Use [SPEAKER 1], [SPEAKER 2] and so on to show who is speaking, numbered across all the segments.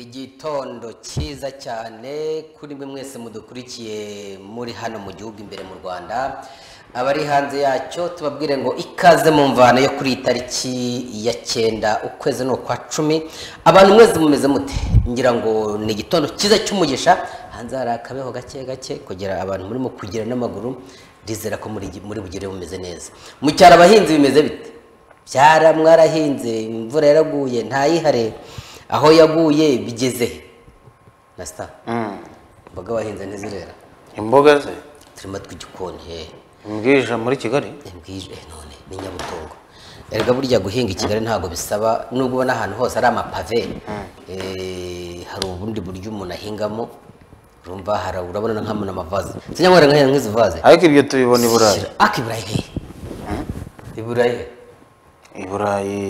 [SPEAKER 1] igitondo cyiza cyane kuri mwe mwese mudukurikiye muri hano mu gihugu imbere mu rwanda abari hanze yacyo tubabwire ngo ikaze mu mvano yo kuri iyi tariki ya cyenda ukwezi ni ukwa cumi abantu mwese mumeze mute ngira ngo ni igitondo cyiza cy'umugisha hanze hari akabeho gake gake kugera abantu murimo kugira n'amaguru ndizera ko muri muri bugere bumeze neza mu cyaro abahinzi bimeze bite byara mwarahinze imvura yaraguye ntayihare aho yaguye bigeze he? nasita imboga wahinze ntizirera
[SPEAKER 2] imboga ze
[SPEAKER 1] turimo tw'igikoni he
[SPEAKER 2] imbwija muri kigali
[SPEAKER 1] imbwije none ni nyabutongo erega burya guhinga i kigali ntabwo bisaba nubwo ubona ahantu hose ari amapave eh, hari ubundi buryo umuntu ahingamo urumva hari urabona na nk'amana amavaze sinyanywera nkahinga nk'izi vaze
[SPEAKER 2] ariko ibyo tubibona i burayi
[SPEAKER 1] ariko i burayi hehe i burayi hehe
[SPEAKER 2] i burayi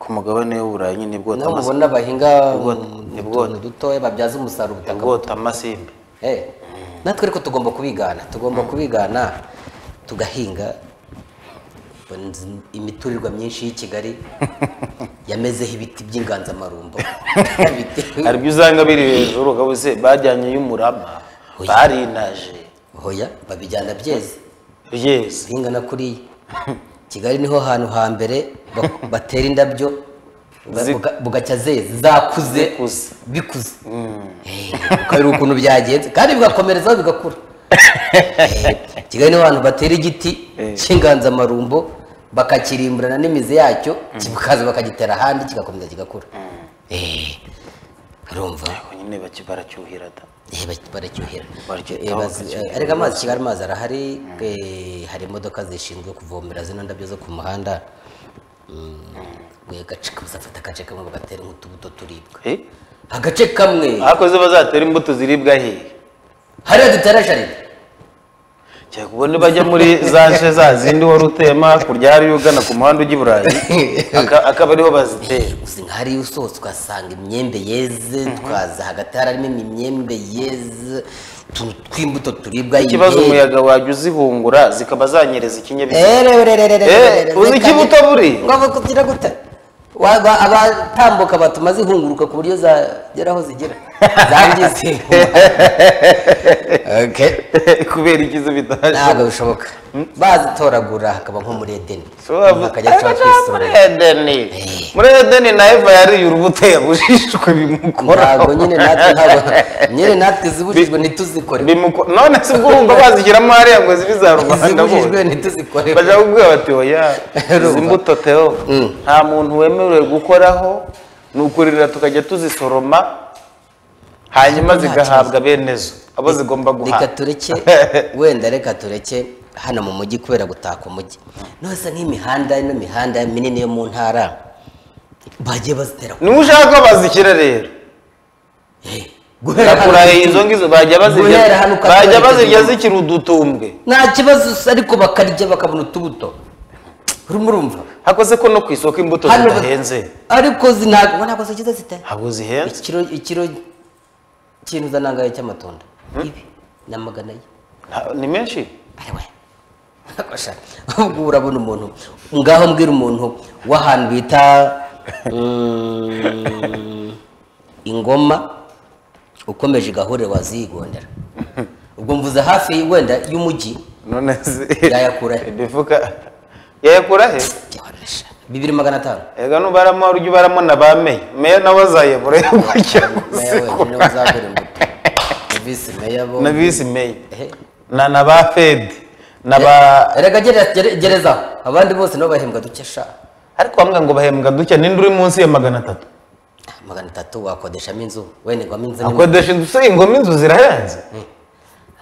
[SPEAKER 2] ku mugabane w'uburayi nyine bwota
[SPEAKER 1] niho
[SPEAKER 2] amasi-
[SPEAKER 1] mubona bahinga
[SPEAKER 2] Ubwo- ni
[SPEAKER 1] mu
[SPEAKER 2] bwo-
[SPEAKER 1] tuntu dutoya babyaza umusaruro ubutaka
[SPEAKER 2] bwota amasimbi
[SPEAKER 1] Eh, natwe ariko tugomba kubigana tugomba kubigana tugahinga imiturirwa myinshi y'i kigali yamezeho ibiti by'inganzamarumbo Ibiti-
[SPEAKER 2] hari ibyo usanga biri hejuru ukabuze bajyanye y'umurama
[SPEAKER 1] Oya.
[SPEAKER 2] barinaje
[SPEAKER 1] hoya babijyana byeze
[SPEAKER 2] yesi
[SPEAKER 1] guhinga na kuriya kigali niho hantu ha mbere bak- batera indabyo ba-
[SPEAKER 2] Zi-
[SPEAKER 1] buga- bugacya zeze zakuze
[SPEAKER 2] Zikuze.
[SPEAKER 1] bikuze Eh, ukareba ukuntu byagenze kandi bigakomerezaho bigakura Eh, kigali niho hantu batera igiti
[SPEAKER 2] Eh.
[SPEAKER 1] cy'inganzamarumbo bakakirimburana n'imizi yacyo kikaza bakagitera ahandi kigakomeza kigakura Eh, urumva
[SPEAKER 2] nyine baki- baracyuhira da
[SPEAKER 1] Eh, ba- baracyuhira
[SPEAKER 2] Baracyuhira,
[SPEAKER 1] Eh, bazi-
[SPEAKER 2] baracyuhira.
[SPEAKER 1] ariko amazi kigali amazi arahari eh, hari imodoka zishinzwe kuvomera zino ndabyo zo ku muhanda Mm, agace kamwe zafata agace kamwe bagatera nk'utubuto turibwa
[SPEAKER 2] Eh?
[SPEAKER 1] agace kamwe
[SPEAKER 2] ariko zo bazatera imbuto ziribwa hehe
[SPEAKER 1] hariya dutera jaride
[SPEAKER 2] cyane kubona bajya muri za nce za zindi wari utema hakurya hariyo ugana ku muhanda ujya i burayi aka- akaba ariho bazitera
[SPEAKER 1] uzi nka hariya usohotse ukahasanga imyembe yeze twaza hagati harimo imyembe yeze utuntu tw'imbuto turibwa
[SPEAKER 2] ikibazo
[SPEAKER 1] imyembe.
[SPEAKER 2] umuyaga wajya uzihungura zikaba zanyereza ikinyabiziga Eh, uzi
[SPEAKER 1] uzi
[SPEAKER 2] ikibuto buri?
[SPEAKER 1] kugira gute Wagwa- abatambuka batuma zihunguruka ku buryo zagera aho zigera zangiza Okay.
[SPEAKER 2] kubera ikiza bitaje
[SPEAKER 1] ntabwo bishoboka bazitoragura hakaba nko muri edeni Umuntu akajya acura
[SPEAKER 2] muri
[SPEAKER 1] akisorera.
[SPEAKER 2] edeni
[SPEAKER 1] Eh.
[SPEAKER 2] muri edeni na eva yariye urubuto yabujijwe bimukoraho
[SPEAKER 1] ntabwo nyine natwe ntabwo nyine natwe zibujijwe ntituzikore
[SPEAKER 2] Bimuko- none se ubwo urumva bazishyiramo hariya ngo zibe iza rubanda
[SPEAKER 1] zibujijwe
[SPEAKER 2] bose
[SPEAKER 1] ntituzikore
[SPEAKER 2] bajya kubwira bati oya
[SPEAKER 1] Urumva.
[SPEAKER 2] izi mbuto teo nta muntu wemerewe gukoraho ni ukurira tukajya tuzisoroma hanyuma
[SPEAKER 1] Nta
[SPEAKER 2] zigahabwa bene zo abo zigomba
[SPEAKER 1] reka
[SPEAKER 2] guhabwa
[SPEAKER 1] tureke wenda reka tureke hano mu mujyi kubera gutaka umujyi nose nk'imihanda ino mihanda minini yo mu ntara bagiye bazitera ku-
[SPEAKER 2] niba ushaka ko bazishyira rero
[SPEAKER 1] guhera
[SPEAKER 2] bakura
[SPEAKER 1] hano-
[SPEAKER 2] izo ngizo bajya bazirya
[SPEAKER 1] Guhera hano ukatwereka
[SPEAKER 2] bajya bazirya
[SPEAKER 1] izo.
[SPEAKER 2] zikiri udutumbwe
[SPEAKER 1] nta kibazo s- ariko bakarya bakabona utubuto urimo urumva
[SPEAKER 2] hakoze ko no ku isoko imbuto
[SPEAKER 1] Hano-
[SPEAKER 2] zidahenze
[SPEAKER 1] ariko zi- ntabwo ubona ko zikiza zite
[SPEAKER 2] ntabwo zihenze
[SPEAKER 1] ikiro ikiro kintu uzanangaye cy'amatunda ibi ni amagana ye
[SPEAKER 2] Nta- ni menshi
[SPEAKER 1] ariwe ubwo urabona umuntu ngaho mbwira umuntu w'ahantu bita mm, ingoma ukomeje igahuriro waziyigondera ubwo mvuze hafi wenda y'umujyi
[SPEAKER 2] none zi-
[SPEAKER 1] Yayakura he?
[SPEAKER 2] imifuka yayakura he
[SPEAKER 1] Byababaje. bibiri magana atanu
[SPEAKER 2] ega nubaramo ujya ubaramo na ba meya meya nawe azayobora yo kujya
[SPEAKER 1] meya wenyine
[SPEAKER 2] kuzikura
[SPEAKER 1] uzagura imbuto na visi meya bo
[SPEAKER 2] na visi meya
[SPEAKER 1] Ehe.
[SPEAKER 2] na na ba fedi na ba
[SPEAKER 1] erega gere- gere- gerezaho abandi bose nabo bahembwa duke sha
[SPEAKER 2] ariko bamwe ngo bahembwa duke ninde uri munsi ya magana atatu
[SPEAKER 1] magana atatu wakodeshamo inzu wenegwamo inzu n'imwe.
[SPEAKER 2] akodesha inzu se ingoma inzu zirahenze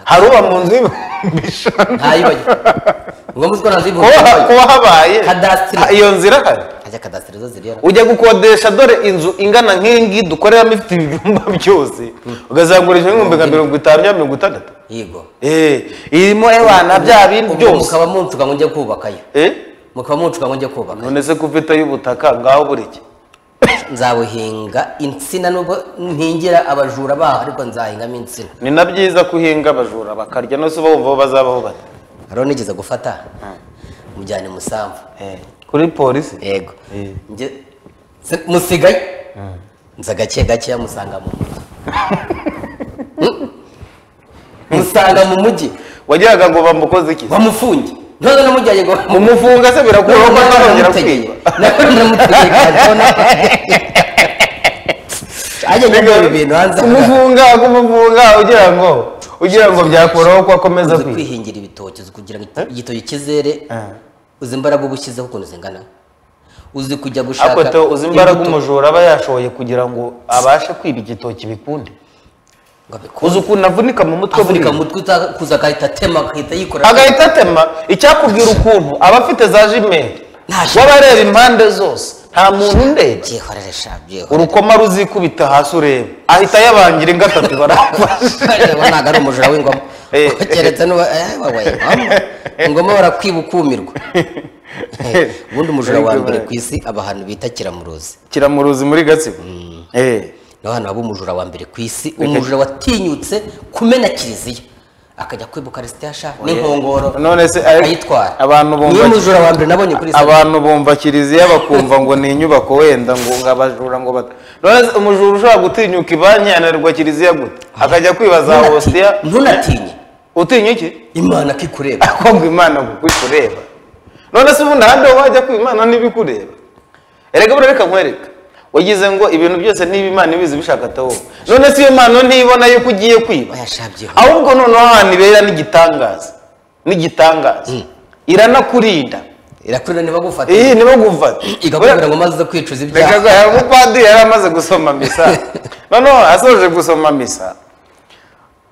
[SPEAKER 2] hari uba mu nzu y'ibihumbi ijana
[SPEAKER 1] ntayibajye ngombwa ko nazo
[SPEAKER 2] kuba ha-
[SPEAKER 1] ibuka
[SPEAKER 2] kuba habaye
[SPEAKER 1] Kadasitiri.
[SPEAKER 2] ha- iyo nzira hari
[SPEAKER 1] ajya kadasiteri zo ziriyara
[SPEAKER 2] ujya gukodesha dore inzu ingana nk'ingi dukoreramo ifite ibyumba byose ukazagurisha nk'ibihumbi nka mirongo itanu cyangwa mirongo itandatu
[SPEAKER 1] yego
[SPEAKER 2] Eh, irimo ewana bya bindi
[SPEAKER 1] Ubwo
[SPEAKER 2] byose
[SPEAKER 1] mukaba muncuka ngo njye kubakayo
[SPEAKER 2] Eh,
[SPEAKER 1] mukaba muncuka ngo njye kubaka
[SPEAKER 2] none se ko ufite y'ubutaka ngaho buri iki
[SPEAKER 1] nzabuhinga insina nubwo ntingira abajura baho ariko nzahingamo insina
[SPEAKER 2] ni na byiza kuhinga abajura bakarya nose uba wumva bo bazabaho bate
[SPEAKER 1] hariho nigeze gufata mujyane musambu
[SPEAKER 2] kuri polisi
[SPEAKER 1] yego Njye- se- musigaye nza gake gake musanga mu mujyi musanga mu mujyi
[SPEAKER 2] wagiraga ngo bamukoze iki
[SPEAKER 1] bamufunge none namujyanye ngo
[SPEAKER 2] mumufunga se birakuraho ko atazongera kwiba kumufunga kumufunga ugira ngo ugira ngo byakuraho ko akomeza
[SPEAKER 1] uzi
[SPEAKER 2] kwiba
[SPEAKER 1] kwihingira ibitoki uzi kugira ngo igitoki kizere uzi imbaraga uba ushyizeho ukuntu zingana uzi kujya gushaka
[SPEAKER 2] ariko to uzi imbaraga
[SPEAKER 1] imbuto
[SPEAKER 2] umujura aba yashoye kugira ngo abashe kwiba igitoki bikunde
[SPEAKER 1] ngo abikore.
[SPEAKER 2] uzi ukuntu avunika mu mutwe
[SPEAKER 1] avunika
[SPEAKER 2] buriya?
[SPEAKER 1] mu mutwe uta- kuza agahita atema agahita yikora
[SPEAKER 2] agahita atema icyakubwira ukuntu aba afite za jimeri
[SPEAKER 1] Nta jimeri.
[SPEAKER 2] w'abareba impande zose nta muntu undeba
[SPEAKER 1] byihorere sha byihorere
[SPEAKER 2] urukoma ruzikubita hasi ureba ahita yabangira ingo atatu barafashe
[SPEAKER 1] Ubu ntabwo ari umujura w'ingoma
[SPEAKER 2] Eh.
[SPEAKER 1] keretse n'uba eh, wawe ingoma ingoma barakwiba ukumirwa Eh, ubundi umujura wa mbere ku isi aba ahantu bita kiramuruzi
[SPEAKER 2] kiramuruzi muri gatsibo Eh.
[SPEAKER 1] ni ahantu haba umujura wa mbere ku isi umujura watinyutse kumena kiliziya akajya kwiba ukarisitiya ashaka n'inkongoro
[SPEAKER 2] none se ari-
[SPEAKER 1] akayitwara
[SPEAKER 2] abantu
[SPEAKER 1] niyo
[SPEAKER 2] bumva
[SPEAKER 1] mujura wa mbere nabonye kuri isi
[SPEAKER 2] abantu bumva kiliziya bakumva ngo ni inyubako wenda ngo ngo abajura ngo bata none se umujura ushobora gutinyuka ibanki yananirwa kiliziya gute akajya kwibaza
[SPEAKER 1] Ntunati-
[SPEAKER 2] hositiya
[SPEAKER 1] ntunatinye
[SPEAKER 2] utinya iki
[SPEAKER 1] imana ko ikureba
[SPEAKER 2] akumva imana kuko ikureba none se ubundi ahandi wajya kwima imana niba ikureba erega buriya reka nkwereka wagize ngo ibintu byose niba imana ibizi bishaka atawo none se iyo mpano ntibona yuko ugiye kwiba
[SPEAKER 1] bayashabyeho
[SPEAKER 2] ahubwo noneho ahantu ibera n'igitangaza n'igitangaza iranakurinda
[SPEAKER 1] irakurira ntibagufate
[SPEAKER 2] iyi nibagufata
[SPEAKER 1] igakubwira ngo maze uze kwicuza ibyaha
[SPEAKER 2] reka aya mupadiri yari amaze gusoma misa noneho asoje gusoma misa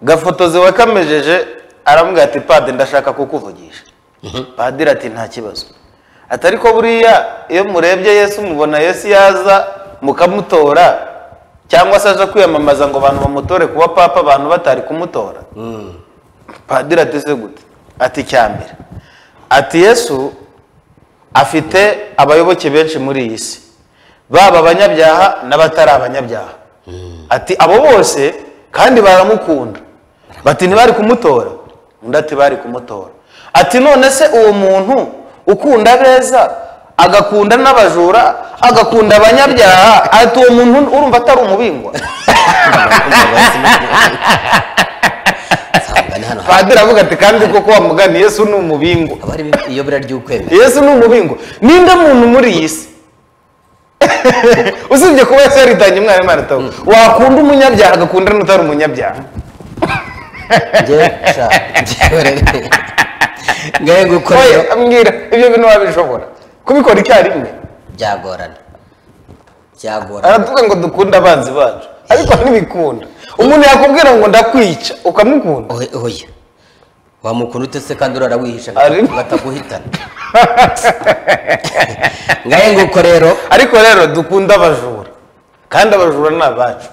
[SPEAKER 2] gafotozi wakamejeje aramubwira ati padiri ndashaka kukuvugisha padiri ati nta kibazo ati ariko buriya iyo murebye yesu mubona yesu yaza mukamutora cyangwa se aje kwiyamamaza ngo abantu bamutore kuba papa abantu batari kumutora padiri ati se gute ati cyambere ati yesu afite abayoboke benshi muri iyi si baba abanyabyaha n'abatari abanyabyaha ati abo bose kandi baramukunda bati ntibari kumutora undi ati bari kumutora ati none se uwo muntu ukunda beza agakunda n'abajura agakunda abanyabyaha ati uwo muntu urumva atari umubingwa
[SPEAKER 1] nsanga ni hano hantu
[SPEAKER 2] padiri avuga ati kandi koko wa mugani yesu ni umubingwa
[SPEAKER 1] haba harimo iyobera ry'ukwemera
[SPEAKER 2] yesu ni umubingo ninde muntu muri iyi si usibye kuba yesu yaritanye umwana imana atawe wakunda umunyabyaha agakunda n'utari umunyabyaha
[SPEAKER 1] njyewe sha njyewe rero ngahe
[SPEAKER 2] oye
[SPEAKER 1] gukorera
[SPEAKER 2] ambwira ibyo bintu wabishobora kubikora icyarimwe
[SPEAKER 1] byagorana byagorana
[SPEAKER 2] aravuga ngo dukunde abanzi bacu ariko ntibikunda umuntu yakubwira ngo ndakwica ukamukunda
[SPEAKER 1] ohe oya wamukunda ute se kandi urara wihisha
[SPEAKER 2] Ari-
[SPEAKER 1] ngo ataguhitana ngahe nguko rero
[SPEAKER 2] ariko rero dukunde abajura kandi abajura ni abacu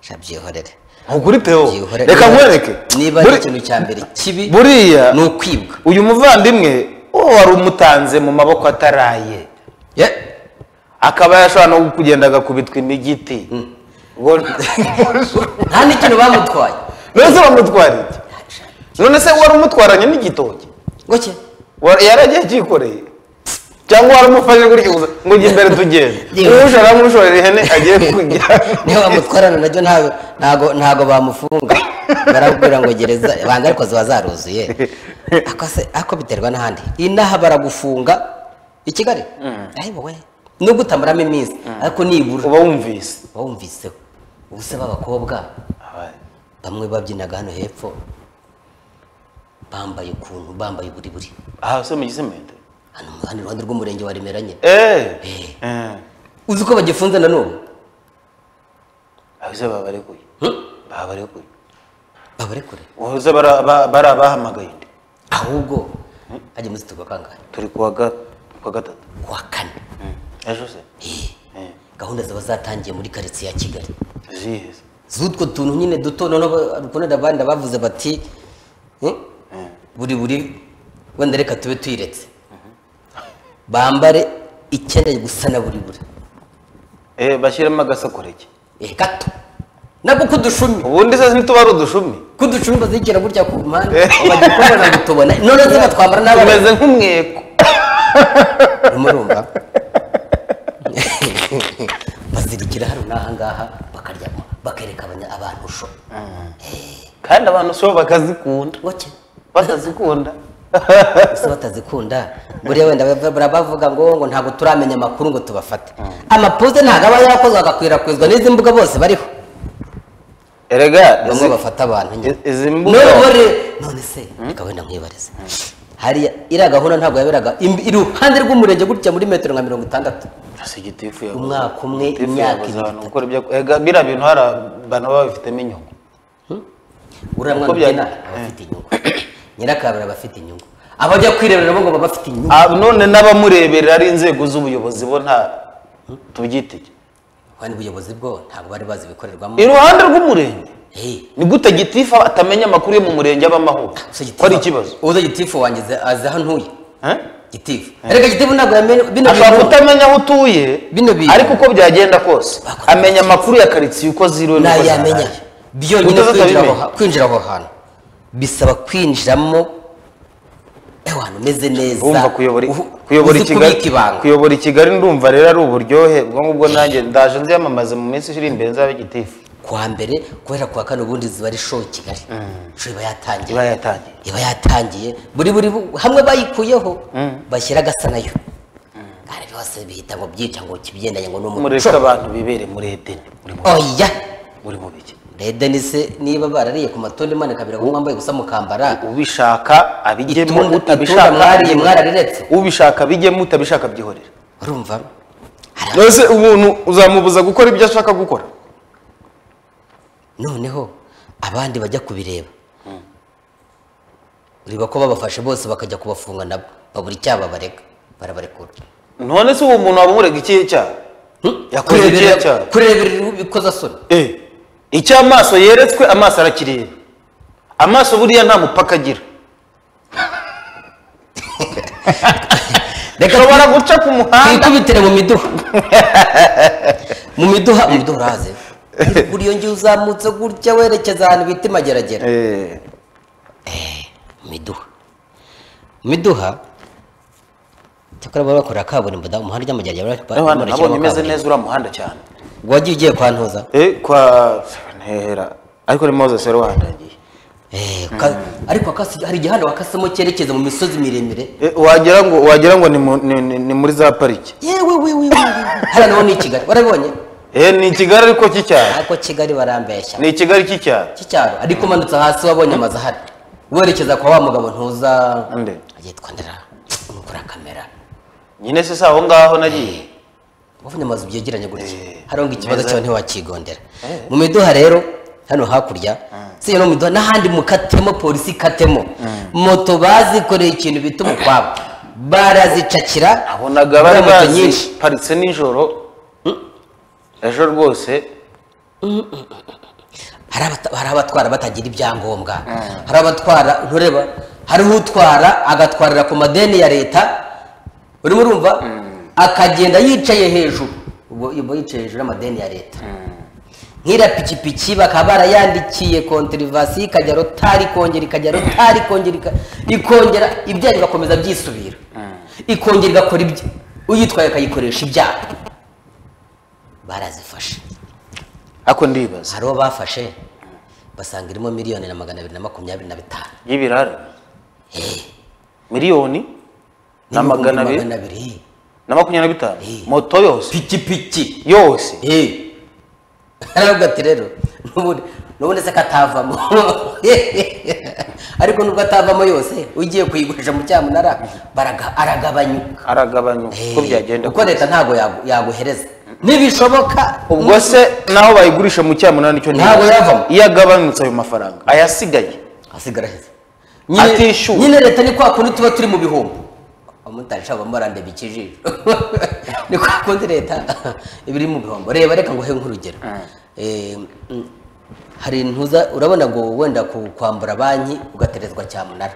[SPEAKER 1] sha byihorere
[SPEAKER 2] ntukuri teo
[SPEAKER 1] byihorere
[SPEAKER 2] reka nkwereke
[SPEAKER 1] niba ari
[SPEAKER 2] Buri-
[SPEAKER 1] ikintu cya mbere kibi
[SPEAKER 2] buriya
[SPEAKER 1] ni ukwibwa
[SPEAKER 2] uyu muvandimwe uwo wari umutanze mu maboko ataraye
[SPEAKER 1] ye
[SPEAKER 2] akaba yashobora no kugenda agakubitwa imigiti Ngo-
[SPEAKER 1] nta n'ikintu bamutwaye
[SPEAKER 2] none se bamutwara iki none se wari umutwaranye n'igitoki
[SPEAKER 1] gutya
[SPEAKER 2] Wa- yaragiye acyikoreye cyangwa wari umufashe gutya gusa ngo ujye imbere tugende
[SPEAKER 1] Yewe.
[SPEAKER 2] uwuje aramushorera ihene agiye kujya
[SPEAKER 1] niyo bamutwarana nabyo ntago ntago ntago bamufunga barabwira ngo gereza banga ariko ziba zaruzuye ako se ako biterwa n'ahandi inaha baragufunga i Kigali ahe wowe nubwo utamaramo iminsi ariko nibura
[SPEAKER 2] uba wumvise
[SPEAKER 1] wumviseho ubu se b'abakobwa bamwe babyinaga hano hepfo bambaye ukuntu bambaye uburiburi
[SPEAKER 2] aha se mu gisemende
[SPEAKER 1] hano hano iruhande rw'umurenge wa Remera nyine
[SPEAKER 2] eee
[SPEAKER 1] Eh, uzi ko bagifunze na n'ubu
[SPEAKER 2] ahise babarekuye babarekuye
[SPEAKER 1] babarekure
[SPEAKER 2] uze bara- ba- bari abahamagaye undi
[SPEAKER 1] ahubwo hajya muzi tuba kangahe
[SPEAKER 2] turi kuwa ga- kuwa gatatu
[SPEAKER 1] kuwa kane
[SPEAKER 2] ejo se
[SPEAKER 1] Eh, gahunda zaba zatangiye muri karitsiye ya kigali
[SPEAKER 2] ziheze
[SPEAKER 1] z'utwo tuntu nyine duto noneho rukunira abandi bavuze bati eh, buri buri wenda reka tube tuyiretse bambare ikeneye gusa na buri buri
[SPEAKER 2] Eh, bashyiremo agasakoreke
[SPEAKER 1] Eh, gato nabwo kudushumi
[SPEAKER 2] ubundi se ntituba ari udushumi
[SPEAKER 1] kudushumi bazikira gutya ku mpande bagikubona ngo tubona none se batwambara n'abana
[SPEAKER 2] tumeze nk'umweko
[SPEAKER 1] murumva bazirikira hano n'aha ngaha bakaryama bakereka abanya- abantu usho
[SPEAKER 2] kandi abantu so bakazikunda
[SPEAKER 1] ngoke
[SPEAKER 2] batazikunda
[SPEAKER 1] ese batazikunda buriya wenda bava- buriya bavuga ngo ngo ntabwo turamenya amakuru ngo tubafate amapoze ntabwo aba yarakozwe agakwirakwizwa n'izi mbuga bose bariho
[SPEAKER 2] erega
[SPEAKER 1] bamwe bafata abantu nyine
[SPEAKER 2] izi- izi mbuga
[SPEAKER 1] none none se reka wenda nkwibarize hariya iriya gahunda ntabwo yaberaga im- iruhande rw'umurenge gutya muri metero nka mirongo itandatu
[SPEAKER 2] si gitifu yabuze
[SPEAKER 1] Umwaka umwe,
[SPEAKER 2] Gitifu
[SPEAKER 1] imyaka
[SPEAKER 2] yabuze
[SPEAKER 1] ibiri.
[SPEAKER 2] abantu gukora ibyo- erega biriya bintu hari abantu baba babifitemo inyungu
[SPEAKER 1] uriya
[SPEAKER 2] Uko
[SPEAKER 1] mwana
[SPEAKER 2] bya-
[SPEAKER 1] ugena aba afite inyungu nyirakabura aba afite inyungu abajya kwirebera nabo ngo baba bafite inyungu
[SPEAKER 2] Ah, none n'abamureberera ari inzego z'ubuyobozi bo nta tubyitige
[SPEAKER 1] kandi ubuyobozi bwo ntabwo bari bazi ibikorerwamo
[SPEAKER 2] iruhande rw'umurenge
[SPEAKER 1] Eh,
[SPEAKER 2] ni gute gitifu atamenya amakuru yo mu murenge abamaho
[SPEAKER 1] gusa
[SPEAKER 2] ko ari ikibazo
[SPEAKER 1] uza gitifu wanjye azi- azi aho ntuye
[SPEAKER 2] Eh?
[SPEAKER 1] gitifu reka gitifu ntabwo yamenya bino
[SPEAKER 2] ashobora
[SPEAKER 1] bintu
[SPEAKER 2] kutamenya aho utuye
[SPEAKER 1] Bino bintu.
[SPEAKER 2] ariko uko byagenda kose
[SPEAKER 1] Bakora
[SPEAKER 2] amenya amakuru ya karitsiye uko ziriwe n'uko
[SPEAKER 1] ntayamenya
[SPEAKER 2] zahaye.
[SPEAKER 1] byonyine
[SPEAKER 2] Utaza
[SPEAKER 1] kwinjira aho
[SPEAKER 2] utabimenya.
[SPEAKER 1] ha- kwinjira aho hantu bisaba kwinjiramo ahantu umeze neza
[SPEAKER 2] urumva kuyobora
[SPEAKER 1] uhu-
[SPEAKER 2] kuyobora
[SPEAKER 1] uzi
[SPEAKER 2] ikigali
[SPEAKER 1] kubika ibanga
[SPEAKER 2] kuyobora ikigali ndumva rero ari uburyohe bwo ngubwo nanjye ndaje nziyamamaze mu minsi iri imbere nzabe gitifu
[SPEAKER 1] kwa mbere kubera kuwa kane ubundi ziba ari show kigali show iba yatangiye
[SPEAKER 2] iba yatangiye
[SPEAKER 1] iba yatangiye buri buri bu- hamwe bayikuyeho bashyira agasa nayo kandi byose bihita ngo byica ngo kibigendanye ngo ni
[SPEAKER 2] mureke
[SPEAKER 1] umuco
[SPEAKER 2] abantu bibere muri edeni muri mu-
[SPEAKER 1] oya
[SPEAKER 2] muri mu biki
[SPEAKER 1] rede ni se niba barariye ku matunda imanika birago mwambaye gusa mukambara
[SPEAKER 2] ubishaka abijyemo
[SPEAKER 1] Itunda-
[SPEAKER 2] utabishaka
[SPEAKER 1] itunda mwariye mwarariretse
[SPEAKER 2] ubishaka bijyemo utabishaka byihorera
[SPEAKER 1] urumva Hari-
[SPEAKER 2] ese umuntu uzamubuza gukora ibyo ashaka gukora
[SPEAKER 1] noneho abandi bajya kubireba ureba ko babafashe bose bakajya kubafunga nabo babura icyaba bareka barabarekura
[SPEAKER 2] none se uwo muntu waba umurega ikihe cyaha yakoze ikihe cyaha
[SPEAKER 1] kurebera ibikozasoni
[SPEAKER 2] Eh, icyo amaso yeretswe amaso arakireba amaso buriya nta mupaka agira
[SPEAKER 1] reka
[SPEAKER 2] ushobora guca ku muhanda
[SPEAKER 1] twikubitire mu miduha mu miduha mu miduha urahaze buri iyo ngiye uzamutse gutya werekeza ahantu bita imageragere
[SPEAKER 2] Eh,
[SPEAKER 1] mu miduha mu miduha cyakora baba bakora kaburimbo da umuhanda ujya mu geragere
[SPEAKER 2] abana nabonye umeze neza uriya muhanda cyane
[SPEAKER 1] wagiye ugiye kwa ntuza
[SPEAKER 2] Eh, kwa ntera ariko ni moses wari wahandagiye
[SPEAKER 1] Eh, ka- ariko wakasi- hari igihe hano wakasemo cyerekeza mu misozi miremire
[SPEAKER 2] Eh, wagira ngo wagira ngo ni mu- ni- ni ni muri za pariki
[SPEAKER 1] yewe we we we hano naho ni i kigali warabibonye
[SPEAKER 2] Eh, ni ikigali ariko cy'icyaro
[SPEAKER 1] ariko kigali barambeshya
[SPEAKER 2] ni ikigali cy'icyaro
[SPEAKER 1] cy'icyaro ariko umanutse hasi wabonye amazu ahari werekeza kwa wa mugabo ntuza
[SPEAKER 2] Nde.
[SPEAKER 1] yitwa ndera nukura kamera
[SPEAKER 2] nyine se si aho ngaho nagiye
[SPEAKER 1] wabonye amazu byegeranye gutya
[SPEAKER 2] Eh,
[SPEAKER 1] hariho ngo ikibazo
[SPEAKER 2] meza.
[SPEAKER 1] cyawe ntiwakigondera mu miduha rero hano hakurya si no mu miduha n'ahandi mukatemo polisi ikatemo moto bazikoreye ikintu bita umukwabo barazicakira
[SPEAKER 2] nabonaga bari
[SPEAKER 1] moto nyinshi
[SPEAKER 2] baziparitse nijoro ejo rwose
[SPEAKER 1] hari abata- hari abatwara batagira ibyangombwa hari abatwara ntureba hariho utwara agatwarira ku madeni ya leta urimo urumva akagenda yicaye hejuru ubwo ubwo yicaye hejuru y'amadeni ya leta nk'iriya pikipiki bakaba barayandikiye konterivasi ikajya rotari ikongera ikajya rotari ikongera ika- ikongera ibyaha bigakomeza byisubira ikongera igakora ibyo uyitwaye akayikoresha ibyaha barazifashe
[SPEAKER 2] ako ndibaza
[SPEAKER 1] hari uwo bafashe basanga irimo miliyoni na magana abiri na makumyabiri na bitanu
[SPEAKER 2] y'ibirara miliyoni na
[SPEAKER 1] N'ibihumbi
[SPEAKER 2] magana abiri
[SPEAKER 1] abiri
[SPEAKER 2] na makumyabiri na bitanu
[SPEAKER 1] Eh.
[SPEAKER 2] moto yose
[SPEAKER 1] pikipiki
[SPEAKER 2] yose
[SPEAKER 1] Eh. aravuga ati rero n'ubundi n'ubundi se katavamo ariko nubwo atavamo yose ugiye kuyigurisha mu cyamunara baraga aragabanyuka
[SPEAKER 2] aragabanyuka
[SPEAKER 1] Eh,
[SPEAKER 2] uko byagenda
[SPEAKER 1] kuko leta ntabwo yagu- yaguhereza nibishoboka
[SPEAKER 2] ubwo se naho bayigurisha mu cyamunani nicyo
[SPEAKER 1] Ntabwo
[SPEAKER 2] ntibaza.
[SPEAKER 1] yavamo.
[SPEAKER 2] iyo agabanutse ayo mafaranga ayasigaye
[SPEAKER 1] hasigara heza
[SPEAKER 2] Atishyuwe.
[SPEAKER 1] nyine leta ni kwa kundi tuba turi mu bihombo abamotari shaba murandeba ikijisho ni kwa kundi leta iba iri mu bihombo reba reka nguhe nk'urugero Eh, mm, hari ntuza urabona ngo wenda ku- kwambura banki ugaterezwa cyamunara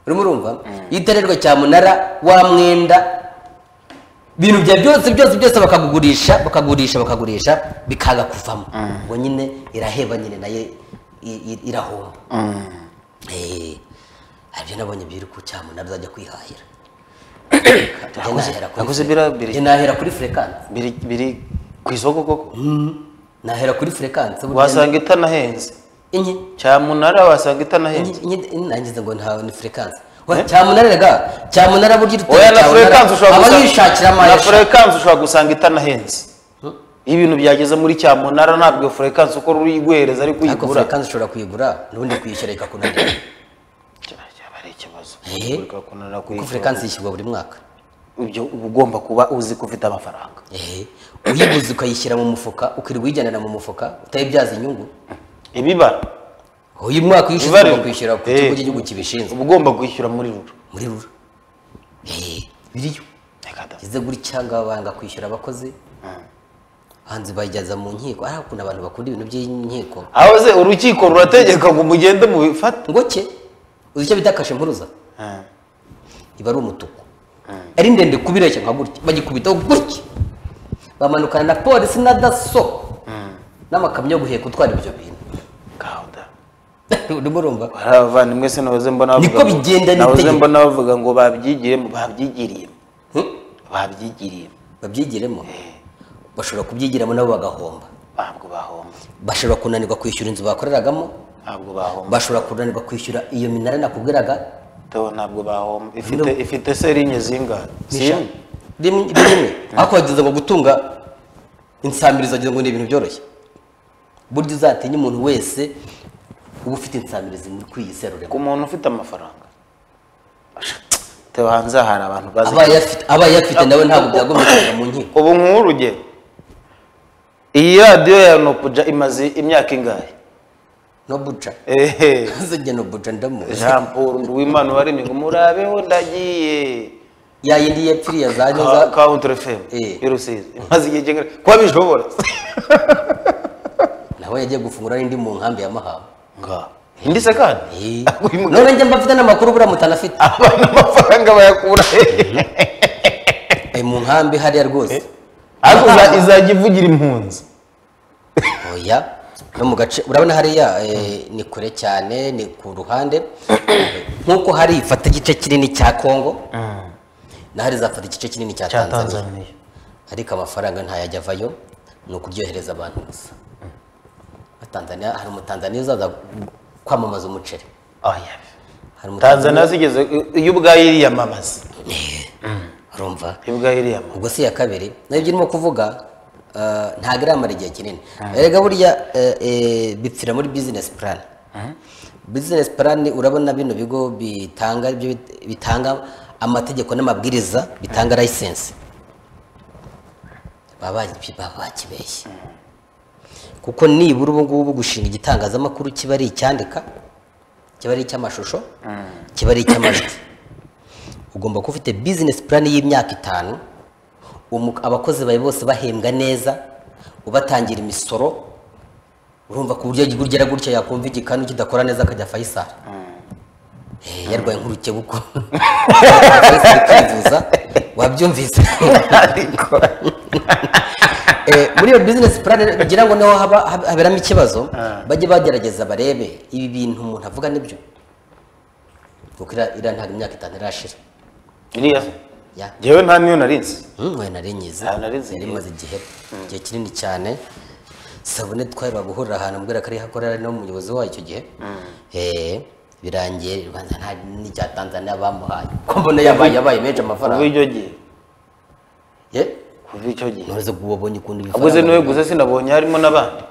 [SPEAKER 1] urimo urumva iyo utererwa cyamunara wa mwenda ibintu bya byose byose byose bakagugurisha bakagurisha bakagurisha bikanga kuvamo ubwo nyine iraheba nyine nayo i- i- irahomba Eh, hari ibyo nabonye biri ku cyamunara uzajya kwihahira Njye nahera kuri-
[SPEAKER 2] naguze biriya biri
[SPEAKER 1] njye nahera kuri furekanse
[SPEAKER 2] biri biri ku isoko koko
[SPEAKER 1] nahera kuri furekansi
[SPEAKER 2] wasanga itanahenze
[SPEAKER 1] inye
[SPEAKER 2] cyamunara wasanga itanahenze
[SPEAKER 1] inye nangize ngo ntawe ni furekansi cyamunariraga cyamunara burya
[SPEAKER 2] oya na furekansi ushobora
[SPEAKER 1] aba
[SPEAKER 2] gusanga-
[SPEAKER 1] yishakira
[SPEAKER 2] na
[SPEAKER 1] amayesha
[SPEAKER 2] furekansi ushobora gusanga itanahenze iyo ibintu byageze muri cyamunara ntabwo iyo furekansi uko uri guhereza ariko
[SPEAKER 1] ariko
[SPEAKER 2] uyigura
[SPEAKER 1] furekansi ushobora kuyigura n'ubundi kuyishyura ikakunanira
[SPEAKER 2] cyaba cyaba ari ikibazo
[SPEAKER 1] Ehe.
[SPEAKER 2] Kureka kunanira
[SPEAKER 1] kuko
[SPEAKER 2] kuyigura.
[SPEAKER 1] furekansi yishyurwa buri mwaka
[SPEAKER 2] ibyo uba ugomba kuba uzi ko ufite amafaranga
[SPEAKER 1] ehe uyibuze ukayishyira mu mufuka ukirirwa uyijyanira mu mufuka utayibyaza inyungu
[SPEAKER 2] ibibara
[SPEAKER 1] uyu mwaka uyishyuza
[SPEAKER 2] Ibarirwa.
[SPEAKER 1] ugomba kwishyura ku
[SPEAKER 2] Eh.
[SPEAKER 1] kigo cy'igihugu kibishinzwe
[SPEAKER 2] uba ugomba kwishyura muri rura
[SPEAKER 1] muri rura ehe biriyo
[SPEAKER 2] Reka da.
[SPEAKER 1] ugeze gutya cyangwa banga kwishyura abakozi hanze bayijyaza mu nkiko ari ukuntu abantu bakunda ibintu by'inkiko
[SPEAKER 2] aho se urukiko rurategeka ngo mugende mubifate
[SPEAKER 1] ngo ke uzi icyo bita kashe mpuruza iba ari umutuku ari ndende kubireshya nka gutya bagikubitaho gutya bamanukana na polisi na daso n'amakamyo yo guheka utwara ibyo bintu
[SPEAKER 2] gahunda
[SPEAKER 1] urimo urumva
[SPEAKER 2] hari abavandimwe se nahoze mbona bavuga
[SPEAKER 1] Niko
[SPEAKER 2] ngo-
[SPEAKER 1] bigenda
[SPEAKER 2] nahoze
[SPEAKER 1] n'itegeko.
[SPEAKER 2] mbona bavuga ngo babyigiyemo babyigiriyemo
[SPEAKER 1] Hmm?
[SPEAKER 2] babyigiriyemo
[SPEAKER 1] babyigiremo bashobora kubyigiramo nabo bagahomba
[SPEAKER 2] ntabwo bahomba
[SPEAKER 1] bashobora kunanirwa kwishyura inzu bakoreragamo
[SPEAKER 2] ntabwo bahomba
[SPEAKER 1] bashobora kunanirwa kwishyura iyo minara nakubwiraga
[SPEAKER 2] Tewe ntabwo bahomba ifite ifite serinye zingahe
[SPEAKER 1] eshanu. rimwe
[SPEAKER 2] zimwe
[SPEAKER 1] rimwe. ariko wagize ngo gutunga insamirizo wagira ngo ni ibintu byoroshye burya uzatinye umuntu wese uba ufite insamirizo muri kuri iyi serure
[SPEAKER 2] ku muntu ufite amafaranga Tewe hanze aha hari abantu bazi
[SPEAKER 1] abaye afite abaye afite nawe ntabwo byagomba kujya mu nkiko
[SPEAKER 2] ubu nk'uru urugero iyi radiyo ya nokuja imaze imyaka ingahe
[SPEAKER 1] no buca
[SPEAKER 2] ehe
[SPEAKER 1] ntuzajya no buca ndamuzi
[SPEAKER 2] jean paul nduwimana waremye ngo murabeho ndagiye
[SPEAKER 1] ya yindi yapfiriye za
[SPEAKER 2] Ka-
[SPEAKER 1] nyoza
[SPEAKER 2] kawuntere femu
[SPEAKER 1] Eh.
[SPEAKER 2] i rusizi imaze igihe kingana kuba bishobora
[SPEAKER 1] nawe yagiye gufungura n'indi mu nkambi ya mahama
[SPEAKER 2] nga indi se kandi
[SPEAKER 1] Eh.
[SPEAKER 2] Uyu mugabo-
[SPEAKER 1] none njye mba mfite n'amakuru buriya mutanafite
[SPEAKER 2] abana amafaranga bayakura hehe
[SPEAKER 1] ari mu nkambi hariya rwose
[SPEAKER 2] ariko iza- izajya ivugira impunzi
[SPEAKER 1] oya no mu gace urabona hariya eh, ni kure cyane ni ku ruhande nk'uko hari ifata igice kinini cya kongo na hari izafata igice kinini cya
[SPEAKER 2] cya
[SPEAKER 1] tanzania
[SPEAKER 2] tanzaniya
[SPEAKER 1] ariko amafaranga ntayajya avayo ni ukuryohereza abantu gusa Tanzania hari umutanzaniya uzaza kwamamaza umuceri
[SPEAKER 2] oya
[SPEAKER 1] hari umutanzaniya
[SPEAKER 2] tanzaniya zigeze iyo ubwayo iriyamamaza
[SPEAKER 1] urumva
[SPEAKER 2] iyo ubwayo iriyamamaza
[SPEAKER 1] ubwo si iya kabiri nabyo irimo kuvuga eh, ntabwo iramara igihe kinini erega burya eh, eh, bipfira muri bizinesi purani bizinesi purani urabona bino bigo bitanga ibyo bit- bitanga amategeko n'amabwiriza bitanga layisensi baba baki- baba bakibeshye kuko nibura ubu ngubu gushinga igitangazamakuru kiba ari icyandika kiba ari icy'amashusho kiba ari icy'amajwi ugomba kuba ufite bizinesi purani y'imyaka itanu umu- abakozi bawe bose bahembwa neza ubatangira imisoro urumva ku buryo gugera gutya yakumva igikanu kidakora neza akajya fayisari Eh, yarwaye nk'urukebuko Fayisari kwivuza wabyumvise
[SPEAKER 2] ariko
[SPEAKER 1] Eh, muri iyo bizinesi purani kugira ngo naho haba- hab- haberamo ikibazo bajye bagerageza barebe ibi bintu umuntu avuga nibyo kuko iriya iriya ntabwo imyaka itanu irashira
[SPEAKER 2] iriya
[SPEAKER 1] ya
[SPEAKER 2] njyewe nta niyo nari nzi
[SPEAKER 1] nkwe nari nyize
[SPEAKER 2] Ah, nari nzi.
[SPEAKER 1] yari imaze igihe igihe kinini cyane sabune twaheruka guhurira ahantu mbwira ko ariho akorera ari nawe umuyobozi wayo icyo gihe Eh, birangiye rwanda nta n'icya tanzania bamuhaye ko mbona yabaye yabaye menshi
[SPEAKER 2] kuva
[SPEAKER 1] amafaranga
[SPEAKER 2] icyo gihe
[SPEAKER 1] ye
[SPEAKER 2] kuva icyo gihe
[SPEAKER 1] none zo kuba wabonye ukuntu
[SPEAKER 2] ubwo se niwe
[SPEAKER 1] bifaranga
[SPEAKER 2] gusa sinabonye harimo n'abandi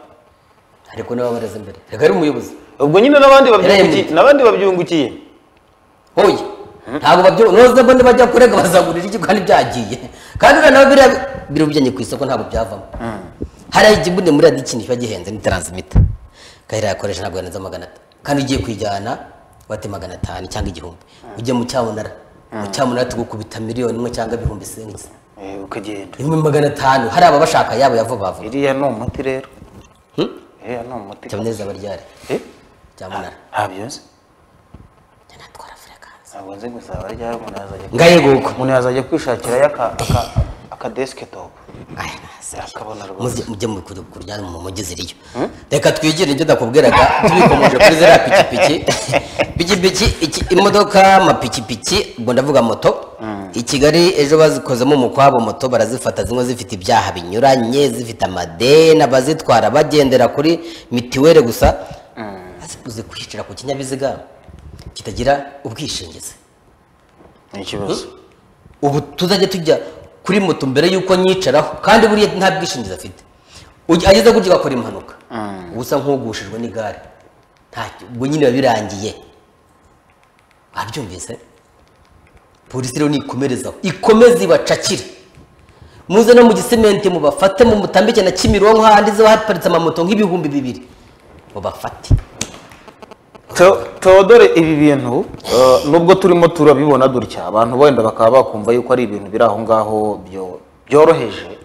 [SPEAKER 1] ariko niwe wabareze imbere reka ari umuyobozi
[SPEAKER 2] ubwo nyine n'abandi babyungukiye
[SPEAKER 1] Yarahembwe.
[SPEAKER 2] n'abandi babyungukiye
[SPEAKER 1] hoye ntabwo babyo noze mbone bajya kurega bazagurira iki kandi byagiye kandi uriya nawe biriya biri bujyanye ku isoko ntabwo byavamo hariya igibune muri radiyo ikintu kiba gihenze ni taransimita kahera yakoresha ntabwo yanenze magana atanu kandi ugiye kuyijyana wate magana atanu cyangwa igihumbi ujya mu cyamunara mu cyamunara tugukubita miliyoni imwe cyangwa ibihumbi isenzi
[SPEAKER 2] Eh, ukagenda
[SPEAKER 1] imwe magana atanu hari ababashaka yabo ya vuba vuba
[SPEAKER 2] iriya ni umuti rero
[SPEAKER 1] Hmm?
[SPEAKER 2] iriya ni umuti
[SPEAKER 1] cyamuneza abaryare
[SPEAKER 2] Eh,
[SPEAKER 1] cyamunara
[SPEAKER 2] ntabyo nzi
[SPEAKER 1] njya natwara frekansi
[SPEAKER 2] ntabwo nzi gusa barya umuntu yazajya
[SPEAKER 1] ngayeguko
[SPEAKER 2] umuntu yazajya kwishakirayo aka- aka- aka desktop
[SPEAKER 1] aya nasi
[SPEAKER 2] akabona rwose
[SPEAKER 1] muze mujye mu- kuri- kurya mu mujyi ziriyo reka twigire ibyo nakubwiraga tubikomeje kuri ziriya pikipiki pikipiki iki- imodoka amapikipiki ubwo ndavuga moto i kigali ejo bazikozemo umukwabo moto barazifata zimwe zifite ibyaha binyuranye zifite amadeni abazitwara bagendera kuri mitiweli gusa zikuze kwicira ku kinyabiziga kitagira ubwishingizi
[SPEAKER 2] ni ikibazo
[SPEAKER 1] ubu tuzajya tujya kuri moto mbere y'uko nyicaraho kandi buriya nta bwishingizi afite Uge- ageze gutya agakora impanuka uba usa nk'ugushijwe n'igare ntacyo ubwo nyine biba birangiye wabyumvise polisi rero nikomerezaho ikomeze ibacakire muze no mu gisementi mubafate mumutambike na kimironko hahandi ziba haparitse amamoto nk'ibihumbi bibiri mubafate
[SPEAKER 2] Theo- Theodore ibi bintu eh, nubwo turimo turabibona dutya abantu wenda bakaba bakumva yuko ari ibintu biri aho ngaho byo- byoroheje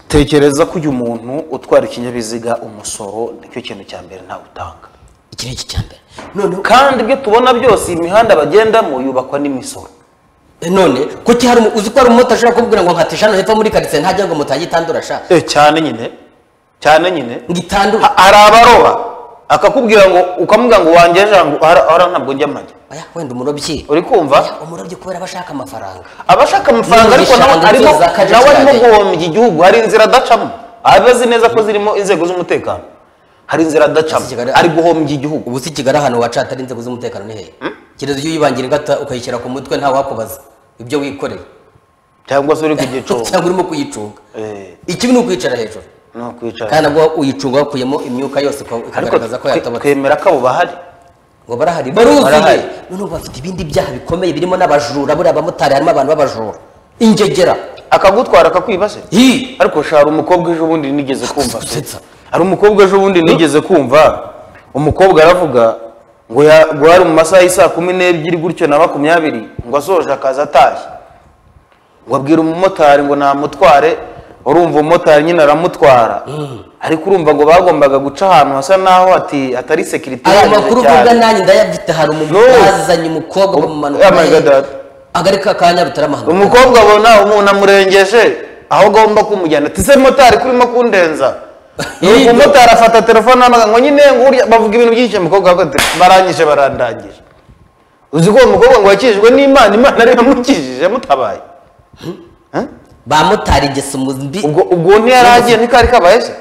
[SPEAKER 2] tekereza ko uyu muntu utwara ikinyabiziga umusoro nicyo kintu cya mbere ntawe utanga
[SPEAKER 1] iki ni iki cya mbere noneho
[SPEAKER 2] kandi ibyo tubona byose iyi mihanda bagendamo yubakwa n'imisoro
[SPEAKER 1] none kuki hari umu- uzi ko hari umumotari ushobora kuvuga ngo nkata eshanu hepfo muri karitsiye ntajya ngo moto yajye itandura sha
[SPEAKER 2] Eh, cyane nyine cyane nyine
[SPEAKER 1] ngo itandure
[SPEAKER 2] Ha- hari abaroba akakubwira ngo ukamubwira ngo wanjye jangu ara ara ntabwo njya amajya
[SPEAKER 1] aya wenda umurobyi
[SPEAKER 2] uri kumva
[SPEAKER 1] Oya, umurobyi kubera aba ashaka amafaranga
[SPEAKER 2] abashaka amafaranga ariko nawe
[SPEAKER 1] N'ibishanga
[SPEAKER 2] arimo
[SPEAKER 1] inzego za kajagari.
[SPEAKER 2] nawe arimo guhombya igihugu hari inzira adacamo aba azi neza ko zirimo inzego z'umutekano hari inzira adacamo
[SPEAKER 1] Kigali-
[SPEAKER 2] ari guhombya igihugu
[SPEAKER 1] ubu si kigali ahantu waca hatari inzego z'umutekano ni hehe kereza iyo uyibangira ingata ukayishyira ku mutwe nta wakubaza ibyo wikoreye
[SPEAKER 2] cyangwa se uri ku gicu
[SPEAKER 1] cyangwa urimo kuyicunga
[SPEAKER 2] Eh,
[SPEAKER 1] ikibi ni ukwicara hejuru
[SPEAKER 2] ni ukwicara
[SPEAKER 1] kandi nabwo uyicunga wakuyemo imyuka yose uka-
[SPEAKER 2] ariko
[SPEAKER 1] ukagaragaza ko
[SPEAKER 2] twe-
[SPEAKER 1] yatobotse
[SPEAKER 2] twemera ko abo bahari
[SPEAKER 1] ngo barahari baruzuye
[SPEAKER 2] Barahari.
[SPEAKER 1] noneho bafite ibindi byaha bikomeye birimo n'abajura buriya abamotari harimo abantu b'abajura ingegera
[SPEAKER 2] akagutwara akakwibase
[SPEAKER 1] hi
[SPEAKER 2] ariko sha hari umukobwa ejo bundi nigeze kumva
[SPEAKER 1] gusetsa.
[SPEAKER 2] hari umukobwa ejo bundi nigeze kumva umukobwa aravuga ngo ya- ngo hari mu masaha y'isaa kumi n'ebyiri gutyo na makumyabiri ngo asoje akaza atashye ngo abwira umumotari ngo namutware urumva umumotari nyine aramutwara ariko urumva ngo bagombaga guca ahantu hasa naho hati hatari sekirite
[SPEAKER 1] aya
[SPEAKER 2] ihagije
[SPEAKER 1] makuru
[SPEAKER 2] cyane.
[SPEAKER 1] uvuga nanjye ndayafite hari umuntu
[SPEAKER 2] No.
[SPEAKER 1] bazanye umukobwa
[SPEAKER 2] Oh,
[SPEAKER 1] bamumanuka
[SPEAKER 2] oh my God,
[SPEAKER 1] nawe.
[SPEAKER 2] that.
[SPEAKER 1] agarika ka nyarutarama hano
[SPEAKER 2] umukobwa abona umuntu amurengeje aho agomba kumujyana ati se motari kurimo kundenza nuko umumotari afata telefone amaga ngo nyine ngo urya bavuga ibintu byinshi umukobwa avuga ati barangije barandangije uzi ko uwo mukobwa ngo yakijijwe n'imana imana ariyo yamukijije yamutabaye Eh?
[SPEAKER 1] bamotari ingeso mbi
[SPEAKER 2] ubwo ubwo ntiyaragiye ntikari kabaye se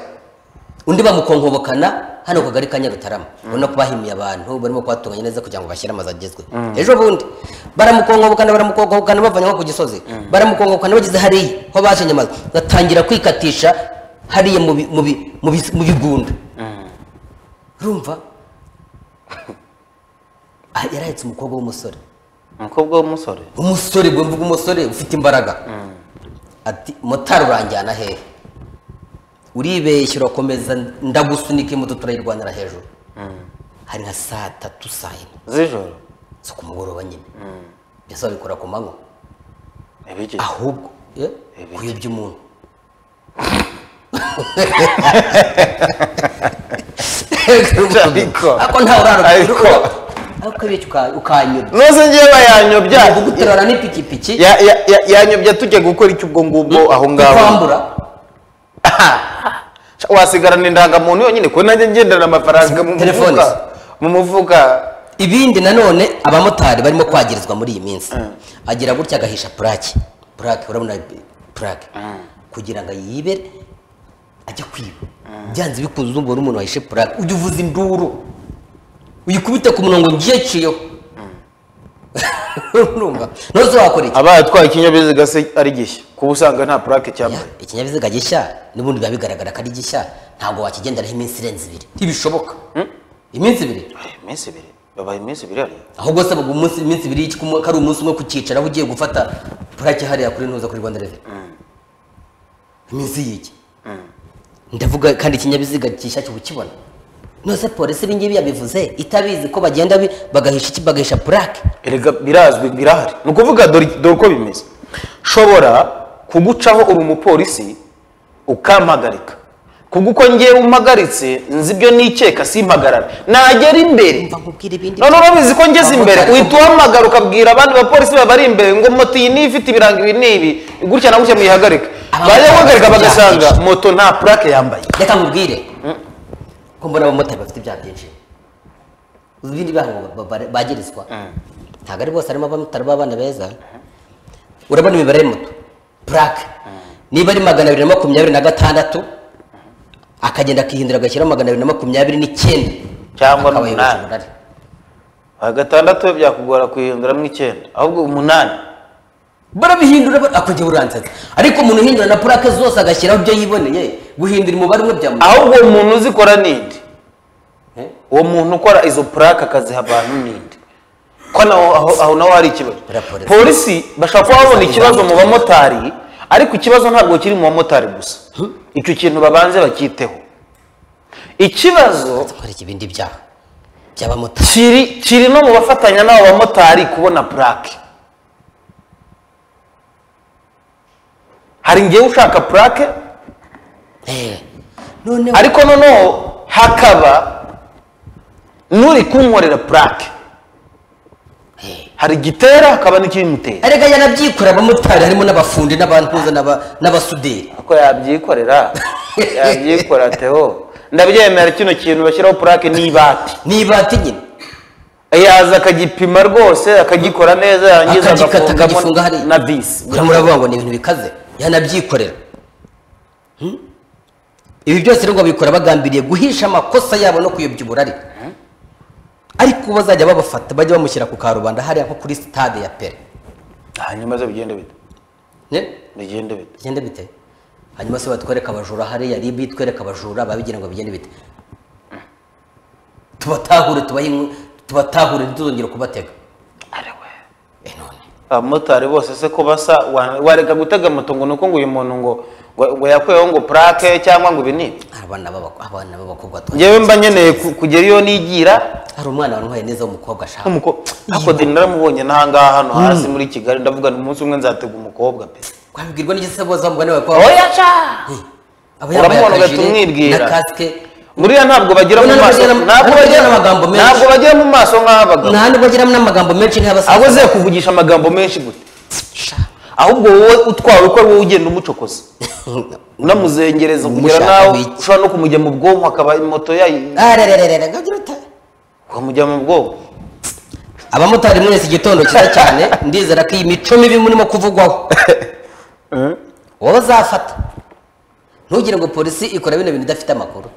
[SPEAKER 1] undi bamukonkobokana hano ku kagari ka nyarutarama ubona ko bahimiye abantu barimo kuhatunganya neza kugira ngo bashyire amazu agezwe ejo bundi baramukonkobokana baramukonkobokana bavanye nko ku gisozi baramukonkobokana bageze hariya aho bashenye amazu batangira kwikatisha hariya mu bi- mu bi- mu bi- mu bigunda urumva Ah, yarahetse umukobwa w'umusore
[SPEAKER 2] umukobwa w'umusore
[SPEAKER 1] umusore ubwo mvuga umusore ufite imbaraga ati motari uranjyana hehe uribeshya urakomeza ndagusunika imoto turayirwanira hejuru hari nka saa tatu saa yine
[SPEAKER 2] z'ijoro
[SPEAKER 1] zo ku mugoroba nyine mbese babikora ku manywa
[SPEAKER 2] ibiki
[SPEAKER 1] ahubwo eh, kuyobya umuntu
[SPEAKER 2] Ariko-
[SPEAKER 1] ako ntawe
[SPEAKER 2] ariko-
[SPEAKER 1] urarubyo ariko iyo ukanyura
[SPEAKER 2] nose ngewe bayanyobya
[SPEAKER 1] guterana n'ipikipiki
[SPEAKER 2] Ya- ya- ya- yanyobya tujya gukora iki ubwo ngubwo aho ngaho
[SPEAKER 1] kwambura
[SPEAKER 2] wasigarana indangamuntu yonyine ko nanjye ngendana amafaranga mu
[SPEAKER 1] Telefone.
[SPEAKER 2] mufuka mu mufuka
[SPEAKER 1] ibindi nanone abamotari barimo kwagirizwa muri iyi minsi agira gutya agahisha purake purake urabona purake kugira ngo yibe ajya kwiba byanze bikunze uzumva n'umuntu wahishe purake ujya uvuza induru uyikubite ku murongo ngiye ciyeho urumva nose wakora iki
[SPEAKER 2] aba yatwaye ikinyabiziga se ari gishya kuba usanga nta purake
[SPEAKER 1] Ya,
[SPEAKER 2] cyambaye
[SPEAKER 1] ikinyabiziga gishya n'ubundi biba bigaragara ko ari gishya ntabwo wakigenderaho iminsi irenze ibiri ntibishoboka iminsi ibiri
[SPEAKER 2] Babaye iminsi ibiri babaye iminsi ibiri hariya
[SPEAKER 1] ahubwo se baguha umunsi iminsi ibiri y'iki- ko ari umunsi umwe kucyicaraho ugiye gufata purake hariya kuri ntuza kuri rwanda reveni iminsi y'iki ndavuga kandi ikinyabiziga gishya cyo ukibona nose polisi ibi ngibi yabivuze itabizi ko bagenda bi- bagahisha iki bagahisha purake
[SPEAKER 2] erega birazwi birahari ni ukuvuga dore dore uko bimeze shobora kugucaho uri umupolisi ukampagarika kubwo uko ngewe umpagaritse nzi ibyo nikeka simpagarare nagera imbere
[SPEAKER 1] mva nkubwira ibindi
[SPEAKER 2] none urabizi ko ngeze imbere
[SPEAKER 1] Abamotari-
[SPEAKER 2] uhita uhamagara ukabwira abandi bapolisi babari imbere ngo moto iyi niyo ifite ibirango ibi n'ibi gutya na gutya muyihagarike
[SPEAKER 1] Abamotari
[SPEAKER 2] bajya guhagarika
[SPEAKER 1] bafite ibyaha
[SPEAKER 2] bagasanga
[SPEAKER 1] byinshi.
[SPEAKER 2] moto nta purake yambaye
[SPEAKER 1] reka nkubwire ko mbona abamotari bafite ibyaha byinshi uzi ibindi byaha ngo ba- ba- bagirizwa ntabwo ari bose harimo abatari abana beza urabona imibare muto purake niba ari magana abiri na makumyabiri na gatandatu akagenda akihindura agashyiraho magana abiri na makumyabiri n'icyenda
[SPEAKER 2] Cyangwa
[SPEAKER 1] akaba
[SPEAKER 2] n'umunani.
[SPEAKER 1] yujuje umurari.
[SPEAKER 2] gatandatu we byakugora kuyihinduramo icyenda ahubwo umunani
[SPEAKER 1] barabihindura ba- ako njye buransetsa ariko umuntu uhindura na purake zose agashyiraho ibyo yiboneye guhindura umubare umwe byamuha
[SPEAKER 2] ahubwo uwo muntu uzikora ninde
[SPEAKER 1] Eh?
[SPEAKER 2] uwo muntu ukora izo purake akaziha abantu ninde ko naho aho, aho naho hari ikibazo
[SPEAKER 1] Buriya polisi-
[SPEAKER 2] polisi bashobora kuba babona ikibazo mu bamotari ariko ikibazo ntabwo kiri mu bamotari gusa icyo kintu babanze bakiteho ikibazo
[SPEAKER 1] gukora ibindi byaha by'abamotari
[SPEAKER 2] kiri kiri no mu bafatanya n'abo bamotari kubona purake hari ngewe ushaka purake
[SPEAKER 1] Eh, noneho
[SPEAKER 2] ariko noneho hakaba n'uri kunkorera purake
[SPEAKER 1] Eh,
[SPEAKER 2] hari igitera hakaba n'ikibimutera
[SPEAKER 1] erega yanabyikorera abamotari harimo n'abafundi n'abantuza n'aba- n'abasuderi
[SPEAKER 2] ako yabyikorera yabyikora teho ndabyemera kino kintu bashyiraho purake n'ibati
[SPEAKER 1] n'ibati nyine
[SPEAKER 2] yaza akagipima rwose akagikora neza yarangiza
[SPEAKER 1] Akagikata,
[SPEAKER 2] agafungamo
[SPEAKER 1] akagifunga hariya.
[SPEAKER 2] na visi
[SPEAKER 1] buriya muravuga ngo ni ibintu bikaze yanabyikorera Hmm? ibi byose rero ngo babikora bagambiriye guhisha amakosa yabo no kuyobya uburari ariko bazajya babafata bajya bamushyira ku karubanda hariya nko kuri sitade ya pere
[SPEAKER 2] hanyuma zo bigende bite
[SPEAKER 1] Ne?
[SPEAKER 2] bigende bite
[SPEAKER 1] bigende bite hanyuma se batwereka abajura hariya ribi twereka abajura babigira ngo bigende bite tubatahure tubahe inkwi- tubatahure ntituzongere kubatega Eh, none
[SPEAKER 2] abamotari bose se ko basa wa- wareka gutega moto ngo ni uko ngo uyu muntu ngo ngo- ngo yakuyeho ngo purake cyangwa ngo ibi ni ibi.
[SPEAKER 1] abana b'abak- abana b'abakobwa twa-
[SPEAKER 2] ngewe mba nkeneye ku- kugera iyo nigira
[SPEAKER 1] hari umwana wantwaye neza w'umukobwa ashaka
[SPEAKER 2] nk'umuko ako deni naramubonye n'ahangaha hano hasi muri kigali ndavuga ni umunsi umwe nzatega umukobwa pe
[SPEAKER 1] wabibwirwa n'igisa bose bamubwa nawe ko
[SPEAKER 2] oya ca
[SPEAKER 1] aba yambaye
[SPEAKER 2] Uramubona
[SPEAKER 1] akajire
[SPEAKER 2] ugahita umwibwira.
[SPEAKER 1] na kasike
[SPEAKER 2] buriya ntabwo bagira mu
[SPEAKER 1] Ntabwo
[SPEAKER 2] maso
[SPEAKER 1] bagira-
[SPEAKER 2] ntabwo
[SPEAKER 1] ntabwo
[SPEAKER 2] bagira
[SPEAKER 1] bagira amagambo menshi.
[SPEAKER 2] ntabwo bagira mu maso nk'abagabo
[SPEAKER 1] nta nubwo agira n'amagambo menshi
[SPEAKER 2] abo
[SPEAKER 1] nk'abasaza
[SPEAKER 2] ze kuvugisha amagambo menshi gute ahubwo wowe utwawe ko ari wowe ugenda umucokoza unamuzengereza kugera
[SPEAKER 1] Umushaka
[SPEAKER 2] nawe
[SPEAKER 1] biki?
[SPEAKER 2] ushobora no kumujya mu bwonko akaba moto yayi
[SPEAKER 1] arerererera gagira uta
[SPEAKER 2] ukamujya mu bwonko
[SPEAKER 1] abamotari mwese igitondo cyiza cyane ndizera ko iyi mico mibi murimo kuvugwaho wowe uzafata ntugire ngo polisi ikora bino bintu idafite amakuru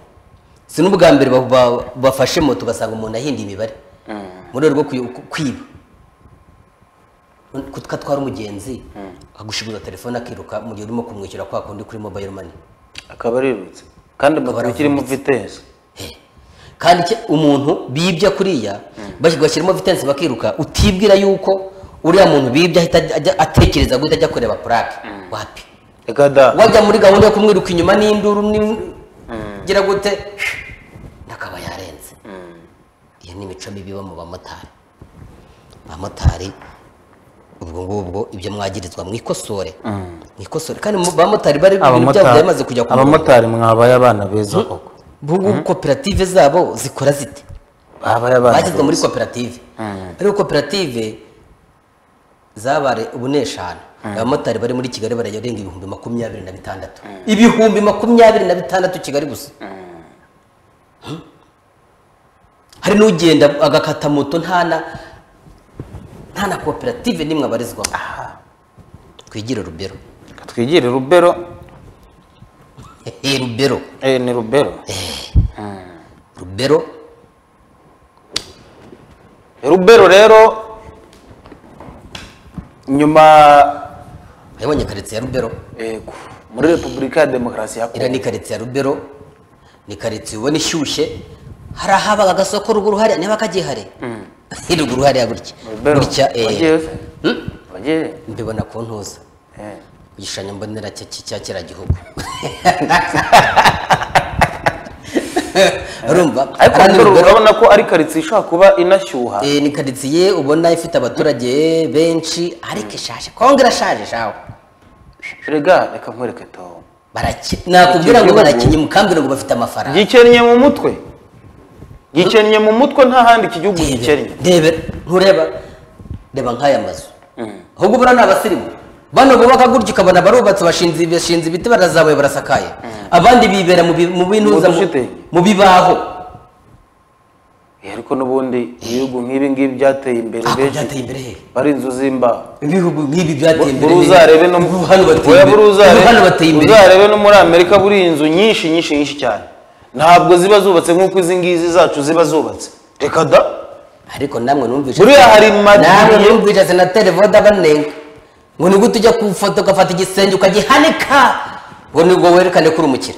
[SPEAKER 1] si n'ubwa mbere ba- ba- bafashe moto ugasanga umuntu ahinda imibare mu rwego rwo kuyi- ku- kwiba kutwatwara umugenzi akagushyiguza telefone akiruka mu gihe urimo kumwishyura kwa kundi kuri mobile money
[SPEAKER 2] akaba arirutse kandi moto ikirimo vitesi
[SPEAKER 1] Eh. kandi icyo- umuntu bibye kuriya bas- bashyiramo vitensi bakiruka utibwira yuko uriya muntu bibye ahita ajya- atekereza guhita ajya kureba purake wapi
[SPEAKER 2] reka da
[SPEAKER 1] wajya muri gahunda yo kumwiruka inyuma n'induru ni- gira gute nakaba yarenze iyo ni imico mibi iba mu bamotari abamotari ubwo ngubwo ibyo mwagirizwa mwikosore mwikosore kandi mu bamotari bari ibintu byabo byari bimaze kujya ku murongo.
[SPEAKER 2] abamotari mwabaye abana beza koko
[SPEAKER 1] ubu ngubu koperative zabo zikora zite
[SPEAKER 2] babaye abana
[SPEAKER 1] bashyizwe muri koperative ariko koperative zabare ubu ni eshanu abamotari bari muri kigali barajya barenga ibihumbi makumyabiri na bitandatu ibihumbi makumyabiri na bitandatu kigali gusa Hmm? hari n'ugenda agakata moto nta na nta na koperative n'imwe abarizwamo twigire rubero
[SPEAKER 2] beza. twigire rubero
[SPEAKER 1] Eh, rubero
[SPEAKER 2] eh ni rubero
[SPEAKER 1] rubero
[SPEAKER 2] rubero rero nyuma
[SPEAKER 1] wabonye karitsiye ya rubero
[SPEAKER 2] eh, ku- muri repubulika ya demokarasi ya
[SPEAKER 1] iriya
[SPEAKER 2] kongo
[SPEAKER 1] ni karitsiye ya rubero ni karitsiye ubona ishyushye hari ahabaga agasoko ruguru hariya niba kagihari ruguru hariya gutya
[SPEAKER 2] rubero
[SPEAKER 1] gutya eh,
[SPEAKER 2] wagiye se?
[SPEAKER 1] hmm?
[SPEAKER 2] wagiye
[SPEAKER 1] mbibona ku ntuza
[SPEAKER 2] Eh.
[SPEAKER 1] igishushanyo mbonera cya cya kera gihugu urumva
[SPEAKER 2] ariko
[SPEAKER 1] hariya ni
[SPEAKER 2] rubero
[SPEAKER 1] Rubero.
[SPEAKER 2] urabona ko ari karitsiye ishobora kuba inashyuha
[SPEAKER 1] Eh, ni karitsiye ubona ifite abaturage benshi ariko ishaje kongo irashaje shawe
[SPEAKER 2] rega reka nkwereke tom
[SPEAKER 1] Baraki- nakubwira ngo
[SPEAKER 2] Igihugu.
[SPEAKER 1] barakinnye mukambwira ngo bafite amafaranga
[SPEAKER 2] gikennye mu mutwe gikennye mu mutwe nta handi iki gihugu gikennye
[SPEAKER 1] ndebe ntureba reba nk'aya mazu ahubwo buriya ni abasirimu bano bubaka gutya ukabona barubatse bashinze bashinze ibiti barazamuye barasakaye abandi bibera mu bi- mu binuza mu-
[SPEAKER 2] dushitingi.
[SPEAKER 1] mu bibaho
[SPEAKER 2] Eh, ariko n'ubundi ibihugu nk'ibi ngibi byateye imbere
[SPEAKER 1] Ah,
[SPEAKER 2] benshi
[SPEAKER 1] byateye imbere he?
[SPEAKER 2] bari inzu z'imbaho
[SPEAKER 1] ibihugu nk'ibi byateye imbere
[SPEAKER 2] buri uzarebe no
[SPEAKER 1] ubu hano bateye
[SPEAKER 2] Oya,
[SPEAKER 1] imbere
[SPEAKER 2] buri uzarebe-
[SPEAKER 1] Ubu hano bateye imbere
[SPEAKER 2] uzarebe no muri amerika buri inzu nyinshi nyinshi nyinshi cyane ntabwo ziba zubatse nk'uko izi ngizi zacu ziba zubatse reka da
[SPEAKER 1] ariko namwe numvise
[SPEAKER 2] Buriya hari madini-
[SPEAKER 1] namwe numvise senateri voda banenga ngo ni gute ujya ku ifoto ugafata igisenge ukagihanika ngo nibwo werekane ko uri umukire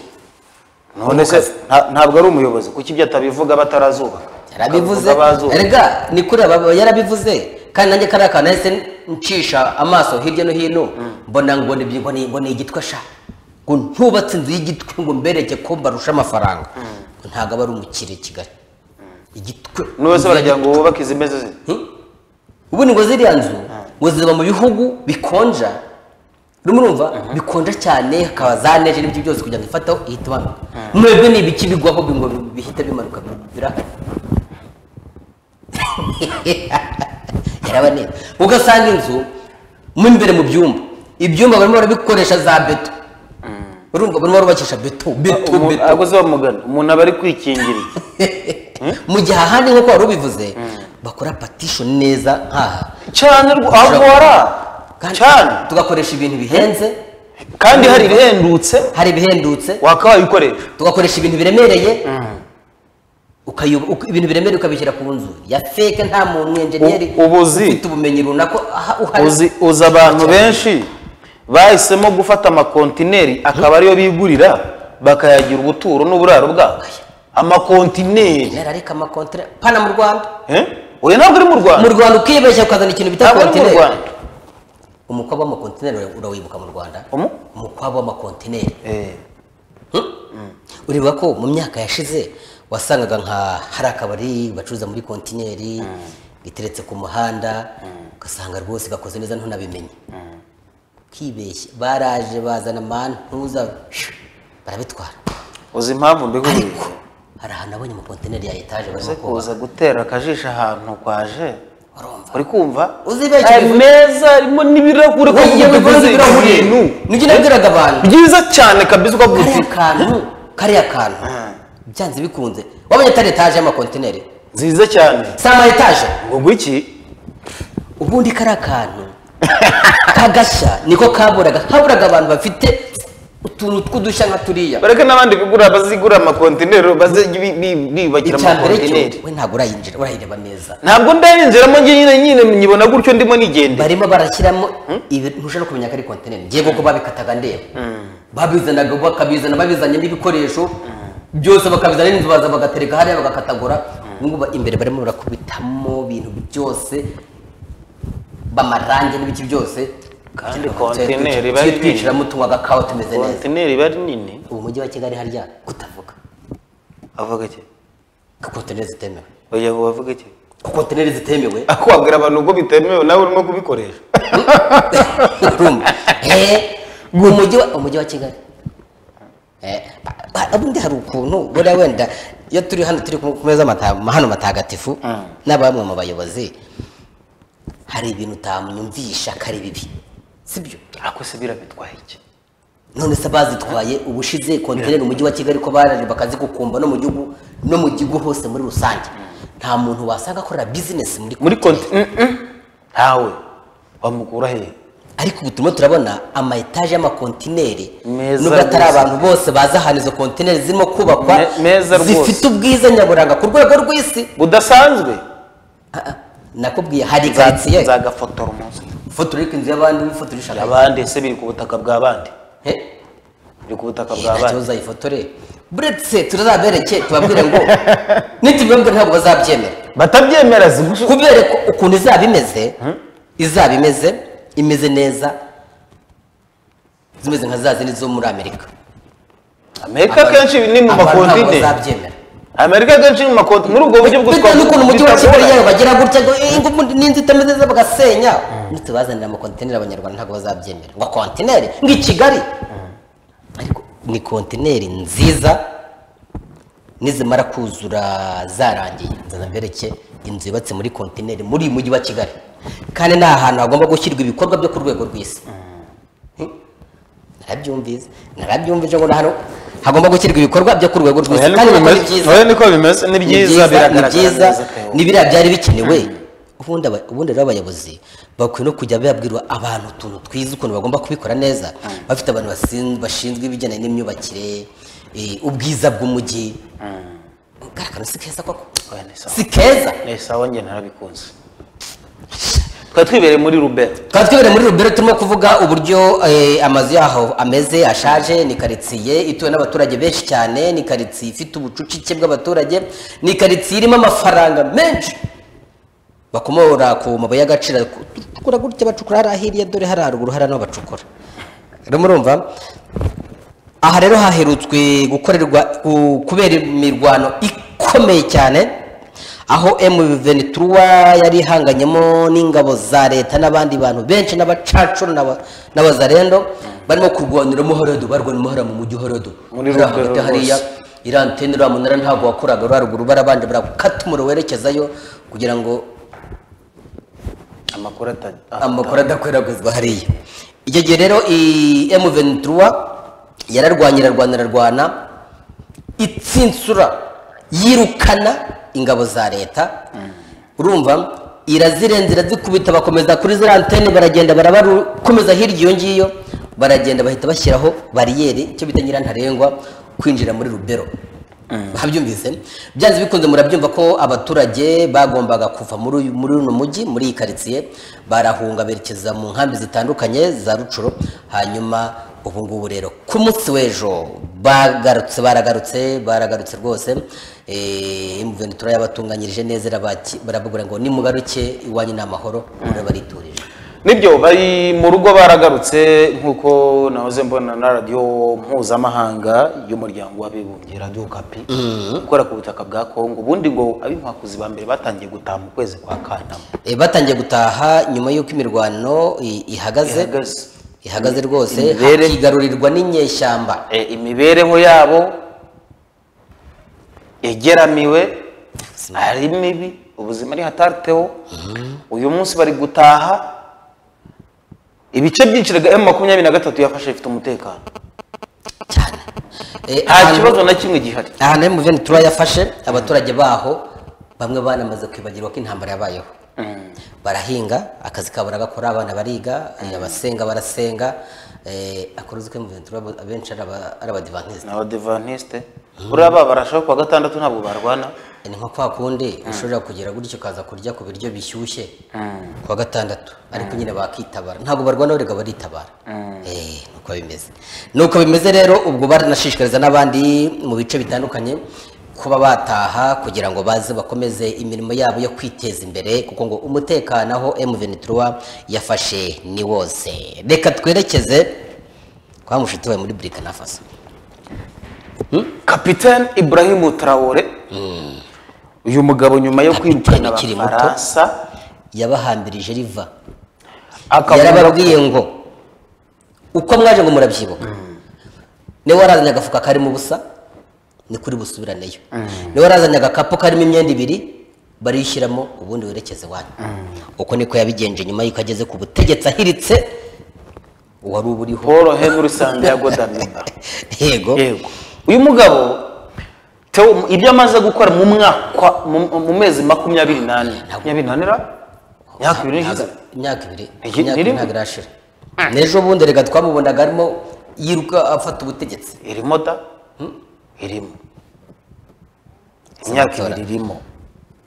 [SPEAKER 2] none se nta- ntabwo ari umuyobozi kuki ibyo atabivuga batarazubaka
[SPEAKER 1] yarabivuze
[SPEAKER 2] Akabivuga bazubaka.
[SPEAKER 1] erega ni kuri aba yarabivuze kandi nanjye kariya kantu nahise ncisha amaso hirya no hino mbona ngo ni ngo ni ngo ni igitwe sha ngo ntubatse inzu y'igitwe ngo mbereke ko mbarusha amafaranga ngo ntabwo aba ari umukire kigali igitwe
[SPEAKER 2] n'ubu se baragira ngo wubake izimeze zite
[SPEAKER 1] Hmm? ubundi ngo ziriya nzu ngo ziba mu bihugu bikonja urimo urumva bikonja cyane hakaba za neje n'ibyo byose kugira ngo ifataho ihite imanuka mwebwe ni ibiki bigwaho bi- ngo bihita bimanuka biraka yarabaneye ugasanga inzu mo imbere mu byumba ibyumba barimo barabikoresha za beto urumva barimo barubakisha beto beto
[SPEAKER 2] Umu-
[SPEAKER 1] beto
[SPEAKER 2] ahubwo se bamugana umuntu aba ari kwikingiriye
[SPEAKER 1] mu gihe ahandi nk'uko wari ubivuze bakora patisho neza nk'aha
[SPEAKER 2] cyane rwo- ahubwo warara
[SPEAKER 1] kandi
[SPEAKER 2] cyane
[SPEAKER 1] tugakoresha ibintu bihenze
[SPEAKER 2] kandi hari ibihendutse
[SPEAKER 1] hari ibihendutse
[SPEAKER 2] waka wayikoresha
[SPEAKER 1] tugakoresha ibintu biremereye ukayob- uka- ibintu biremereye ukabishyira ku nzu ya feke nta muntu enjeniyeri
[SPEAKER 2] U- ubuzi.
[SPEAKER 1] ufite ubumenyi runaka aha- uhari
[SPEAKER 2] uzi uzi abantu benshi bahisemo gufata amakontineri akaba ariyo bigurira bakayagira ubuturo n'uburaro bwabo amakontineri
[SPEAKER 1] Nera ariko amakontere pana mu rwanda
[SPEAKER 2] Eh? oya ntabwo uri mu
[SPEAKER 1] mu
[SPEAKER 2] rwanda
[SPEAKER 1] rwanda ukibeshya ukazana ikintu bita
[SPEAKER 2] ntabwo ari mu
[SPEAKER 1] kontineri
[SPEAKER 2] rwanda
[SPEAKER 1] umukwabo w'amakontineri ura- urawibuka mu rwanda
[SPEAKER 2] Umu?
[SPEAKER 1] umukwabo w'amakontineri
[SPEAKER 2] Eh,
[SPEAKER 1] ureba ko mu myaka yashize wasangaga nka hari akabari bacuruza muri kontineri iteretse ku muhanda ugasanga rwose gakoze neza ntunabimenye kibeshya baraje bazana amantuza barabitwara
[SPEAKER 2] uzi impamvu mbiguye
[SPEAKER 1] ariko hari ahantu abonye mu kontineri ya etaje barimo
[SPEAKER 2] uze
[SPEAKER 1] kubaka
[SPEAKER 2] kuza gutera akajisho ahantu kwaje
[SPEAKER 1] urumva
[SPEAKER 2] uri kumva
[SPEAKER 1] Uzibeshye
[SPEAKER 2] Aya
[SPEAKER 1] bivuze-
[SPEAKER 2] meza arimo n'ibirahure ko
[SPEAKER 1] Buriya
[SPEAKER 2] uvuga
[SPEAKER 1] bivuze ibirahuri
[SPEAKER 2] ibintu
[SPEAKER 1] nibyo nabwiraga abantu
[SPEAKER 2] byiza cyane kabisa ukavuga uti
[SPEAKER 1] kariya kantu kariya kantu byanze bikunze wabonye atari etaje y'amakontineri
[SPEAKER 2] nziza cyane
[SPEAKER 1] si ama etaje
[SPEAKER 2] ngo ngwiki
[SPEAKER 1] ubundi kariya kantu kagashya niko kaburaga haburaga abantu bafite utuntu tw'udushya nka turiya
[SPEAKER 2] bareke n'abandi kugura bazigura amakontineri bazajya bi- bi- bibakira
[SPEAKER 1] icya mbere cyo
[SPEAKER 2] amakontineri
[SPEAKER 1] we ntabwo urayinjira urayireba neza
[SPEAKER 2] ntabwo ndayinjiramo njye nyine nyine nyibona gutyo ndimo nigende
[SPEAKER 1] barimo barashyiramo ibi- ntushobora kumenya ko ari kontineri ngiye kuko babikataga ndeba babizanaga bakabizana babizanye n'ibikoresho byose bakabizana n'inzu baza bagatereka hariya bagakatagura ubu ngubu imbere barimo barakubitamo ibintu byose bamarange n'ibiki byose
[SPEAKER 2] Kandi kontineri
[SPEAKER 1] bari
[SPEAKER 2] bari
[SPEAKER 1] twicaramo tunywa agakawa tumeze neza
[SPEAKER 2] kontineri iba ari nini
[SPEAKER 1] ubu mujyi wa kigali harya kutavuga
[SPEAKER 2] avuga iki
[SPEAKER 1] ko kontineri zitemewe
[SPEAKER 2] oya wavuga iki
[SPEAKER 1] ko kontineri zitemewe
[SPEAKER 2] ako wabwira abantu ubwo bitemewe nawe urimo kubikoresha
[SPEAKER 1] urumva Eh, umujyi wa umujyi wa kigali Eh, ba- ba- ubundi hari ukuntu buriya wenda iyo turi hano turi ku ku meza amata- hano matagatifu n'abamwe mu bayobozi hari ibintu utamunyumvisha ko ari bibi sibyo
[SPEAKER 2] ako se birabitwaye iki
[SPEAKER 1] none se bazitwaye ubushize kontineri umujyi wa kigali ko baraje bakazigukumba no mu gihugu no mu gihugu hose muri rusange nta muntu wasanga akorera bizinesi muri
[SPEAKER 2] muri
[SPEAKER 1] kontineri
[SPEAKER 2] kontineri ntawe wamukura hehe
[SPEAKER 1] ariko ubu turimo turabona ama etaje y'amakontineri
[SPEAKER 2] Meza
[SPEAKER 1] nubwo atari
[SPEAKER 2] rwose.
[SPEAKER 1] abantu bose bazi ahantu izo kontineri zirimo kubakwa
[SPEAKER 2] Me- meza rwose.
[SPEAKER 1] zifite ubwiza nyaburanga ku rwego rw'isi
[SPEAKER 2] budasanzwe
[SPEAKER 1] Ah, ah, nakubwiye hari
[SPEAKER 2] Nza-
[SPEAKER 1] karitsiye
[SPEAKER 2] nzagafotora umunsi
[SPEAKER 1] ufotora ariko inzu y'abandi wifotora ishaka
[SPEAKER 2] abandi ese biri ku butaka bw'abandi
[SPEAKER 1] he
[SPEAKER 2] biri ku butaka bw'abandi
[SPEAKER 1] ntakibazo ayifotore buretse turazabereke tubabwire ngo nitubibabwe ntabwo bazabyemera
[SPEAKER 2] batabyemera zimushe
[SPEAKER 1] kubereka ukuntu izaba imeze izaba imeze imeze neza zimeze nka za zindi zo muri amerika
[SPEAKER 2] amerika akenshi ni mu
[SPEAKER 1] Abantu ntabwo
[SPEAKER 2] makontineri
[SPEAKER 1] bazabyemera
[SPEAKER 2] amerika akenshi ni mu makontineri muri ubwo buryo bwo
[SPEAKER 1] bitewe n'ukuntu umujyi wa
[SPEAKER 2] bitagora.
[SPEAKER 1] kigali yawe bagira gutya ngo ingufu n'inzu itameze neza bagasenya nitubazanira amakontineri abanyarwanda ntabwo bazabyemera ngo kontineri ngo i kigali ariko ni kontineri nziza nizimara kuzura zarangiye nzana mbereke inzu yubatse muri kontineri muri uyu mujyi wa kigali kandi ni ahantu hagomba gushyirwa ibikorwa byo ku rwego rw'isi narabyumvise narabyumvise ngo na hano hagomba gushyirwa ibikorwa byo ku rwego rw'isi kandi nako ni byiza
[SPEAKER 2] oya niko bimeze ni
[SPEAKER 1] ni
[SPEAKER 2] byiza
[SPEAKER 1] ni
[SPEAKER 2] biragaragara
[SPEAKER 1] byiza
[SPEAKER 2] neza pe.
[SPEAKER 1] ni biriya byari bikenewe ubundi aba- ubundi rero abayobozi bakwiye no kujya babwira abantu utuntu twiza ukuntu bagomba kubikora neza bafite abantu basin- bashinzwe ibijyanye n'imyubakire eh, ubwiza bw'umujyi karakantu si keza koko
[SPEAKER 2] Oya, ni sawa.
[SPEAKER 1] si keza
[SPEAKER 2] ni sawa njye narabikunze twari twibereye muri rubero
[SPEAKER 1] tukaba twibere muri rubero turimo kuvuga uburyo eh, amazu yaho ameze ashaje ni karitsiye ituwe n'abaturage benshi cyane ni karitsiye ifite ubucucike bw'abaturage ni karitsiye irimo amafaranga menshi bakomora ku mabuye y'agaciro bacukura gutya bacukura hariya hirya dore hari haruguru hari n'aho bacukura rero murumva aha rero haherutswe gukorerwa ku- kubera imirwano ikomeye cyane aho M23 yari ihanganyemo n'ingabo za leta n'abandi bantu benshi n'abacacuru n'aba- n'abazarendo barimo kurwanira umuhorodo barwanira umuhora mu mujyi uhorodo
[SPEAKER 2] Muri
[SPEAKER 1] Hariya
[SPEAKER 2] Rugero
[SPEAKER 1] hagati hariya
[SPEAKER 2] rwose.
[SPEAKER 1] iriya antene uriya munara ntabwo wakoraga uriya ruguru barabanje barakata umuriro werekezayo kugira ngo
[SPEAKER 2] amakuru ata-
[SPEAKER 1] amakuru adakwirakwizwa hariya icyo gihe rero i- M23 yararwanye irarwana irarwana itsinsura yirukana ingabo za leta urumva irazirenza irazikubita bakomeza kuri ziriya antene baragenda barabakomeza hirya iyo ngiyo baragenda bahita bashyiraho bariyeri icyo bita nyirantarengwa kwinjira muri rubero babyumvise byanze bikunze murabyumva ko abaturage bagombaga kuva muri uyu- muri uno mujyi muri iyi karitsiye barahunga berekeza mu nkambi zitandukanye za rucuro hanyuma ubu ngubu rero ku munsi w'ejo bagarutse baragarutse baragarutse rwose imvenitura yabatunganyirije neza irabaki- barababwira ngo nimugaruke iwanyu ni amahoro murabariturije
[SPEAKER 2] nibyo bari mu rugo baragarutse nk'uko nahoze mbona na radiyo mpuzamahanga y'umuryango w'abibumbye radiyo kapi ikora ku butaka bwa kongo ubundi ngo ab'inkwakuzi ba mbere batangiye gutaha mu kwezi kwa kanama
[SPEAKER 1] Eh, batangiye gutaha nyuma y'uko imirwano i- ihagaze
[SPEAKER 2] Ihagaze.
[SPEAKER 1] ihagaze rwose
[SPEAKER 2] Imibere-
[SPEAKER 1] hakigarurirwa n'inyeshyamba
[SPEAKER 2] E, imibereho yabo igeramiwe ari mibi ubuzima ari hatariteho uyu munsi bari gutaha ibice byinshi emu makumyabiri na gatatu yafashe bifite umutekano
[SPEAKER 1] cyane Eh,
[SPEAKER 2] nta
[SPEAKER 1] ahantu-
[SPEAKER 2] kibazo na kimwe gihari
[SPEAKER 1] ahantu emuveni tura yafashe abaturage baho bamwe banamaze kwibagirwa ko intambara yabayeho barahinga akazi kabo baragakora abana bariga eh, abasenga barasenga eh, akaruzi k'emuveni tura abenshi ari aba- ari abadivantisite
[SPEAKER 2] ni abadivantisite buriya baba barashaka kuwa gatandatu ntabwo barwana
[SPEAKER 1] ni nko kwa kundi ushobora kugira gutyo ukaza kurya ku biryo bishyushye kuwa gatandatu ariko nyine bakitabara ntabwo barwana barega baritabara Eh, nuko bimeze nuko bimeze rero ubwo baranashishikariza n'abandi mu bice bitandukanye kuba bataha kugira ngo baze bakomeze imirimo yabo yo kwiteza imbere kuko ngo umutekano aho M23 yafashe ni wose reka twerekeze kwa mushuti wawe muri Burkina Faso
[SPEAKER 2] kapitene ibrahim tarawore uyu mugabo nyuma yo
[SPEAKER 1] Kapiteni
[SPEAKER 2] kwirukana
[SPEAKER 1] ukiri muto.
[SPEAKER 2] abafaransa
[SPEAKER 1] yabahambirije riva
[SPEAKER 2] akavuga ko
[SPEAKER 1] yarababwiye ngo uko mwaje ngo murabyibuka niwe warazanye agafuka karimo ubusa ni kuri busubiraneyo niwe warazanye agakapu karimo imyenda ibiri barishyiramo ubundi werekeze iwanyu uko niko yabigenje nyuma y'uko ageze ku butegetsi ahiritse wari uba uriho
[SPEAKER 2] paul henry sandiago damimba
[SPEAKER 1] yego
[SPEAKER 2] yego uyu mugabo Theo, ibyo amaze gukora mu mwaka mu- mu mezi makumyabiri n'ane makumyabiri n'ane ra myaka ibiri n'ishize
[SPEAKER 1] Ntago- imyaka ibiri
[SPEAKER 2] Iki-
[SPEAKER 1] imyaka
[SPEAKER 2] niri-
[SPEAKER 1] ibiri ntabwo irashira n'ejo bundi reka twamubonaga arimo yiruka afata ubutegetsi
[SPEAKER 2] irimo da irimo imyaka ibiri irimo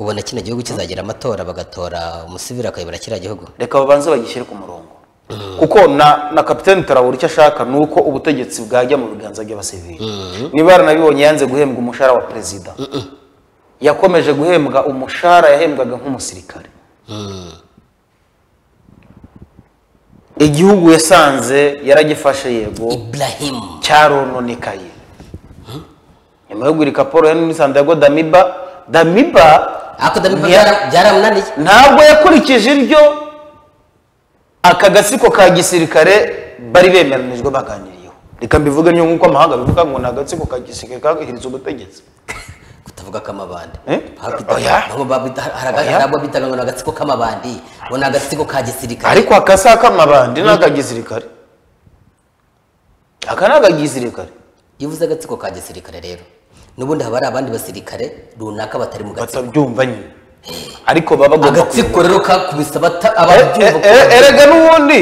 [SPEAKER 1] ubona kino gihugu kizagira amatora bagatora umusivili akayobora kiriya gihugu
[SPEAKER 2] reka babanze bagishyire ku murongo kuko na na kapitani tarawura icyo ashaka ni uko ubutegetsi bwajya mu biganza by'abasivili niba yaranabibonye yanze guhembwa umushahara wa perezida yakomeje guhembwa umushahara yahembwaga nk'umusirikare igihugu yasanze yaragifashe yego
[SPEAKER 1] Ibrahim
[SPEAKER 2] cyarononekaye nyuma yo guhirika paul henry sandago damiba damiba
[SPEAKER 1] ako
[SPEAKER 2] Ni-
[SPEAKER 1] ndabibona byaramunaniye
[SPEAKER 2] ntabwo yakurikije ibyo aka gatsiko ka gisirikare bari bemeranijwe baganiriyeho reka mbivuge nyo nk'uko amahanga abivuga ngo ni agatsiko ka gisirikare kahiritse ubutegetsi
[SPEAKER 1] kutavuga ko amabandi
[SPEAKER 2] Eh? Oya. Oya.
[SPEAKER 1] harabwo bitaga ngo ni agatsiko k'amabandi ngo ni agatsiko ka gisirikare
[SPEAKER 2] ariko aka si akamabandi ni aka gisirikare aka ni aka gisirikare
[SPEAKER 1] iyo uvuze agatsiko ka gisirikare rero n'ubundi haba hari abandi basirikare runaka batari mu gatsiko
[SPEAKER 2] batabyumva nyine ariko baba bagomba
[SPEAKER 1] agatsiko rero kakubise abata-
[SPEAKER 2] E-
[SPEAKER 1] ababyumva
[SPEAKER 2] e- e-
[SPEAKER 1] ko-
[SPEAKER 2] erega n'ubundi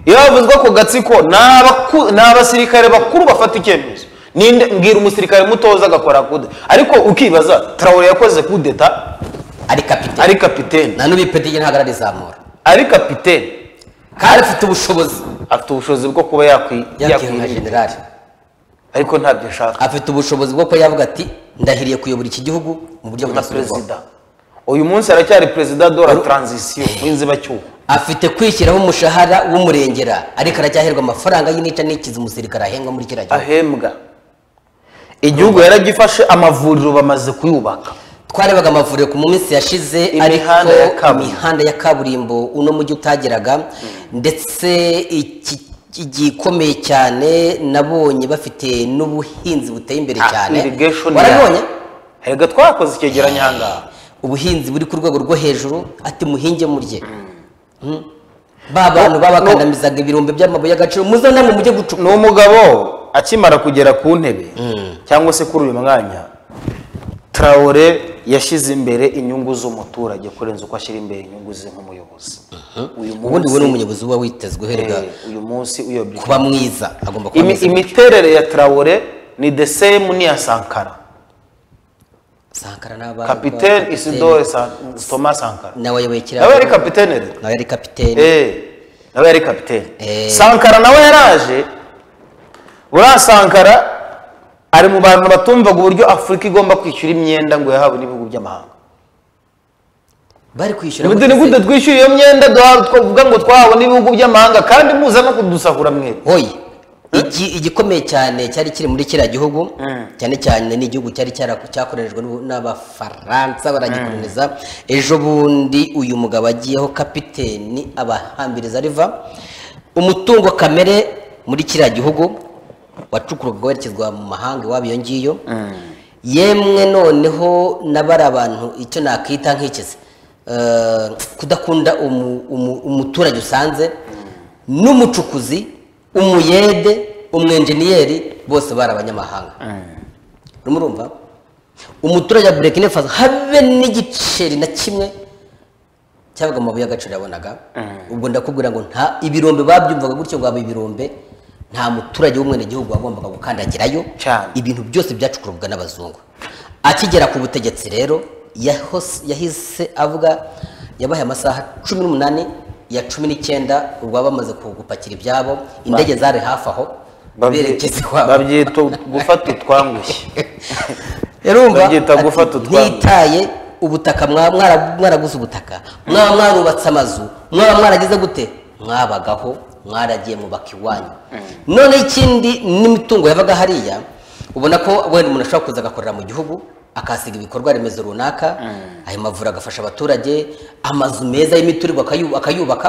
[SPEAKER 2] iyo havuzwe ako gatsiko ni abaku- ni abasirikare bakuru bafata icyemezo ninde mbwira umusirikare mutoza agakora kude ariko ukibaza tarawure yakoze kudeta
[SPEAKER 1] ari kapitene
[SPEAKER 2] ari kapitene
[SPEAKER 1] nta n'ubipediye ntabwo ararizamura
[SPEAKER 2] ari kapitene
[SPEAKER 1] kandi afite ubushobozi
[SPEAKER 2] afite ubushobozi bwo kuba yakwi-
[SPEAKER 1] yakiwe nka
[SPEAKER 2] yakwirinda
[SPEAKER 1] generali
[SPEAKER 2] ariko ntabyo ashaka
[SPEAKER 1] afite ubushobozi bwo kuba yavuga ati ndahiriye kuyobora iki gihugu mu buryo
[SPEAKER 2] na
[SPEAKER 1] budasubirwaho
[SPEAKER 2] perezida uyu munsi aracyari perezida de la transition w'inzibacyuho
[SPEAKER 1] afite kwishyiraho umushahara w'umurengera ariko aracyaherwa amafaranga y'inica n'ikizi umusirikare ahengwa muri kiriya gihugu
[SPEAKER 2] ahembwa igihugu yaragifashe amavuriro bamaze kuyubaka
[SPEAKER 1] twarebaga amavuriro ku minsi yashize ariko
[SPEAKER 2] Imihanda ya kaburimbo.
[SPEAKER 1] imihanda ya kaburimbo uno mujyi utageraga ndetse iki- igikomeye cyane nabonye bafite n'ubuhinzi buteye imbere cyane
[SPEAKER 2] irrigation
[SPEAKER 1] warabonye
[SPEAKER 2] erega twakoze icyegeranyo ahangaha
[SPEAKER 1] ubuhinzi buri ku rwego rwo hejuru ati muhinge murye Mm. ba bantu babakandamizaga ibirombe by'amabuye y'agaciro muzana mu mujye gucuka
[SPEAKER 2] ni umugabo akimara kugera ku ntebe cyangwa se kuri uyu mwanya tarawore yashyize imbere inyungu z'umuturage kurenza uko ashyira imbere inyungu ze nk'umuyobozi uyu
[SPEAKER 1] ubundi we ni
[SPEAKER 2] munsi
[SPEAKER 1] umuyobozi uba witezwe uherwa
[SPEAKER 2] eh, uyu munsi uyobye
[SPEAKER 1] kuba mwiza agomba kuba
[SPEAKER 2] Imi-
[SPEAKER 1] mwiza
[SPEAKER 2] imiterere ya tarawore ni the same n'iya sankara
[SPEAKER 1] sankara n'aba
[SPEAKER 2] kapitene isidore San- thomas sankara
[SPEAKER 1] nawe ayoboye kiriya
[SPEAKER 2] nawe yari kapitene rero
[SPEAKER 1] nawe yari kapitene
[SPEAKER 2] Eh, nawe yari kapitene
[SPEAKER 1] Eh.
[SPEAKER 2] sankara nawe yaraje buriya sankara ari mu bantu batumvaga uburyo afurika igomba kwishyura imyenda ngo yahawe n'ibihugu by'amahanga
[SPEAKER 1] bari kwishyura
[SPEAKER 2] ubundi ni
[SPEAKER 1] gute
[SPEAKER 2] gute
[SPEAKER 1] se?
[SPEAKER 2] twishyura iyo myenda duha- twavuga ngo twahawe n'ibihugu by'amahanga kandi muza no kudusahura mwebwe
[SPEAKER 1] oyi Iki- igikomeye cyane cyari kiri muri kiriya gihugu cyane cyane ni igihugu cyari cyara- cyakoreshejwe n'u- n'abafaransa baragikoloniza ejo bundi uyu mugabo agiyeho kapiteni abahambiriza riva umutungo kamere muri kiriya gihugu wacukurwaga werekezwa mu mahanga iwabo iyo ngiyo yemwe noneho n'abari abantu icyo nakwita nk'ikizi eh, kudakunda umu- umu- umuturage usanze n'umucukuzi umuyede umwenjeniyeri bose bari abanyamahanga murumva umuturage wa burkina faso habe n'igiceri na kimwe cyabaga mu mabuye y'agaciro yabonaga ubwo ndakubwira ngo nta ibirombe babyumvaga gutyo ngo haba ibirombe nta muturage w'umwenegihugu wagombaga gukandagirayo
[SPEAKER 2] Cyane.
[SPEAKER 1] ibintu byose byacukurwaga n'abazungu akigera ku butegetsi rero yahos- yahise avuga yabahaye amasaha cumi n'umunani ya cumi n'icyenda urwa bamaze ku- gupakira ibyabo indege zari hafi aho berekeza iwabo
[SPEAKER 2] babyita gufata utwangushye
[SPEAKER 1] Yarumva
[SPEAKER 2] Babyita gufata utwana.
[SPEAKER 1] ntitaye ubutaka mwaba mwara- mwaraguze ubutaka mwaba mwarubatse amazu mwaba mwaragize gute mwabagaho mwaragiye mubaka iwanyu none ikindi n'imitungo yabaga hariya ubona ko wenda umuntu ashobora kuza agakorera mu gihugu akasiga ibikorwa remezo runaka ayo mavuriro agafasha abaturage amazu meza y'imiturirwa akayu- akayubaka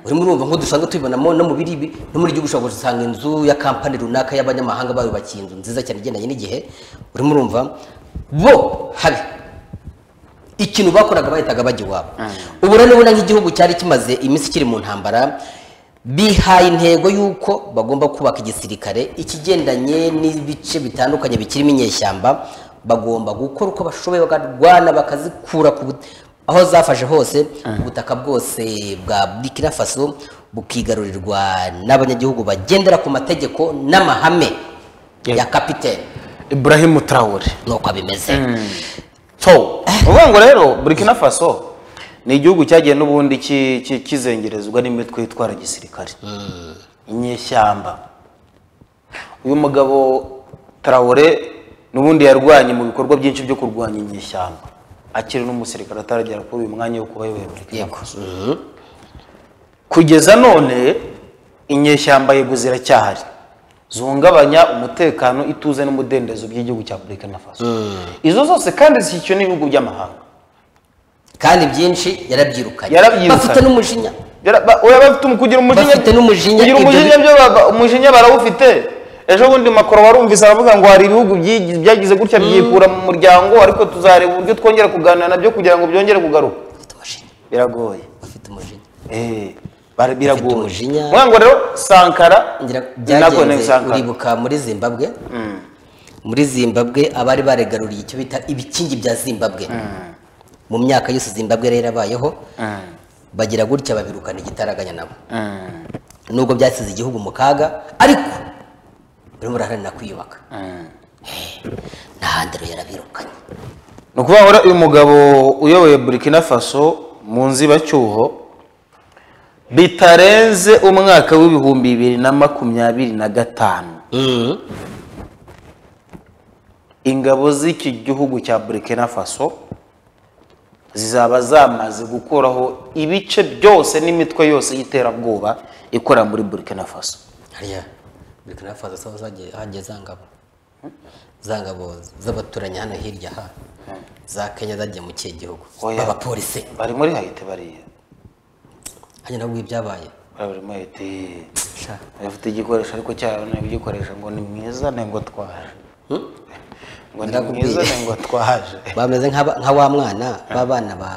[SPEAKER 1] urimo urumva nk'uko dusanzwe tubibonamo no mu biri ibi no muri gihugu ushobora gusanga inzu ya kampani runaka y'abanyamahanga bayubakiye inzu nziza cyane igendanye n'igihe urimo urumva bo habe ikintu bakoraga bahitaga bajya iwabo ubu rero ubona nk'igihugu cyari kimaze iminsi kiri mu ntambara bihaye intego y'uko bagomba kubaka igisirikare ikigendanye n'ibice bitandukanye bikirimo inyeshyamba bagomba gukora uko bashoboye bakarwana bakazikura ku bu- aho zafashe hose ubutaka bwose bwa burkina faso bukigarurirwa n'abanyagihugu bagendera ku mategeko n'amahame ya kapitene
[SPEAKER 2] ibrahim tarawore
[SPEAKER 1] nuko bimeze
[SPEAKER 2] so uvuga ngo rero burkina faso ni igihugu cyagiye n'ubundi ki- ki- kizengerezwa n'imitwe yitwara gisirikare inyeshyamba uyu mugabo tarawore n'ubundi yarwanye mu bikorwa byinshi byo kurwanya inyeshyamba akiri n'umusirikare ataragera kuri uyu mwanya wo kuba yobora Burkina
[SPEAKER 1] yego
[SPEAKER 2] kugeza none inyeshyamba yego ziracyahari zihungabanya umutekano ituze n'umudendezo by'igihugu cya burkina faso izo zose kandi zishyikiwe n'ibihugu by'amahanga
[SPEAKER 1] kandi byinshi yarabyirukanye
[SPEAKER 2] Yarabyirukanye.
[SPEAKER 1] bafite n'umujinya
[SPEAKER 2] Yara- ba- oya bafite umu- kugira umujinya
[SPEAKER 1] Bafite n'umujinya,
[SPEAKER 2] kugira
[SPEAKER 1] ibyo
[SPEAKER 2] umujinya
[SPEAKER 1] bi-
[SPEAKER 2] byo baba- umujinya barawufite ejo bundi makoro warumvise aravuga ngo hari ibihugu byi- byagize gutya byikura mu muryango ariko tuzareba uburyo twongera kuganira nabyo kugira ngo byongere kugaruka
[SPEAKER 1] bafite umujinya
[SPEAKER 2] biragoye
[SPEAKER 1] bafite umujinya
[SPEAKER 2] Eh, Bari-
[SPEAKER 1] Bafite
[SPEAKER 2] biragoye
[SPEAKER 1] umujinya.
[SPEAKER 2] Mvuga ngo rero sankara
[SPEAKER 1] ngira-
[SPEAKER 2] nako ni
[SPEAKER 1] byagenze
[SPEAKER 2] sankara
[SPEAKER 1] uribuka muri zimbabwe muri zimbabwe abari baregaruriye icyo bita ibikingi bya zimbabwe mu myaka yose zimbabwe rero abayeho bagira gutya babirukana igitaraganya nabo
[SPEAKER 2] Mm.
[SPEAKER 1] nubwo byasize igihugu mu kaga ariko barimo baraharanira kwiyubaka nta handi rero yarabirukanye
[SPEAKER 2] ni ukuvuga ngo rero uyu mugabo uyoboye burkina faso mu nzibacyuho bitarenze umwaka w'ibihumbi bibiri na makumyabiri na gatanu
[SPEAKER 1] Mm.
[SPEAKER 2] ingabo z'iki gihugu cya burkina faso zizaba zamaze gukuraho ibice byose n'imitwe yose y'iterabwoba ikorera muri burkina faso
[SPEAKER 1] hariya burkina faso so zagiye hagiye zangabo zangabo z'abaturanyi hano hirya ha za kenya zagiye mu kihe gihugu
[SPEAKER 2] Oya.
[SPEAKER 1] abapolisi
[SPEAKER 2] bari muri hayiti bariya
[SPEAKER 1] hanyuma nabwo ibyabaye
[SPEAKER 2] bari bari muri hayiti
[SPEAKER 1] Sha.
[SPEAKER 2] bafite igikoresho ariko cyabo ntabwo igikoresha ngo ni mwiza ni ngo twaje ngo ni
[SPEAKER 1] Ndakubwiye.
[SPEAKER 2] mwiza ni ngo twaje
[SPEAKER 1] bameze nk'aba- nka wa mwana b'abana ba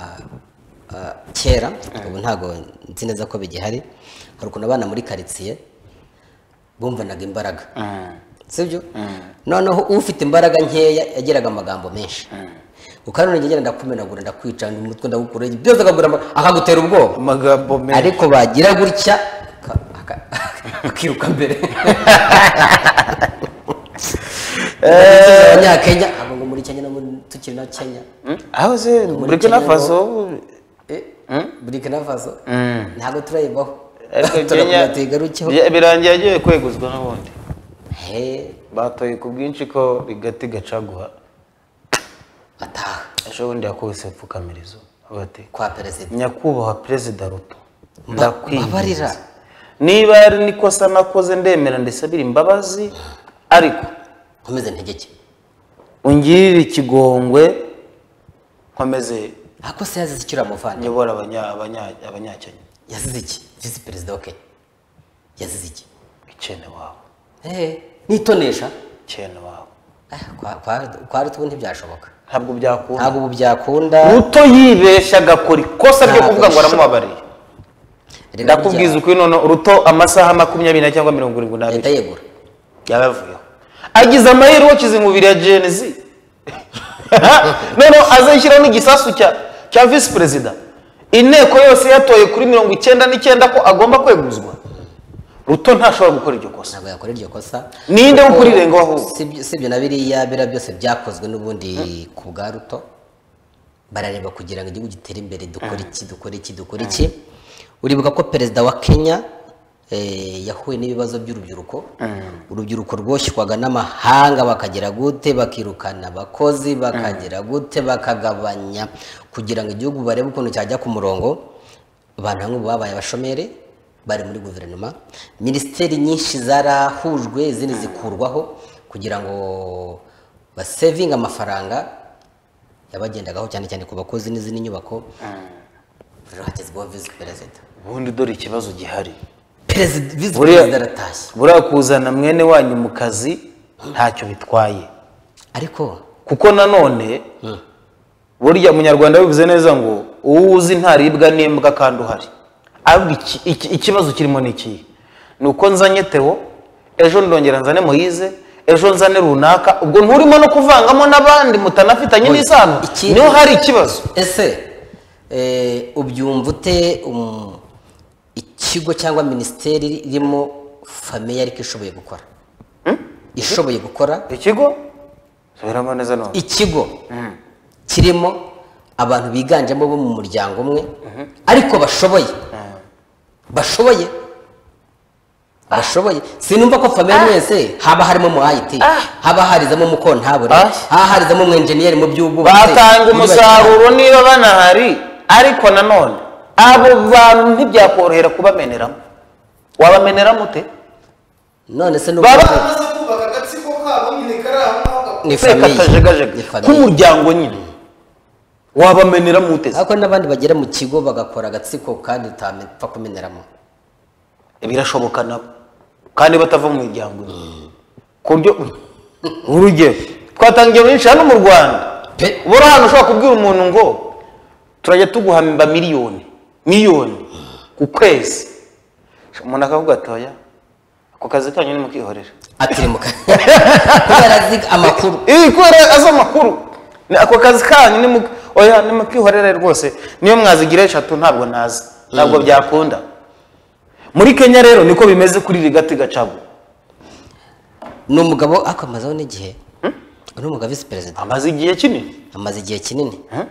[SPEAKER 1] ah, kera ubu ntabwo nzi neza ko bigihari hari ukuntu abana muri karitsiye bumvanaga imbaraga sibyo noneho ufite imbaraga nkeya yagiraga amagambo menshi ukanone ngegera ndakumenagura ndakwica umutwe ndagukura byose akagura ama- akagutera ubwoba
[SPEAKER 2] amagambo menshi
[SPEAKER 1] ariko bagira gutya aka- aka- akiruka mbere abanyakenya ntabwo ngo muri kenya no muri- tukiri na kenya
[SPEAKER 2] aho se
[SPEAKER 1] Muri
[SPEAKER 2] burkina
[SPEAKER 1] Kenya
[SPEAKER 2] faso
[SPEAKER 1] burkina faso ntabwo turayibaho
[SPEAKER 2] ariko kenya
[SPEAKER 1] turakomeza tuyigarukeho
[SPEAKER 2] bya- birangiye agiye kweguzwa n'ubundi
[SPEAKER 1] he
[SPEAKER 2] batoye ku bwinshi ko rigati gacaguha
[SPEAKER 1] ataha
[SPEAKER 2] ejo bundi yakubise ipfukamirizo bati
[SPEAKER 1] kwa perezida
[SPEAKER 2] nyakubahwa perezida ruto
[SPEAKER 1] Mba-
[SPEAKER 2] ndakwinginze.
[SPEAKER 1] mbabarira.
[SPEAKER 2] niba ari nikosa nakoze ndemera ndisabira imbabazi ariko
[SPEAKER 1] nkomeze ntegeke
[SPEAKER 2] ungirire ikigongwe nkomeze
[SPEAKER 1] ako se yazize icyo uramuvana
[SPEAKER 2] nyobora abanya- abanya- abanyakenya
[SPEAKER 1] yazize iki visi perezida wa kenya yazize iki
[SPEAKER 2] icyenda wabo
[SPEAKER 1] he nitonesha
[SPEAKER 2] icyenda wabo
[SPEAKER 1] Ah, kwa- kwa- kwa rutubu ntibyashoboka
[SPEAKER 2] ntabwo byakunda
[SPEAKER 1] ntabwo ubu byakunda
[SPEAKER 2] ruto yibeshya agakora ikosa ryo
[SPEAKER 1] Ntabwo
[SPEAKER 2] kuvuga ngo
[SPEAKER 1] bishoboka.
[SPEAKER 2] aramubabariye
[SPEAKER 1] Rero
[SPEAKER 2] ndakubwiza
[SPEAKER 1] burya
[SPEAKER 2] ukuri noneho ruto amasaha makumyabiri na cyangwa mirongo irindwi
[SPEAKER 1] leta
[SPEAKER 2] n'abiri
[SPEAKER 1] yegura
[SPEAKER 2] yaba yavuyeho agize amahirwe akize umubiri ya jenezi noneho azashyiraho n'igisasu cya cya visi perezida inteko yose yatoye kuri mirongo icyenda n'icyenda ko agomba kweguzwa ruto ntashobora gukora iryo kosa
[SPEAKER 1] ntabwo yakora iryo kosa
[SPEAKER 2] Ninde
[SPEAKER 1] Kuko
[SPEAKER 2] ukurirengaho ahubwo?
[SPEAKER 1] sibyo- sibyo na biriya biriya byose byakozwe n'ubundi ku bwa ruto barareba kugira ngo igihugu gitere imbere dukore iki dukore iki dukore iki uribuka ko perezida wa kenya eh, yahuye n'ibibazo by'urubyiruko urubyiruko rwoshyirwaga n'amahanga bakagira gute bakirukana abakozi bakagira gute bakagabanya kugira ngo igihugu barebe ukuntu cyajya ku murongo abantu bamwe ubu babaye abashomeri bari muri guverinoma minisiteri nyinshi zarahujwe izindi zikurwaho kugira ngo basevinge amafaranga yabagendagaho cyane cyane ku bakozi n'izindi nyubako rero hagezweho visi perezida
[SPEAKER 2] ubundi dore ikibazo gihari
[SPEAKER 1] perezida visi
[SPEAKER 2] Buriya-
[SPEAKER 1] perezida aratashye
[SPEAKER 2] buriya kuzana mwene wanyu mu kazi ntacyo bitwaye
[SPEAKER 1] ariko
[SPEAKER 2] kuko nanone burya umunyarwanda bivuze neza ngo uwo uzi ntaribwa n'imbwa kandi uhari ahubwo iki- iki- ikibazo kirimo ni ikihe ni uko nzanye teo ejo ndongera nzane moyize ejo nzane runaka ubwo nturimo no kuvangamo n'abandi mutanafitanye n'isano
[SPEAKER 1] Ikindi-
[SPEAKER 2] niho hari ikibazo
[SPEAKER 1] ese eh, ubyumva ute um, ikigo cyangwa minisiteri irimo famiye ariko ishoboye gukora ishoboye gukora
[SPEAKER 2] ikigo subiramo neza none
[SPEAKER 1] ikigo kirimo abantu biganjemo bo mu muryango umwe ariko bashoboye bashoboye bashoboye sinumva ko famille mwese haba harimo mu IT haba harizamo mu kontabure
[SPEAKER 2] Ah.
[SPEAKER 1] haba harizamo mu engineer mu by'ubwubatsi
[SPEAKER 2] batanga
[SPEAKER 1] muri bake.
[SPEAKER 2] umusaruro niba banahari ariko nanone abo bantu ntibyakorohera kubameneramo wabameneramo ute
[SPEAKER 1] none se n'ubwo
[SPEAKER 2] baba
[SPEAKER 3] bamaze kubaka agatsiko kabo nyine kari aho ngaho gakuru
[SPEAKER 1] ni
[SPEAKER 2] reka
[SPEAKER 1] famille
[SPEAKER 2] tajegajega
[SPEAKER 1] ni famille
[SPEAKER 2] k'umuryango nyine wabameneramo ute se?
[SPEAKER 1] ariko n'abandi bagera mu kigo bagakora agatsiko kandi utapfa kumeneramo
[SPEAKER 2] birashoboka nabo kandi batava mu miryango imwe ku buryo urugero twatangiye benshi hano mu rwanda
[SPEAKER 1] Pe.
[SPEAKER 2] ubura ahantu ushobora kubwira umuntu ngo turajya tuguhamba miliyoni miliyoni ku kwezi umuntu akavuga atoya ako kazi kanyu nimukihorera
[SPEAKER 1] atiri mu kanwa kubera azi amakuru
[SPEAKER 2] iyi kubera azi amakuru Ni ako kazi kanyu nimu- oya nimukihorere rwose niyo mwazigira eshatu ntabwo nazi ntabwo byakunda muri kenya rero niko bimeze kuri iri gati gacagu
[SPEAKER 1] ni umugabo akomazaho n'igihe ni umugabo visi perezida
[SPEAKER 2] amaze igihe kinini
[SPEAKER 1] amaze igihe kinini
[SPEAKER 2] Hmm?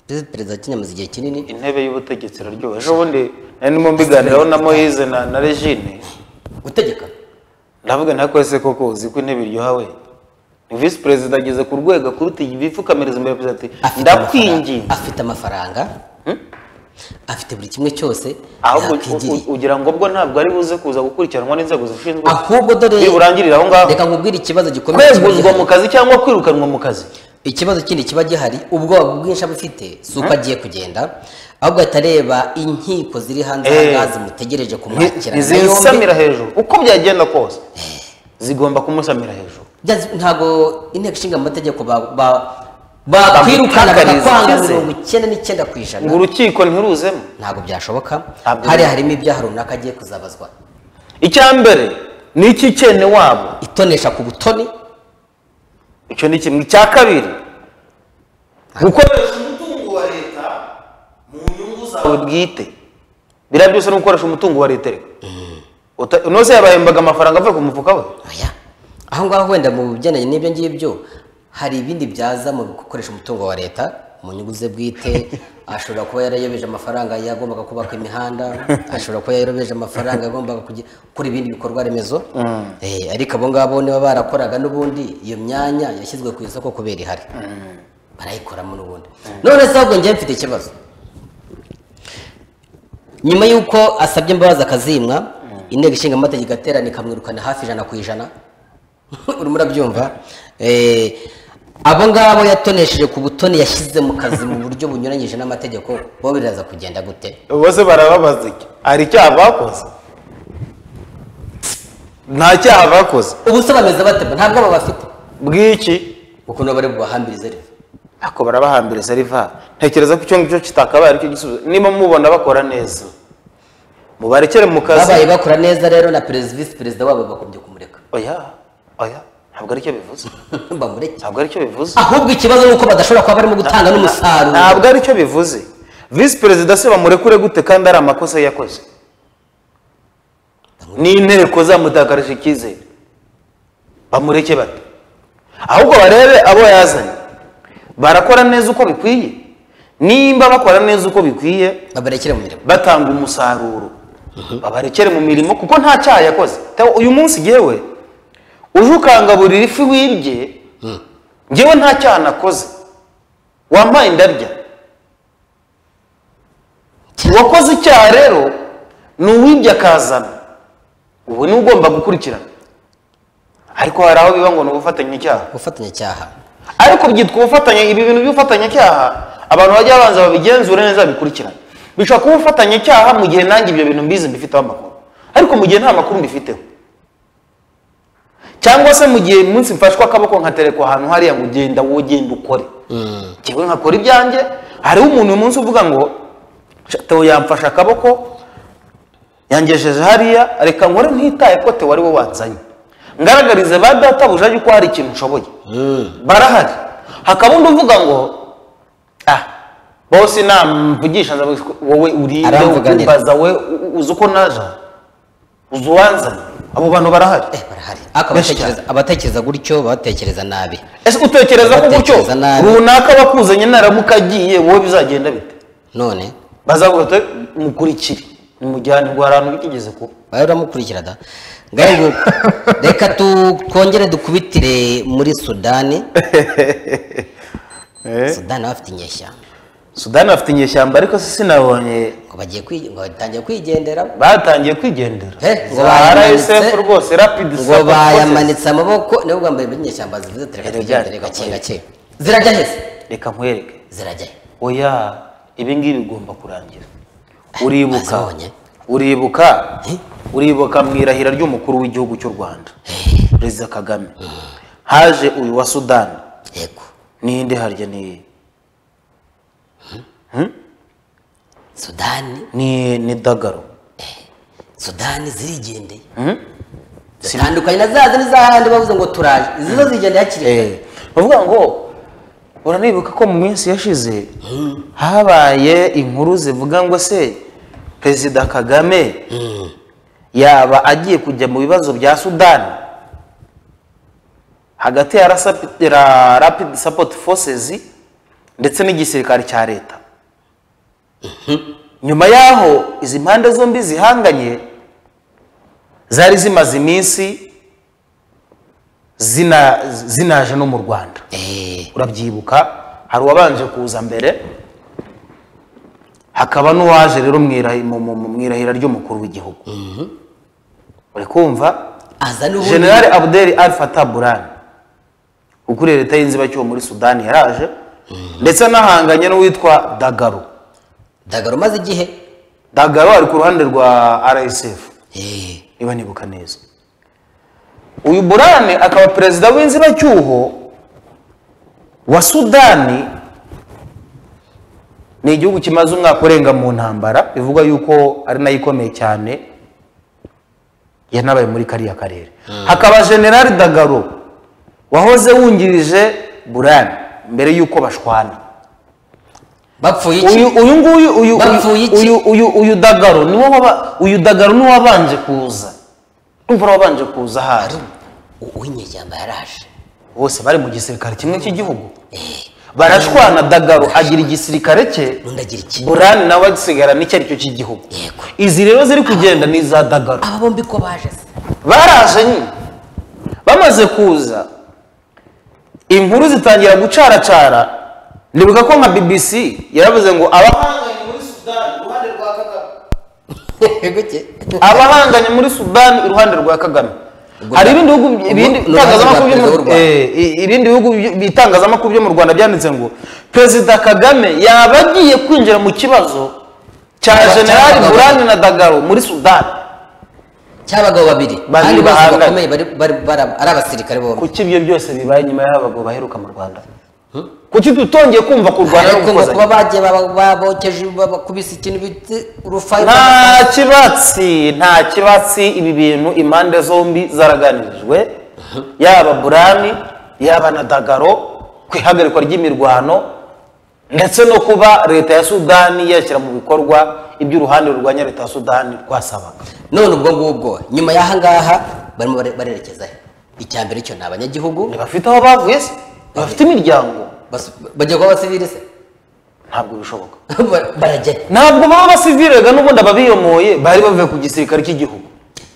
[SPEAKER 1] visi perezida Kenya amaze igihe kinini
[SPEAKER 2] intebe y'ubutegetsi iraryoha ejo bundi nari ndimo mbiganiraho na moyize na na regine
[SPEAKER 1] gutegeka
[SPEAKER 2] ndavuga nako ese koko uzi ko intebe iryoha we ni visi perezida ageze ku rwego akuruta ibipfukamiriza imbere perezida ati
[SPEAKER 1] Afite amafaranga-
[SPEAKER 2] ndakwinginze
[SPEAKER 1] afite amafaranga afite buri kimwe cyose
[SPEAKER 2] ahubwo u-
[SPEAKER 1] yakwigiriye
[SPEAKER 2] u- ugira ngo bwo ntabwo ari buze kuza gukurikiranwa n'inzego zishinzwe
[SPEAKER 1] ahubwo dore
[SPEAKER 2] niburangirire aho ngaho
[SPEAKER 1] reka nkubwire ikibazo gikomeye kiba
[SPEAKER 2] kweguzwa
[SPEAKER 1] gihari.
[SPEAKER 2] mu kazi cyangwa kwirukanwa mu kazi
[SPEAKER 1] ikibazo kindi kiba gihari ubwoba bwinshi aba afite si uko agiye kugenda ahubwo ahita areba inkiko ziri hanze
[SPEAKER 2] Eh.
[SPEAKER 1] ahangaha zimutegereje kumwakirana
[SPEAKER 2] ntizisamira hejuru uko byagenda kose zigomba kumusamira hejuru
[SPEAKER 1] Byazi- ntabwo inteko ishinga amategeko ba- ba- bakwirukana
[SPEAKER 2] Bamutakariza
[SPEAKER 1] bakakwanga
[SPEAKER 2] icyizere.
[SPEAKER 1] mirongo icyenda n'icyenda ku ijana
[SPEAKER 2] ngo urukiko ntiruzemo
[SPEAKER 1] ntabwo byashoboka
[SPEAKER 2] Ntabwo
[SPEAKER 1] hariya
[SPEAKER 2] biri.
[SPEAKER 1] harimo ibyaha runaka agiye kuzabazwa
[SPEAKER 2] icya mbere ni icy'ikene wabo
[SPEAKER 1] itonesha ku butoni
[SPEAKER 2] icyo ni kimwe icya kabiri gukoresha
[SPEAKER 3] umutungo wa leta mu nyungu zawe
[SPEAKER 2] ubwawe bwite biriya byose ni ugukoresha umutungo wa leta reka Uta- unoze yabahembaga amafaranga avuye ku mufuka we
[SPEAKER 1] oya aho ngaho wenda mu bigendanye n'ibyo ngibyo hari ibindi byaza mu gukoresha umutungo wa leta mu nyungu ze bwite ashobora kuba yarayobeje amafaranga yagombaga kubaka imihanda ashobora kuba yarobeje amafaranga yagombaga kugi- gukora ibindi bikorwa remezo Eh, ariko abo ngabo niba barakoraga n'ubundi iyo myanya yashyizwe ku isoko kubera ihari barayikoramo n'ubundi none se ahubwo njyewe mfite ikibazo nyuma y'uko asabye imbabazi akazimwa inteko ishinga amategeko iterana ikamwirukana hafi ijana ku ijana urimo urabyumva Eh, abo ngabo yatonesheje ku butoni yashyize mu kazi mu buryo bunyuranyije n'amategeko bo biraza kugenda gute
[SPEAKER 2] bose barababaza iki hari icyaha bakoze nta cyaha bakoze
[SPEAKER 1] ubu se bameze bate ntabwo abo bafite
[SPEAKER 2] bw'iki
[SPEAKER 1] ukuntu bari bubahambirize rero
[SPEAKER 2] ako barabahambiriza riva ntekereza ko icyo ngicyo kitakabaye aricyo gisubizo niba mubona bakora neza mubarekere mu
[SPEAKER 1] babaye
[SPEAKER 2] kazi
[SPEAKER 1] bakora neza rero na perezida visi perezida wabo bagombye kumureka
[SPEAKER 2] oya oya ntabwo aricyo bivuze
[SPEAKER 1] bamureke
[SPEAKER 2] ntabwo aricyo bivuze
[SPEAKER 1] ahubwo ikibazo ni uko badashobora kuba barimo gutanga n'umusaruro
[SPEAKER 2] ntabwo aricyo bivuze visi perezida se bamurekure gute kandi ari amakosa yakoze n'inteko zamutakarije icyizere bamureke bate ahubwo barebe abo yazanye barakora neza uko bikwiye nimba bakora neza uko bikwiye
[SPEAKER 1] babarekere mu mirimo
[SPEAKER 2] batanga umusaruro babarekere mu mirimo kuko nta cyaha yakoze Tawe, uyu munsi ngewe uje ukangaburira ifi wibye ngewe nta cyaha nakoze wampaye indarya uwakoze icyaha rero ni uwibye akazana ubu ni ugomba gukurikirana ariko hari aho biba ngo ni ubufatanyacyaha
[SPEAKER 1] gufatanyacyaha
[SPEAKER 2] ariko byitwa ubufatanye ibi bintu by'ubufatanyacyaha abantu bajya babanza babigenzure neza bikurikirane bishobora kuba ubufatanyacyaha mu gihe nanjye ibyo bintu mbizi mbifiteho amakuru ariko mu gihe nta makuru mbifiteho cyangwa se mu gihe umunsi mfashwe akaboko nkaterekwa ahantu hariya ngo ugenda wowe ugenda ukore ngewe nkakora ibyanjye hariho umuntu uyu munsi uvuga ngo "Sha, Theo yamfashe akaboko yangejeje hariya reka nkore ntitaye ko Theo ari we wanzanye ngaragarize ba databuja yuko hari ikintu nshoboye barahari hakaba undi uvuga ngo ah bose namvugisha nza wowe uri
[SPEAKER 1] Aramvuganira.
[SPEAKER 2] umbaza we u- uzi uko naja uzi uwanzanye abo bantu barahari
[SPEAKER 1] Eh, barahari ariko
[SPEAKER 2] Benshi
[SPEAKER 1] abatekereza abatekereza gutyo batekereza nabi
[SPEAKER 2] ese utekereza ko gutyo
[SPEAKER 1] Batekereza nabi.
[SPEAKER 2] runaka bakuzanye naramuka agiye wowe bizagenda bite
[SPEAKER 1] none
[SPEAKER 2] bazavuga ati mukurikire mujyane ngo hari ahantu bitigeze kuba
[SPEAKER 1] wari uramukurikira da ngaho ngo reka tu- twongere dukubitire muri sudani sudani baba bafite inyeshyamba
[SPEAKER 2] sudani bafite inyeshyamba ariko se sinabonye
[SPEAKER 1] ngo bagiye kwi- ngo batangiye kwigendera
[SPEAKER 2] batangiye kwigendera
[SPEAKER 1] Eh, ngo
[SPEAKER 2] Za
[SPEAKER 1] bayamanitse-
[SPEAKER 2] RSF rwose rapid
[SPEAKER 1] ngo
[SPEAKER 2] support forces.
[SPEAKER 1] bayamanitse amaboko nibo bwa mbere inyeshyamba zivuze ati reka
[SPEAKER 2] Rero
[SPEAKER 1] twigendere
[SPEAKER 2] byari-
[SPEAKER 1] gake gake zirajya hese
[SPEAKER 2] reka nkwereke
[SPEAKER 1] zirajya he
[SPEAKER 2] oya ibi ngibi bigomba kurangira uribuka
[SPEAKER 1] Bazabonye.
[SPEAKER 2] uribuka
[SPEAKER 1] Eh?
[SPEAKER 2] uribuka mu irahira ry'umukuru w'igihugu cy'u rwanda perezida kagame haje uyu wa sudani
[SPEAKER 1] yego
[SPEAKER 2] n'indi harya ni
[SPEAKER 1] sudani
[SPEAKER 2] ni ni dagaro
[SPEAKER 1] sudani zirigendeye zitandukanye na za zindi z'ahandi bavuze ngo turaje izi zo zigendeye hakiri kare
[SPEAKER 2] Eh, bavuga ngo uranibuka ko mu minsi yashize habaye inkuru zivuga ngo se perezida kagame
[SPEAKER 1] Mm.
[SPEAKER 2] yaba agiye kujya mu bibazo bya sudani hagati ya RSAP ra rapid support forces ndetse n'igisirikare cya leta nyuma y'aho izi mpande zombi zihanganye zari zimaze iminsi zina- zinaje no mu rwanda
[SPEAKER 1] Eh,
[SPEAKER 2] urabyibuka hari uwabanje kuza mbere hakaba n'uwaje rero mu irahi- mu- mu- mu irahira ry'umukuru w'igihugu uri kumva
[SPEAKER 1] aza n'ubundi
[SPEAKER 2] generale abdel al fatah burani ukuriye leta y'inzibacyuho muri sudani yaraje ndetse anahanganye n'uwitwa dagaro
[SPEAKER 1] dagaro umaze igihe
[SPEAKER 2] dagaro ari ku ruhande rwa rsf
[SPEAKER 1] Eh,
[SPEAKER 2] niba nibuka neza uyu burane akaba perezida w'inzibacyuho wa sudani ni igihugu kimaze umwaka urenga mu ntambara bivugwa yuko ari nayo ikomeye cyane yanabaye muri kariya karere hakaba generali dagaro wahoze wungirije burane mbere y'uko bashwana
[SPEAKER 1] bapfuye iki
[SPEAKER 2] uyu uyu nguyu uyu
[SPEAKER 1] Bapfuye iki?
[SPEAKER 2] uyu uyu uyu dagaro ni wowe waba uyu dagaro ni wabanje kuza urumva wabanje kuza ahari
[SPEAKER 1] U- uw'inyeshyamba yaraje
[SPEAKER 2] bose bari mu gisirikare kimwe cy'igihugu
[SPEAKER 1] Eh,
[SPEAKER 2] barashwana dagaro agira igisirikare cye
[SPEAKER 1] n'undi agira iki
[SPEAKER 2] burani nawe asigara n'icyo aricyo cy'igihugu
[SPEAKER 1] yego
[SPEAKER 2] izi rero ziri kugenda ni iza dagaro
[SPEAKER 1] aba bombi ko baje se
[SPEAKER 2] baraje nyine bamaze kuza inkuru zitangira gucaracara nibuka ko nka bbc yaravuze ngo abahanga
[SPEAKER 3] ahanganye muri sudani
[SPEAKER 1] guke
[SPEAKER 2] abahanganye muri sudani iruhande
[SPEAKER 3] iruhande rwa kagame
[SPEAKER 2] rwa kagame
[SPEAKER 1] Ubwo-
[SPEAKER 2] hari ibindi bihugu
[SPEAKER 1] ubwo
[SPEAKER 2] ibindi
[SPEAKER 1] ni
[SPEAKER 2] bitangazamakuru
[SPEAKER 1] uruhande rwa
[SPEAKER 2] byo mu-
[SPEAKER 1] perezida w'u Rwanda.
[SPEAKER 2] eh, i- ibindi bihugu by- bitangazamakuru byo mu rwanda byanditse ngo perezida kagame yaba agiye kwinjira mu kibazo cya
[SPEAKER 1] Cya- cya
[SPEAKER 2] generali
[SPEAKER 1] Kagame.
[SPEAKER 2] burani na dagaro muri sudani
[SPEAKER 1] cy'abagabo babiri
[SPEAKER 2] Babiri
[SPEAKER 1] kandi bose
[SPEAKER 2] bahanganye.
[SPEAKER 1] bakomeye bari bari- bara- ari abasirikare bombi
[SPEAKER 2] kuki ibyo byose bibaye nyuma y'abagabo baheruka mu rwanda kuki tutongeye kumva kurwana no
[SPEAKER 1] ariko ngo kuba
[SPEAKER 2] gukozanya
[SPEAKER 1] bagiye baba- babokeje bakubise ikintu bita urufaya
[SPEAKER 2] nta kibatsi nta kibatsi ibi bintu impande zombi zaraganirijwe yaba burani yaba na dagaro ku ihagarikwa ry'imirwano ndetse no kuba leta ya sudani yashyira mu bikorwa ibyo uruhande rurwanya leta ya sudani rwasabaga
[SPEAKER 1] none ubwo ngubwo nyuma y'aha ngaha barimo bare- barerekeza he icya mbere cyo ni abanyagihugu
[SPEAKER 2] ntibafite aho bavuye se ntibafite imiryango
[SPEAKER 1] bas- bajya kuba abasivili se
[SPEAKER 2] ntabwo bishoboka
[SPEAKER 1] Ba- barajya
[SPEAKER 2] ntabwo baba basivirega n'ubundi ababiyomoye bari bavuye ku gisirikare cy'igihugu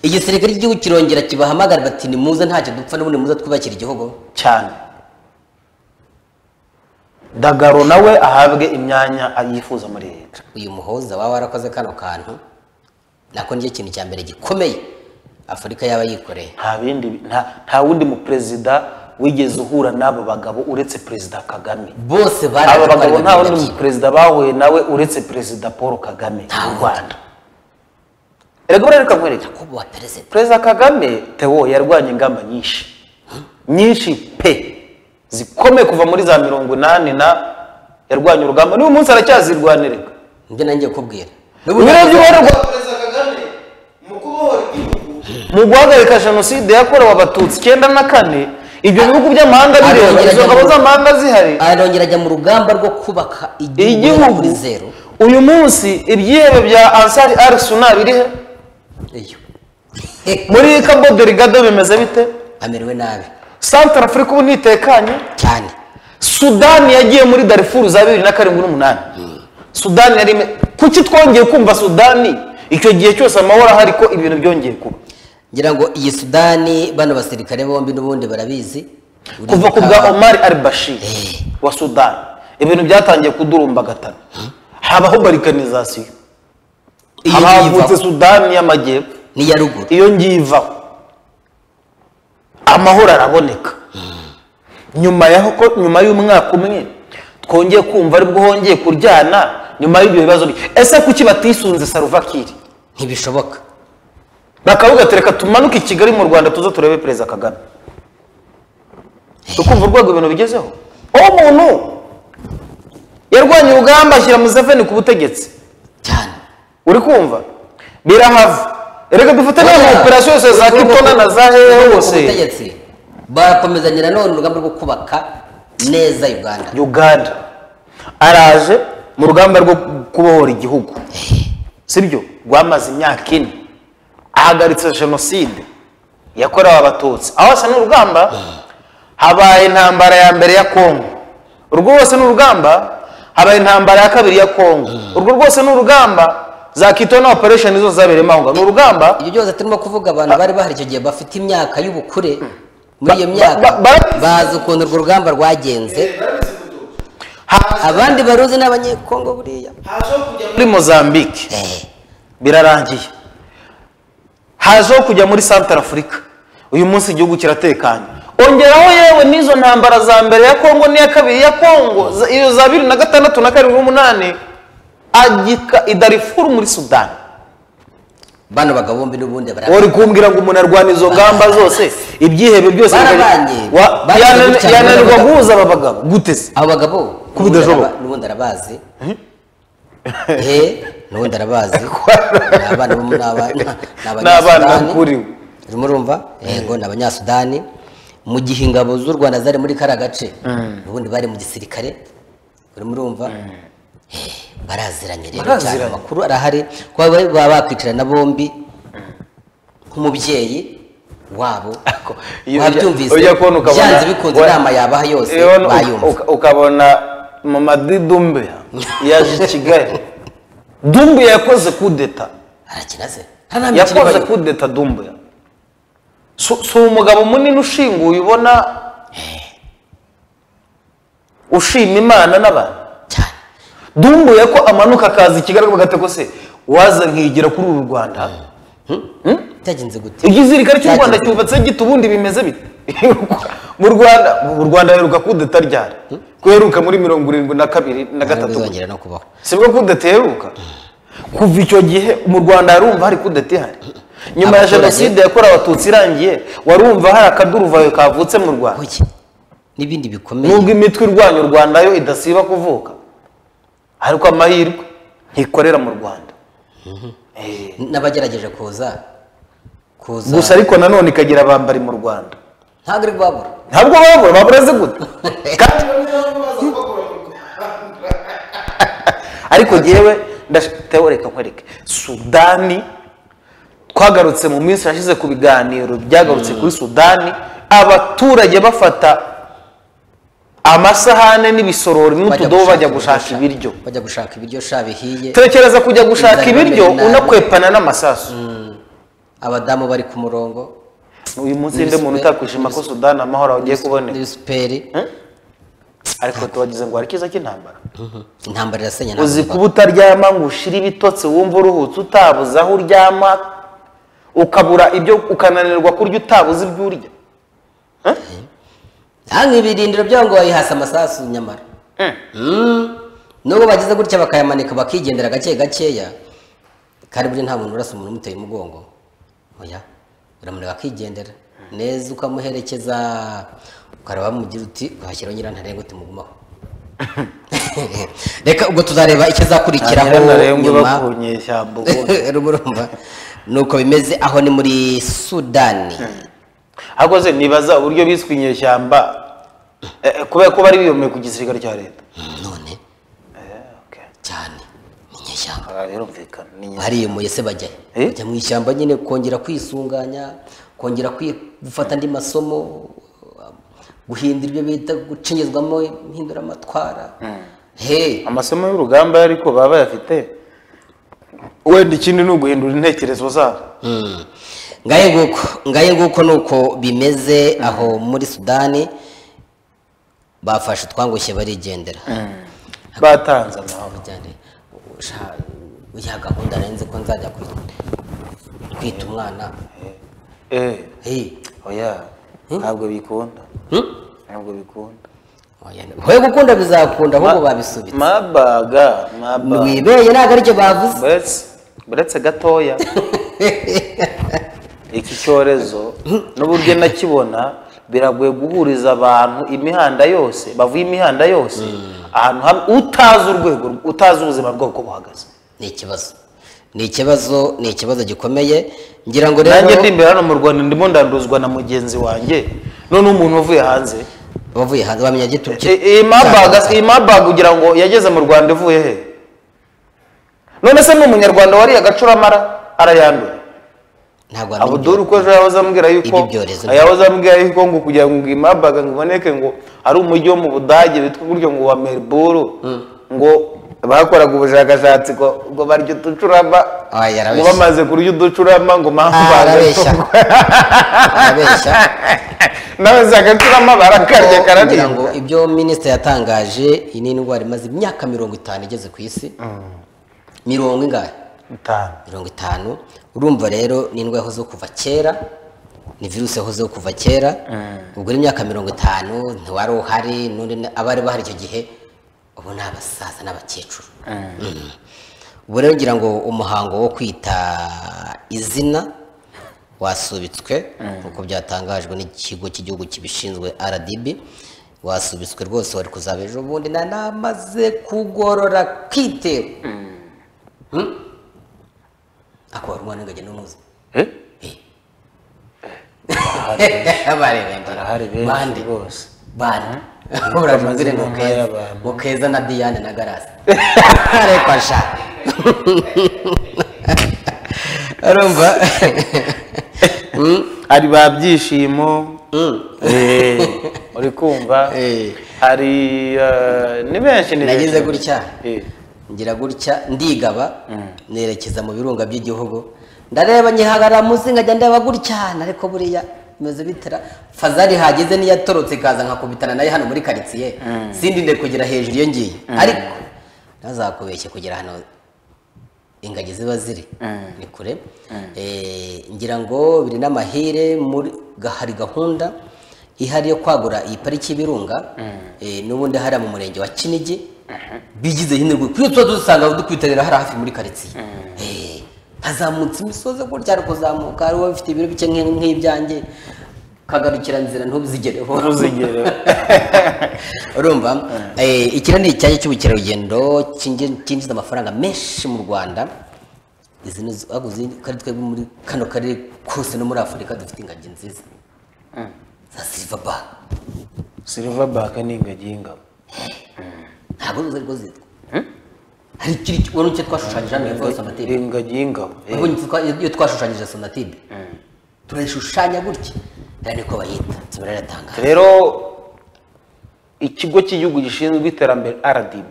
[SPEAKER 1] igisirikare cy'igihugu kirongera kibahamagara bati ni muze ntacyo dupfa n'ubundi muze twubakira igihugu
[SPEAKER 2] cyane dagaro nawe ahabwe imyanya yifuza muri leta
[SPEAKER 1] uyu muhoza waba warakoze kano kantu nako nicyo kintu cya mbere gikomeye afurika yaba yikoreye
[SPEAKER 2] nta bindi nta- nta wundi muperezida wigeze uhura n'abo bagabo uretse perezida kagame
[SPEAKER 1] bose
[SPEAKER 2] aba bagabo nta
[SPEAKER 1] baraje
[SPEAKER 2] wundi muperezida bahuye nawe uretse perezida paul kagame mu rwanda erega burareka nkwereke
[SPEAKER 1] kuba perezida
[SPEAKER 2] perezida kagame teo yarwanya ingamba nyinshi nyinshi pe zikomeye kuva muri za mirongo inani na yarwanya urugamba n'uyu munsi aracyazirwanireka
[SPEAKER 1] nibyo nanjye kubwira
[SPEAKER 2] uburebye uburebye
[SPEAKER 3] perezida kagame mu kubohora igihugu
[SPEAKER 2] mu guhagarika jenoside yakorewe abatutsi icyenda na kane ibyo bihugu by'amahanga bireba
[SPEAKER 1] Arongera
[SPEAKER 2] izo ngabo
[SPEAKER 1] ajya mu-
[SPEAKER 2] z'amahanga zihari
[SPEAKER 1] arongera ajya mu rugamba rwo kubaka igihugu
[SPEAKER 2] igihugu
[SPEAKER 1] kuri zeru
[SPEAKER 2] uyu munsi ibyihebe bya ansari ari suna biri he
[SPEAKER 1] iyo
[SPEAKER 2] muri kabo derigado bimeze bite
[SPEAKER 1] amerewe nabi
[SPEAKER 2] santara afurika ubu ntitekanye
[SPEAKER 1] cyane
[SPEAKER 2] sudani yagiye muri darifuru za bibiri na karindwi n'umunani sudani yari ime- kuki twongeye kumva sudani icyo gihe cyose amahoro ahari ko ibintu byongeye kuba
[SPEAKER 1] ngira ngo iyi sudani bano basirikare bombi n'ubundi barabizi
[SPEAKER 2] kuva ku bwa omari al bashir
[SPEAKER 1] Eh.
[SPEAKER 2] wa sudani ibintu byatangiye kudurumbagatana habaho barikanizasiyo
[SPEAKER 1] Iyi
[SPEAKER 2] haba
[SPEAKER 1] ngiyi
[SPEAKER 2] havutse
[SPEAKER 1] ivaho.
[SPEAKER 2] sudani y'amajyepfo
[SPEAKER 1] n'iya ruguru
[SPEAKER 2] iyo ngiye ivaho amahoro araboneka nyuma yaho ko nyuma y'umwaka umwe twongeye kumva aribwo hongeye kuryana nyuma y'ibyo bibazo bi- ese kuki batisunze saruvakiri
[SPEAKER 1] ntibishoboka
[SPEAKER 2] bakavuga ati reka tumanuke i kigali mu rwanda tuze turebe perezida kagame tukumva urwego ibintu bigezeho uwo muntu yarwanya urugamba ashyira museveni ku butegetsi
[SPEAKER 1] cyane
[SPEAKER 2] uri kumva birahava reka dufate n'aho operasiyo yose za kitona na za hehe hose
[SPEAKER 1] ubutegetsi bakomezanya nanone urugamba rwo kubaka neza uganda
[SPEAKER 2] uganda araje mu rugamba rwo kubohora igihugu sibyo rwamaze imyaka ine ahagaritse jenoside yakorewe abatutsi aho hose ni urugamba habaye intambara ya mbere ya kongo urwo rwose ni urugamba habaye intambara ya kabiri ya kongo urwo rwose ni urugamba za kito na operesheni zose zabereyemo aho ngaho ni urugamba
[SPEAKER 1] ibyo byose turimo kuvuga abantu bari bahari icyo gihe bafite imyaka y'ubukure muri iyo
[SPEAKER 2] Ba-
[SPEAKER 1] myaka
[SPEAKER 2] ba- ba-
[SPEAKER 1] bazi ukuntu urwo rugamba rwagenze abandi baruzi ni abanyekongo buriya
[SPEAKER 3] hajeho kujya muri
[SPEAKER 2] muri mozambique birarangiye hajeho kujya muri santara afurika uyu munsi igihugu kiratekanye ongeraho yewe n'izo ntambara za mbere ya kongo n'iya kabiri ya kongo za- iyo za bibiri na gatandatu na karindwi n'umunani agika idarifuru muri sudani
[SPEAKER 1] bano bagabo bombi n'ubundi bara
[SPEAKER 2] uri kumbwira ngo umuntu arwana izo ngamba zose ibyihebe byose
[SPEAKER 1] Barabanye.
[SPEAKER 2] Wa-
[SPEAKER 1] Barabanye
[SPEAKER 2] yanani-
[SPEAKER 1] cyane
[SPEAKER 2] yananirwa
[SPEAKER 1] n'abagabo.
[SPEAKER 2] guhuza aba bagabo gute se
[SPEAKER 1] abo bagabo
[SPEAKER 2] Kuba udashoboka.
[SPEAKER 1] n'ubundi araba- n'ubundi arabazi he n'ubundi arabazi ni abana bo mu- ni aba- ni abanyasudani.
[SPEAKER 2] Ni abana bakuriwe.
[SPEAKER 1] urimo urumva yego ni abanyasudani mu gihe ingabo z'u rwanda zari muri kariya gace ubundi bari mu gisirikare urimo urumva Eh, baraziranye rero cyane
[SPEAKER 2] Baraziranye.
[SPEAKER 1] amakuru arahari kuba bari- baba bakwicarana bombi nk'umubyeyi wabo
[SPEAKER 2] Ako, iyo ujya-
[SPEAKER 1] wabyumvise
[SPEAKER 2] ujya kubona ukabona-
[SPEAKER 1] byanze bikunze
[SPEAKER 2] wa-
[SPEAKER 1] inama yabaha yose
[SPEAKER 2] Iyo ubona-
[SPEAKER 1] bayumva
[SPEAKER 2] uka- ukabona mama didumbe yaje i kigali dumbe yakoze kudeta
[SPEAKER 1] arakina se nta nta mikino
[SPEAKER 2] yakoze
[SPEAKER 1] ibayo
[SPEAKER 2] kudeta dumbe si si umugabo munini ushinguye ubona ushima imana n'abantu
[SPEAKER 1] cyane
[SPEAKER 2] dumbuye ko amanuka akaza i kigali bagatego se waza nkigira kuri uru rwanda
[SPEAKER 1] byagenze gute
[SPEAKER 2] igisirikare cy'u rwanda
[SPEAKER 1] Byagenze
[SPEAKER 2] cyubatse gita ubundi bimeze bite mu rwanda mu rwanda heruka kudeta ryari kuheruka muri mirongo irindwi na kabiri
[SPEAKER 1] ntabwo
[SPEAKER 2] na gatatu
[SPEAKER 1] bizongera no kubaho
[SPEAKER 2] si bwo kudeta iheruka kuva icyo gihe mu rwanda harumva hari kudeta ihari nyuma ya
[SPEAKER 1] Abaturage-
[SPEAKER 2] jenoside yakorewe abatutsi irangiye warumva hari akaduruvayo kavutse mu rwanda
[SPEAKER 1] Oye, n'ibindi bikomeye
[SPEAKER 2] nubwo imitwe irwanya u rwanda yo idasiba kuvuka ariko amahirwe ntikorera mu rwanda
[SPEAKER 1] n'abagerageje kuza kuza
[SPEAKER 2] gusa ariko nanone ikagira abambari mu rwanda
[SPEAKER 1] ntabwo iri kubabura
[SPEAKER 2] ntabwo babura babura ze gute Kandi-
[SPEAKER 3] bamwe bamwe baza kubakora mu Rwanda
[SPEAKER 2] ariko ngewe ndashiteho reka nkwereke sudani twagarutse mu minsi yashize ku biganiro byagarutse kuri sudani abaturage bafata amasahane n'ibisorori n'utudobo bajya gushaka ibiryo
[SPEAKER 1] bajya gushaka ibiryo sha bihiye
[SPEAKER 2] tekereza kujya gushaka
[SPEAKER 1] Inzara
[SPEAKER 2] ibiryo
[SPEAKER 1] ibamerera nabi.
[SPEAKER 2] unakwepana n'amasasu
[SPEAKER 1] abadamu bari ku murongo
[SPEAKER 2] uyu munsi nde muntu
[SPEAKER 1] N'ibisupe-
[SPEAKER 2] utakwishima ko sudani amahoro ugiye kuboneka
[SPEAKER 1] n'ibisuperi
[SPEAKER 2] ariko tubagize ngo harikiza cy'intambara
[SPEAKER 1] intambara irasenya
[SPEAKER 2] uzi
[SPEAKER 1] ntabwo
[SPEAKER 2] kuba utaryama ngo ushire ibitotsi wumva uruhutse utabuze aho uryama ukabura ibyo ukananirwa kurya utabuze ibyo urya
[SPEAKER 1] hano ibirindiro byabo ngo bayihasa amasasu nyamara Mm. nubwo bagize gutya bakayamanika bakigendera gake gakeya kandi burya nta muntu urasa umuntu umuteye umugongo oya uramureba akigendera neza ukamuherekeza ukareba wamugira uti washyiraho nyirantare ngo timugumaho reka ubwo tuzareba ikizakurikiraho nyuma
[SPEAKER 2] nyeshyamba
[SPEAKER 1] rumurumva nuko bimeze aho ni muri sudani
[SPEAKER 2] ahubwo se nibaza uburyo biswe inyeshyamba eh, eh, kubera ko bari biyomeye ku gisirikare cya leta
[SPEAKER 1] none cyane ni inyeshyamba
[SPEAKER 2] Aha birumvikana ni inyeshyamba.
[SPEAKER 1] bariyemuye se bajya he?
[SPEAKER 2] Eh?
[SPEAKER 1] bajya mu ishyamba nyine kongera kwisunganya kongera kwi- gufata andi masomo guhindura ibyo bita gucengezwamo impinduramatwara he
[SPEAKER 2] amasomo y'urugamba ariko baba bayafite wenda ikindi ni uguhindura intekerezo zabo
[SPEAKER 1] Mm. ngaye nguko ngaye nguko nuko bimeze aho muri sudani bafashe utwangushye barigendera
[SPEAKER 2] batanze amahoro
[SPEAKER 1] bijyane sha ya gahunda narinzi ko nzajya kwi- kwita umwana
[SPEAKER 2] eh
[SPEAKER 1] he
[SPEAKER 2] oya ntabwo bikunda ntabwo bikunda
[SPEAKER 1] we gukunda bizakunda ahubwo babisubitse
[SPEAKER 2] mabaga mabaga
[SPEAKER 1] wibeye ntabwo aricyo bavuze
[SPEAKER 2] buretse buretse gatoya iki cyorezo n'uburyo nakibona biragoye guhuriza abantu imihanda yose bavuye imihanda yose ahantu hamwe utazi urwego utazi ubuzima bwabo uko buhagaze
[SPEAKER 1] ni ikibazo ni ikibazo ni ikibazo gikomeye ngira ngo
[SPEAKER 2] nanjye
[SPEAKER 1] rero
[SPEAKER 2] ndi imbere hano mu rwanda ndimo ndanduzwa na mugenzi wanjye noneho umuntu wavuye hanze
[SPEAKER 1] abavuye hanze bamenya giturutse
[SPEAKER 2] I- iyi mabaga iyi mabaga ugira ngo yageze mu rwanda ivuye he none se ni umunyarwanda wariye agacuramara arayanduye
[SPEAKER 1] ntabwo wamenya
[SPEAKER 2] abuduru uko ejo yahoze ambwira yuko
[SPEAKER 1] Ibi byorezo.
[SPEAKER 2] yahoze ambwira yuko ngo kugira ngo iyi mabaga ngo iboneke ngo ari umujyi wo mu budage witwa uburyo ngo wa melbourne ngo bakoraga ubushakashatsi ngo ngo barya uducurama
[SPEAKER 1] Ah, yarabeshya.
[SPEAKER 2] ngo bamaze kurya uducurama ngo
[SPEAKER 1] Ah, arabeshya
[SPEAKER 2] mpamvu
[SPEAKER 1] arabeshya
[SPEAKER 2] nawe si agacurama barakarya
[SPEAKER 1] Kuko ngira ngo
[SPEAKER 2] kararibwa
[SPEAKER 1] ibyo minisitiri yatangaje iyi ni indwara imaze imyaka mirongo itanu igeze ku isi mirongo ingahe
[SPEAKER 2] itanu
[SPEAKER 1] mirongo itanu urumva rero ni indwara yahozeho kuva kera ni virusi yahozeho kuva kera ubwo ni imyaka mirongo itanu ntiwari uhari n'undi na- abari bahari icyo gihe ubu ni abasaza n'abakecuru Mm. ubu rero ngira ngo umuhango wo kwita izina wasubitswe nk'uko byatangajwe n'ikigo cy'igihugu kibishinzwe rdb wasubitswe rwose wari kuzaba ejo bundi na namaze kugorora kwitero akaba ari umwana w'ingagi n'umuzi
[SPEAKER 2] Eh?
[SPEAKER 1] barahari
[SPEAKER 2] benshi
[SPEAKER 1] bande
[SPEAKER 2] rwose.
[SPEAKER 1] bande uraje
[SPEAKER 2] Bamaze
[SPEAKER 1] ubwire ngo
[SPEAKER 2] inkunga
[SPEAKER 1] keza
[SPEAKER 2] y'abantu.
[SPEAKER 1] ngo keza na diane na garasi ariko sha urumva
[SPEAKER 2] hari ba byishimo eh, uri kumva
[SPEAKER 1] Eh.
[SPEAKER 2] hari eh, ni benshi ni
[SPEAKER 1] nagize
[SPEAKER 2] benshi.
[SPEAKER 1] gutya
[SPEAKER 2] Eh.
[SPEAKER 1] ngira gutya ndigaba nerekeza mu birunga by'igihugu ndareba nyihagarara munsi nkajya ndeba gutya ariko buriya bimeze bitera fazari hageze niyatorotse ikaza nkakubitana nayo hano muri karitsiye sindinde kugera hejuru iyo ngiye ariko ntazakubeshye kugera hano ingagi ziba ziri ni kure Eh, ngira ngo biri n'amahire muri ga- hari gahunda ihari yo kwagura iyi pariki y'ibirunga eh, n'ubundi hariya mu murenge wa kinigi bigize hinirwe kuri tuba dusanga dukwitabira hariya hafi muri karitsiye Eh, hazamutse imisozi gutya hari kuzamuka hari uba bifite ibiro bike nk'i- nk'ibyanjye kagarukira nzira ntubizigereho
[SPEAKER 2] Ntuzigere.
[SPEAKER 1] urumva Eh, iki rero ni icyanya cy'ubukerarugendo cyinji- cyinjiza amafaranga menshi mu rwanda izi ni zo- ahubwo izi- kandi twebwe muri kano karere kose no muri afurika dufite ingagi nziza za silver bar
[SPEAKER 2] silverback ni ingagi y'ingabo
[SPEAKER 1] ntabwo ari rwo zitwa hari ikiri wari icyo twashushanyije hano hepfo ya sonatube
[SPEAKER 2] ingagi y'ingabo eh.
[SPEAKER 1] ubonye icyo twa- iyo twashushanyije sonatube turayishushanya gutya rero niko bayita nsiba riratangaje
[SPEAKER 2] rero ikigo cy'igihugu gishinzwe iterambere rdb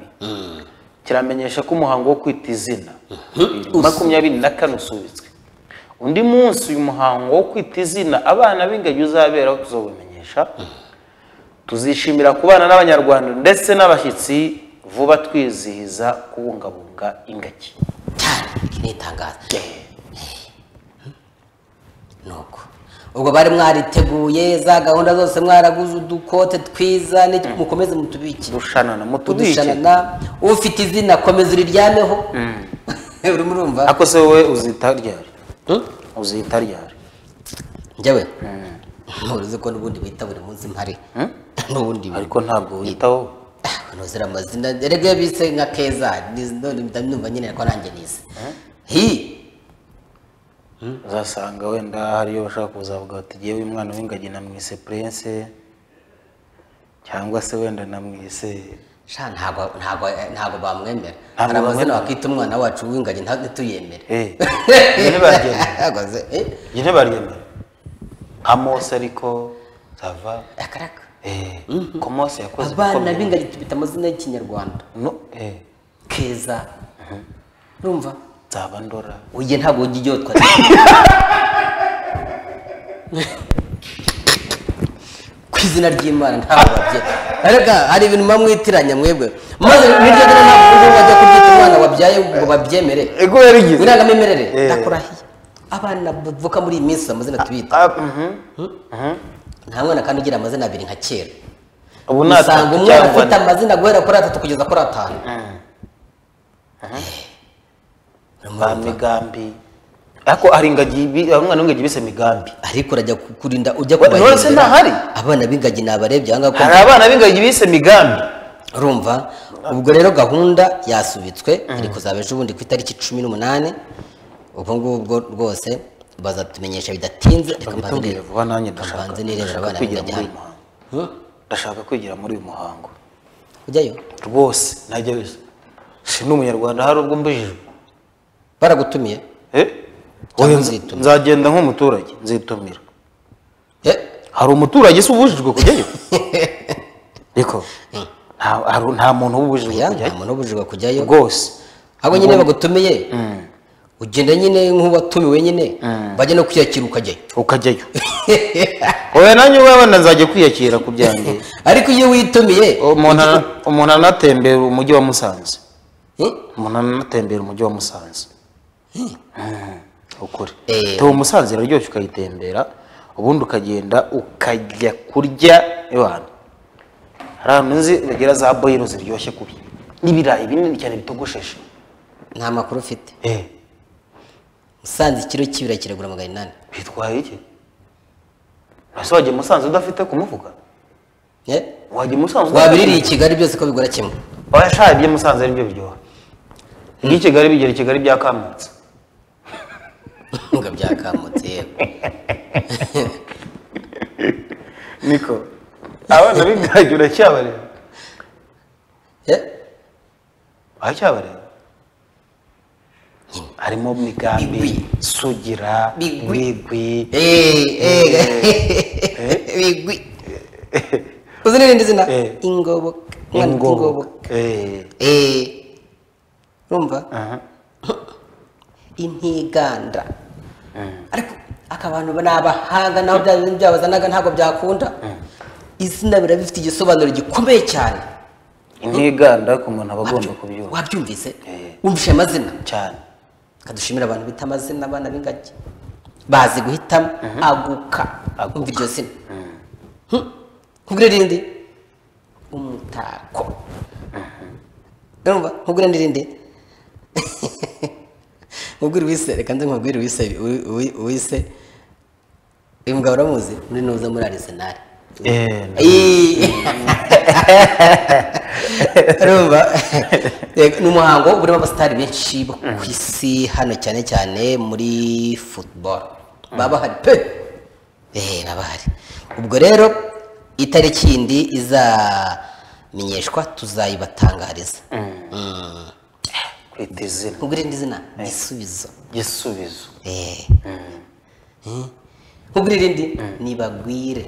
[SPEAKER 2] kiramenyesha ko umuhango wo kwita izina makumyabiri na kane usubitswe undi munsi uyu muhango wo kwita izina abana b'ingagi uzabera tuzobimenyesha tuzishimira kubana n'abanyarwanda ndetse n'abashyitsi vuba twizihiza kubungabunga ingagi
[SPEAKER 1] cyane iki ni itangazo nuko ubwo bari mwariteguye za gahunda zose mwaraguze udukote twiza n'iki- mukomeze mutubikire
[SPEAKER 2] dushanana mutubike
[SPEAKER 1] kudushanana ufite izina komeza uriryameho urimo urumva
[SPEAKER 2] ako se wowe uzita ryari uzita ryari
[SPEAKER 1] njyewe ntuzi ko n'ubundi bita buri munsi mpari n'ubundi
[SPEAKER 2] ariko ntabwo witaho
[SPEAKER 1] ntuzira amazina erega bise nka keza nizi- none mpita numva nyine ko nanjye nizi hi
[SPEAKER 2] uzasanga wenda hariyo bashaka kuzavuga bati yewe umwana w'ingagi namwise prince cyangwa se wenda namwise
[SPEAKER 1] sha ntabwo ntabwo ntabwo bamwemera
[SPEAKER 2] Ntabwo
[SPEAKER 1] hari amazina
[SPEAKER 2] bamwemera.
[SPEAKER 1] wakita umwana wacu w'ingagi ntabwo tuyemere
[SPEAKER 2] Eh, njye ntibaryemera.
[SPEAKER 1] ntabwo ze eh
[SPEAKER 2] njye ntibaryemera nka mose ariko sava
[SPEAKER 1] akaraka
[SPEAKER 2] eh, ko mose yakoze
[SPEAKER 1] abana
[SPEAKER 2] ibikomeye.
[SPEAKER 1] b'ingagi tubita amazina y'ikinyarwanda
[SPEAKER 2] No, eh,
[SPEAKER 1] keza urumva
[SPEAKER 2] nzaba ndora
[SPEAKER 1] ujye ntabwo ujya uryotwa ku izina ry'imana ntabwo babye arega hari ibintu muba mwitiranya mwebwe maze niryo dore ntabwo ujya wajya kuryita umwana wabyaye ngo babyemere
[SPEAKER 2] ego yarigize
[SPEAKER 1] irangamimerere
[SPEAKER 2] Eh.
[SPEAKER 1] ndakurahiye abana bavuka muri iyi minsi amazina tubita
[SPEAKER 2] Ah, mhm, mhm.
[SPEAKER 1] nta mwana kandi ugira amazina abiri nka kera
[SPEAKER 2] ubu ni
[SPEAKER 1] usanga
[SPEAKER 2] atatu
[SPEAKER 1] umwana
[SPEAKER 2] cyangwa
[SPEAKER 1] afite
[SPEAKER 2] ane.
[SPEAKER 1] amazina guhera kuri atatu kugeza kuri atanu
[SPEAKER 2] ba migambi ariko hari ingagi bi- hari umwana w'ingagi bise migambi
[SPEAKER 1] ariko urajya ku- kurinda ujya
[SPEAKER 2] Wa- none se ntahari?
[SPEAKER 1] abana b'ingagi nabarebye aha
[SPEAKER 2] hari
[SPEAKER 1] ngaha
[SPEAKER 2] abana b'ingagi bise migambi
[SPEAKER 1] urumva ubwo rero gahunda yasubitswe iri kuzaba ejo bundi ku itariki cumi n'umunani ubwo ngubwo rwose bazatumenyesha bidatinze reka mbanze
[SPEAKER 2] babitubwire
[SPEAKER 1] nirebe-
[SPEAKER 2] vuba nanjye
[SPEAKER 1] reka
[SPEAKER 2] ndashaka
[SPEAKER 1] mbanze nirebera
[SPEAKER 2] ndashaka
[SPEAKER 1] abana
[SPEAKER 2] kwigira
[SPEAKER 1] bajya hamwe
[SPEAKER 2] muri uyu muhango
[SPEAKER 1] Huh?
[SPEAKER 2] ndashaka kwigira muri uyu muhango
[SPEAKER 1] ujyayo
[SPEAKER 2] rwose najya si n'umunyarwanda hari ubwo mbujijwe
[SPEAKER 1] baragutumiye
[SPEAKER 2] Eh?
[SPEAKER 1] Cyangwa
[SPEAKER 2] Oya,
[SPEAKER 1] nzitumira.
[SPEAKER 2] nzagenda nk'umuturage nzitumira
[SPEAKER 1] Eh,
[SPEAKER 2] hari umuturage se ubujijwe kujyayo ariko nta- hari- nta muntu uba ubujijwe
[SPEAKER 1] oya nta
[SPEAKER 2] kujyayo
[SPEAKER 1] muntu ubujijwe kujyayo
[SPEAKER 2] rwose
[SPEAKER 1] ahubwo nyine bagutumiye ugenda nyine nk'uwatumiwe nyine bajya no kwiyakira ukajyayo
[SPEAKER 2] ukajyayo oya nanjye wabana nzajya kwiyakira ku byanjye
[SPEAKER 1] ariko iyo witumiye
[SPEAKER 2] umuntu ana- umuntu anatembera umujyi wa musanze
[SPEAKER 1] Hmm?
[SPEAKER 2] umuntu anatembera umujyi wa musanze Mm, ukuri
[SPEAKER 1] Eh.
[SPEAKER 2] tuba musanze iraryoshye ukayitembera ubundi ukagenda ukajya kurya iwana hari ahantu nzi bagira za boyiro ziryoshye kubi n'ibirayi binini cyane bitogosheshe
[SPEAKER 1] nta makuru ufite
[SPEAKER 2] eh
[SPEAKER 1] musanze ikiro cy'ibirayi kiragura magana inani
[SPEAKER 2] bitwaye iki ese wajya musanze udafite kumuvuga
[SPEAKER 1] Eh?
[SPEAKER 2] wajya musanze
[SPEAKER 1] wabiririye i kigali byose ko bigura kimwe
[SPEAKER 2] wabashaye ibyo musanze ari byo biryoha ibyo i kigali bigera i kigali byakamutse
[SPEAKER 1] ngo byakamutse yewe
[SPEAKER 2] niko abana b'ingagi uracyabareba
[SPEAKER 1] Eh?
[SPEAKER 2] uracyabareba harimo migambi sugira
[SPEAKER 1] Bigwi.
[SPEAKER 2] bigwi
[SPEAKER 1] Eh, eh, bigwi uzi n'irindi zina
[SPEAKER 2] Eh.
[SPEAKER 1] ingoboka umwana ufite
[SPEAKER 2] ingobo
[SPEAKER 1] ingoboka
[SPEAKER 2] Eh,
[SPEAKER 1] Eh. urumva
[SPEAKER 2] aha.
[SPEAKER 1] intiganda ariko aka bantu ni abahanga naho bya bintu byabazanaga ntabwo byakunda izina biba bifite igisobanuro gikomeye cyane
[SPEAKER 2] intiganda ku muntu aba agomba
[SPEAKER 1] Wabyu-
[SPEAKER 2] kubyumva
[SPEAKER 1] wabyumvise
[SPEAKER 2] Eh.
[SPEAKER 1] wumvise amazina
[SPEAKER 2] cyane
[SPEAKER 1] kadushimira abantu bita amazina abana b'ingagi bazi guhitamo aguka
[SPEAKER 2] Aguka.
[SPEAKER 1] umva iryo zina nkugure rindi umutako urumva nkugure n'irindi nkugure uwise reka nze nkubwire uwise uwi- uwi- uwise uyu mugabo uramuzi muri nuza muri arisenali
[SPEAKER 2] Eh,
[SPEAKER 1] urumva Yego, ni umuhango urimo abasitari benshi bo ku isi hano cyane cyane muri football baba bahari pe Eh, baba bahari ubwo rero itariki yindi izamenyeshwa tuzayibatangariza
[SPEAKER 2] kwita izina
[SPEAKER 1] ubwo irindi zina gisubizo
[SPEAKER 2] gisubizo
[SPEAKER 1] Eh. Eh. ubwo irindi nibagwire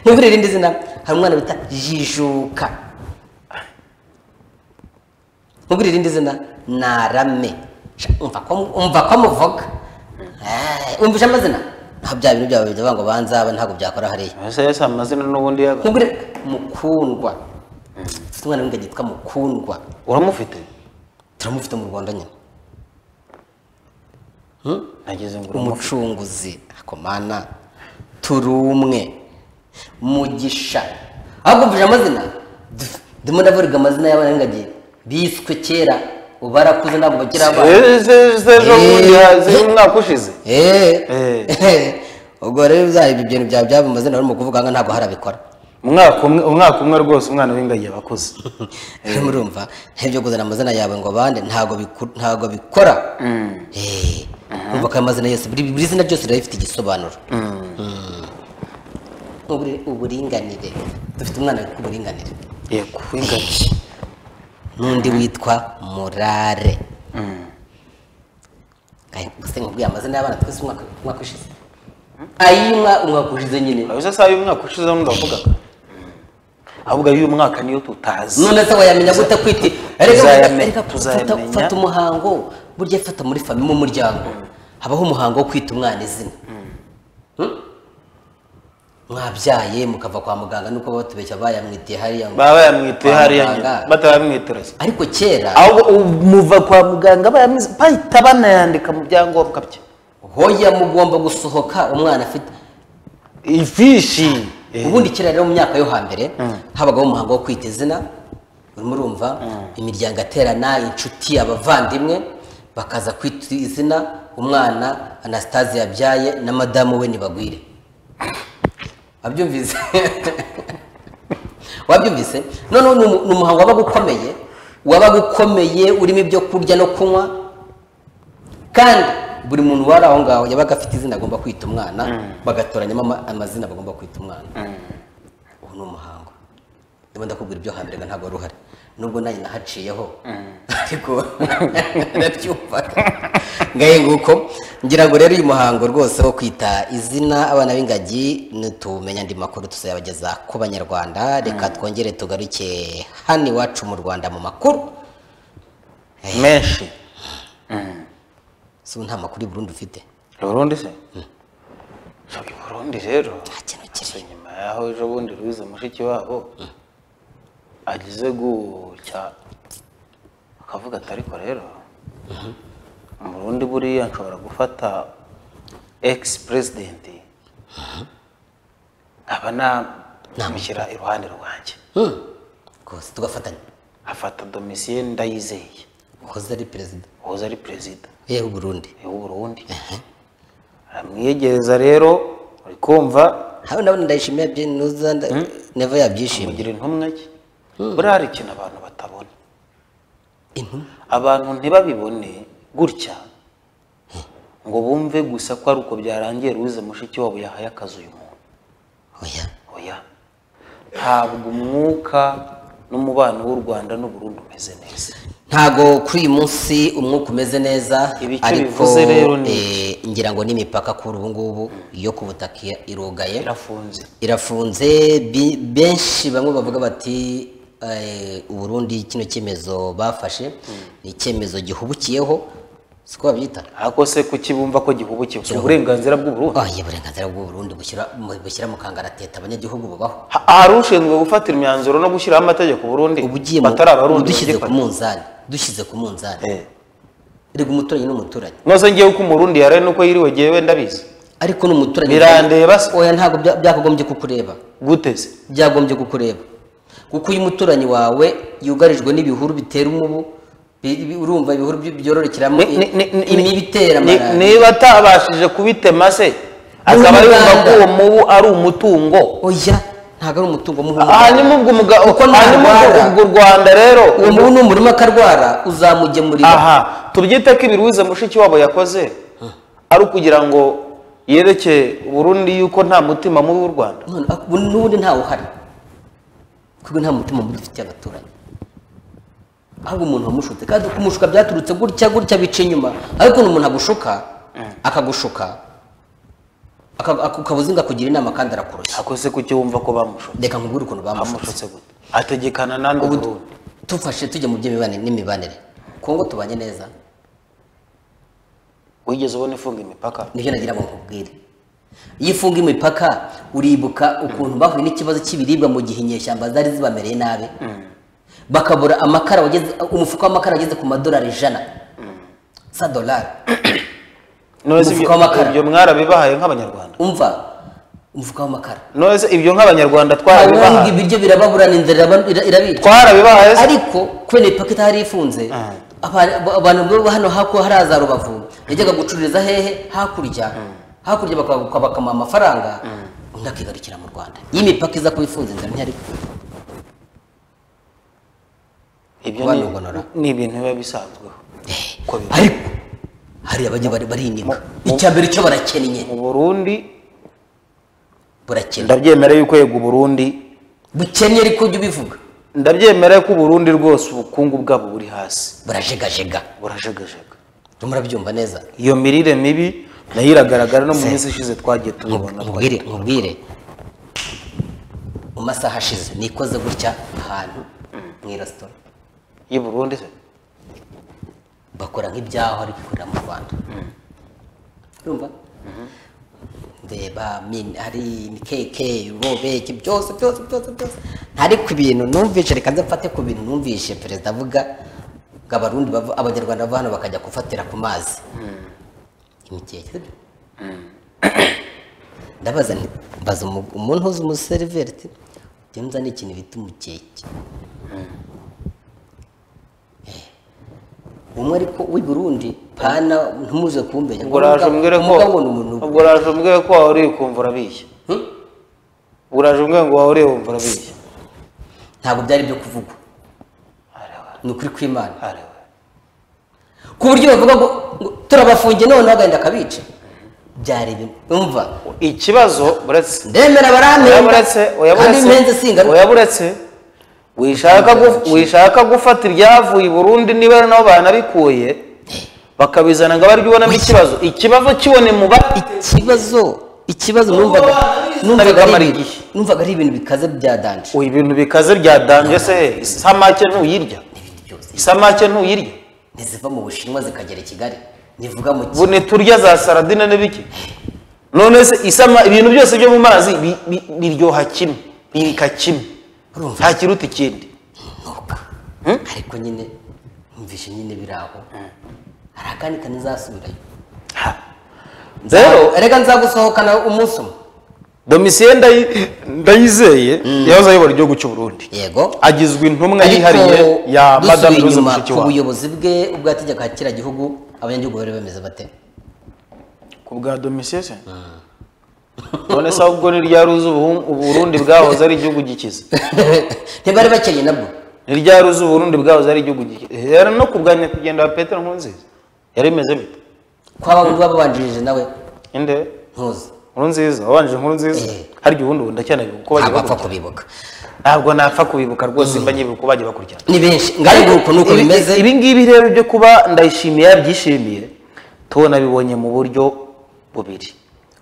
[SPEAKER 1] n'ubwo irindi zina hari umwana bita jijuka n'ubwo irindi zina narame Sha, umva ko- umva ko muvuga Eh, umvisha amazina ntabwo bya bintu byabo bivuga ngo banza aba ntabwo byakora hariya
[SPEAKER 2] ese ese amazina n'ubundi yaba
[SPEAKER 1] n'ubwo rero mukundwa Mfite umwana w'ingagi yitwa mukundwa
[SPEAKER 2] uramufite
[SPEAKER 1] turamufite mu rwanda nyine
[SPEAKER 2] nagize ngo uramufite
[SPEAKER 1] umucunguzi akomana turumwe mugisha ahubwo mvuje amazina du- ndimo ndavuga amazina y'abana b'ingagi biswe kera ubu barakuze ntabwo bakiri abana
[SPEAKER 2] Eh, se- se ejo bundi hazi umwaka ushize
[SPEAKER 1] Eh. ubwo rero byari ibyo bintu byawe byaba amazina urimo kuvuga ngo ntabwo harabikora
[SPEAKER 2] umwaka umwe umwaka umwe rwose umwana w'ingagi aba akuze
[SPEAKER 1] murumva ibyo kuzana amazina yawe ngo bande ntabwo biku- ntabwo bikora Eh. umva ko ayo mazina yose buri buri zina ryose riba rifite igisobanuro Uburi- uburinganire dufite umwana witwa uburinganire
[SPEAKER 2] yego w'ingagi
[SPEAKER 1] n'undi witwa murare se nkubwiye amazina y'abana twese umwaka umwaka ushize ayimwa umwaka ushize nyine
[SPEAKER 2] urabona se y'umwaka ushize nundi wavuga ahubwo y'uyu mwaka niyo tutazi
[SPEAKER 1] none se wayamenya gute kwiti Erega-
[SPEAKER 2] Tuzayamenya,
[SPEAKER 1] erega fata
[SPEAKER 2] tuzayamenya.
[SPEAKER 1] fata umuhango burya fata muri famiye mu muryango habaho umuhango wo kwita umwana izina Hmm? mwabyaye mukava kwa muganga nuko batubeshya bayamwitiye hariya ngo-
[SPEAKER 2] baba bayamwiteye
[SPEAKER 1] kwa
[SPEAKER 2] hariya
[SPEAKER 1] muganga.
[SPEAKER 2] nyine batarabimwitoreza
[SPEAKER 1] ariko kera
[SPEAKER 2] ahubwo muva kwa muganga bayamize bahita banayandika mu byangombwa bye
[SPEAKER 1] hoya mugomba gusohoka umwana afite
[SPEAKER 2] ifishi
[SPEAKER 1] ubundi kera rero mu myaka yo hambere habagaho umuhango wo kwita izina urimo urumva imiryango aterana inshuti abavandimwe bakaza kwita izina umwana anastase yabyaye na madamu we ntibagwire wabyumvise wabyumvise noneho ni umu- ni umuhango wabaga ukomeye wabaga ukomeye urimo ibyo kurya no kunywa kandi buri muntu wari aho ngaho yabaga afite izina agomba kwita umwana bagatoranyamo ama- amazina bagomba kwita umwana ubu ni umuhango ndimo ndakubwira ibyo hambere nga ntabwo wari uhari nubwo nanjye nahaciyeho ariko nabyumvaga ngahe nguko ngira ngo rero uyu muhango rwose wo kwita izina abana b'ingagi nitumenya andi makuru tuzayabageza ku banyarwanda reka twongere tugaruke hano iwacu mu rwanda mu makuru
[SPEAKER 2] menshi
[SPEAKER 1] si ubu nta makuru i Burundi ufite
[SPEAKER 2] urundi se i burundi rero
[SPEAKER 1] nta kintu kiri
[SPEAKER 2] nyuma yaho ejo bundi ruwize mushiki wabo agize gucya akavuga ati ariko rero mu rundi buriya nshobora gufata ex president nkaba namushyira iruhande rwanjye
[SPEAKER 1] Hmm. rwose tugafatanya
[SPEAKER 2] afata domisiye ndayizeye
[SPEAKER 1] uhoze ari perezida
[SPEAKER 2] uhoze ari perezida
[SPEAKER 1] yewe Burundi
[SPEAKER 2] w'u Burundi aramwiyegereza rero uri kumva
[SPEAKER 1] hano nabona ndayishimiye byinuza never yabyishimiye
[SPEAKER 2] mugira intumwa ye buriya hari ikintu abantu batabona
[SPEAKER 1] intumwa
[SPEAKER 2] abantu ntibabibone gutya ngo bumve gusa ko ari uko byarangiye ruze mushiki wabo yahaye akazi uyu muntu
[SPEAKER 1] oya
[SPEAKER 2] oya ntabwo umwuka n'umubano w'u rwanda n'u Burundi umeze neza
[SPEAKER 1] ntago kuri uyu munsi umwuka umeze neza
[SPEAKER 2] Ibi icyo bivuze rero ni
[SPEAKER 1] eh, ngira ngo n'imipaka kuri ubu ngubu yo ku butaka iya- irugaye
[SPEAKER 2] birafunze
[SPEAKER 1] irafunze bi- benshi bamwe bavuga bati eh, u Burundi kino cyemezo bafashe ni icyemezo gihubukiyeho siko babyita
[SPEAKER 2] ariko se kukibumva ko gihubukiwe si uburenganzira bw'u Burundi
[SPEAKER 1] Ah, iya uburenganzira bw'u Burundi bushyira mu- bushyira mu kangaratete abanyagihugu bubaho
[SPEAKER 2] Ha- hari ushinzwe gufatira imyanzuro no gushyiraho amategeko u Burundi
[SPEAKER 1] ubu ugiye mu-
[SPEAKER 2] batari abarundi
[SPEAKER 1] dushyize ku
[SPEAKER 2] bagifata.
[SPEAKER 1] munzani dushyize ku munzani
[SPEAKER 2] Eh.
[SPEAKER 1] erega umuturanyi n'umuturanyi
[SPEAKER 2] nose ngewe uko umurundi yaraye nuko yiriwe ngewe ndabizi
[SPEAKER 1] ariko n'umuturanyi
[SPEAKER 2] Birandeba se.
[SPEAKER 1] oya ntabwo bya- byakagombye kukureba
[SPEAKER 2] guteze
[SPEAKER 1] byagombye kukureba kuko uyu umuturanyi wawe yugarijwe n'ibihuru bitera umubu bi- bi- urumva ibihuru by- byororokeramo imibu itera malariya
[SPEAKER 2] niba atabashije kubitema se akaba
[SPEAKER 1] Ni
[SPEAKER 2] yumva
[SPEAKER 1] umuganda.
[SPEAKER 2] ko uwo mubu ari umutungo
[SPEAKER 1] oya ntabwo ari umutungo muhumuro
[SPEAKER 2] hanyuma ubwo umuga-
[SPEAKER 1] Kuko
[SPEAKER 2] hanyuma ubwo
[SPEAKER 1] narwara.
[SPEAKER 2] ubwo u rwanda rero
[SPEAKER 1] uwo mubu n'umurima akarwara uzamugemurira
[SPEAKER 2] aha tubyite ko ibiruwize mushiki wabo yakoze ari ukugira ngo yerekeye uburundi yuko nta mutima mubi w'u rwanda
[SPEAKER 1] none ak- ubu n'ubundi ntawe uhari kuko nta mutima mubi dufitiye abaturanyi ahubwo umuntu wamushutse kandi kumushuka byaturutse gutya gutya bica inyuma ariko ukuntu umuntu agushuka akagushuka aka- aka- ukaba uzi ngo akugira inama kandi arakurushya
[SPEAKER 2] akoze kukiwumva ko bamushutse
[SPEAKER 1] reka nkubwire ukuntu bamushutse
[SPEAKER 2] bamushutse gute ategekana n'andi
[SPEAKER 1] Ubu
[SPEAKER 2] burundi
[SPEAKER 1] tufashe tujya mu by'imibanire n'imibanire kongo tubanye neza
[SPEAKER 2] wigeze ubona ifunga imipaka
[SPEAKER 1] nibyo nagira ngo nkubwire iyo ufunga imipaka uribuka ukuntu bahuye n'ikibazo cy'ibiribwa mu gihe inyeshyamba zari zibamereye nabi bakabura amakara wageze umufuka w'amakara wageze ku madolari ijana sa dolari Umufuka
[SPEAKER 2] Nose ibyo
[SPEAKER 1] w'amakara.
[SPEAKER 2] ibyo mwarabibahaye nk'abanyarwanda
[SPEAKER 1] umva umufuka w'amakara
[SPEAKER 2] nose ibyo nk'abanyarwanda
[SPEAKER 1] hanyuma
[SPEAKER 2] twarabibahaye
[SPEAKER 1] ibiryo birababurana inzara iraba- ira- irabicwa
[SPEAKER 2] twarabibahaye se?
[SPEAKER 1] ariko kubera ipaki itari ifunze aba- aba- abantu bo hano haku hari za rubavu yajyaga gucururiza hehe hakurya hakurya baka- bakamuha amafaranga undi akigarukira mu rwanda iyo imipaka iza kuba ifunze inzara ntihari
[SPEAKER 2] ibyo
[SPEAKER 1] Abantu
[SPEAKER 2] ni-
[SPEAKER 1] bonora.
[SPEAKER 2] ni ibintu biba bisanzweho Uko biri.
[SPEAKER 1] ariko hariya bajya bari- bariniga
[SPEAKER 2] mu-
[SPEAKER 1] icya mbere cyo barakennye
[SPEAKER 2] mu burundi
[SPEAKER 1] burakennye
[SPEAKER 2] ndabyemera yuko yego uburundi
[SPEAKER 1] bukennye ariko ujya ubivuga
[SPEAKER 2] ndabyemera yuko uburundi rwose ubukungu bwabo buri hasi
[SPEAKER 1] burajegajega
[SPEAKER 2] burajegajega
[SPEAKER 1] murabyumva neza
[SPEAKER 2] iyo mirire mibi nayo iragaragara no mu minsi ishize twagiye tubibona
[SPEAKER 1] nkubwire nkubwire mu masaha ashize nikoze gutya ahantu mu iresitora
[SPEAKER 2] y'i burundi se
[SPEAKER 1] bakora nk'ibyaho ari gukorera mu rwanda urumva ndeba min- hari imikeke ubobeke byose byose byose byose ntari ku bintu numvishe reka nze mfate ku bintu numvishe perezida avuga ngo abarundi bava- abanyarwanda bava hano bakajya gufatira ku mazi imikeke sibyo? ndabaza nti mbaza umu- umuntu uzi umuseriveri ati jya nzana ikintu bita umukeke umwe ariko w'i Burundi pana ntumuze kumbenya
[SPEAKER 2] ubwo uraje umbwire ko
[SPEAKER 1] umugabo ni umuntu
[SPEAKER 2] ubwo uraje umbwire ko wahuriye ukumva urabiye
[SPEAKER 1] Hmm?
[SPEAKER 2] ubwo uraje umbwire ngo wahuriye wumva urabiye
[SPEAKER 1] ntabwo byari byo kuvugwa ni ukuri kw'imana ku buryo bavuga ngo ngo turabafungiye noneho agahenda akabica byari ibintu umva
[SPEAKER 2] ikibazo uretse
[SPEAKER 1] ndemera
[SPEAKER 2] uyaburetse
[SPEAKER 1] barampemba kandi mpenze singaruka
[SPEAKER 2] uyaburetse wishaka gu- wishaka gufata ibyavuye i burundi niba ari nabo banabikuye bakabizana ngo abaryo ubonamo ikibazo ikibazo kibone mu ba
[SPEAKER 1] ikibazo ikibazo numvaga numvaga ari ibintu- numvaga ari ibintu bikaze bya danje
[SPEAKER 2] Uyu ibintu bikaze byadanje se isamake ntuyirya
[SPEAKER 1] n'ibindi byose
[SPEAKER 2] isamake ntuyirya
[SPEAKER 1] ntiziva mu bushinwa zikagera i kigali nivuga mu
[SPEAKER 2] ubu ntiturya za saradine n'ibiki none se isama ibintu byose byo mu mazi bi- bi- biryoha kimwe birika kimwe
[SPEAKER 1] Urumva?
[SPEAKER 2] nta kiruta ikindi
[SPEAKER 1] kinuka
[SPEAKER 2] Hmm?
[SPEAKER 1] ariko nyine numvise nyine biri aho hari akandi kantu nzasubirayo
[SPEAKER 2] Ha. rero
[SPEAKER 1] reka nzagusohokana umunsi umwe
[SPEAKER 2] domisiye ndayi- ndayizeye yahoze ayobora igihugu cy'u burundi
[SPEAKER 1] yego
[SPEAKER 2] agizwe intumwa
[SPEAKER 1] Ariko
[SPEAKER 2] yihariye ya
[SPEAKER 1] dusubiye
[SPEAKER 2] madamu louise
[SPEAKER 1] inyuma ku
[SPEAKER 2] mushikiwabo
[SPEAKER 1] buyobozi bwe ubwo yategekaga kiriya gihugu abanyagihugu bari bameze bate
[SPEAKER 2] ku bwa domisiye se none se ahubwo ni ryari uzi ubu- uburundi bwahoze ari igihugu gikize
[SPEAKER 1] ntibari bakeye nabwo
[SPEAKER 2] ni ryari uzi uburundi bwahoze ari igihugu gikize rero no ku bwa nyakugenda wa petero nkurunziza yari imeze bite
[SPEAKER 1] kwaba undi babanjirije nawe
[SPEAKER 2] inde
[SPEAKER 1] ntuzi
[SPEAKER 2] inkuru nziza wabanje inkuru nziza
[SPEAKER 1] Eh.
[SPEAKER 2] harya ubundi ubu ndacyanabibuka uko bagiye
[SPEAKER 1] ntabwo apfa
[SPEAKER 2] bakurikirana
[SPEAKER 1] kubibuka
[SPEAKER 2] ntabwo napfa kubibuka rwose mba nyibuka uko bagiye bakurikirana
[SPEAKER 1] ni benshi ngari nguko nuko
[SPEAKER 2] Ibi-
[SPEAKER 1] bimeze
[SPEAKER 2] ibi ngibi rero byo kuba ndayishimiye yabyishimiye tubona bibonye mu buryo bubiri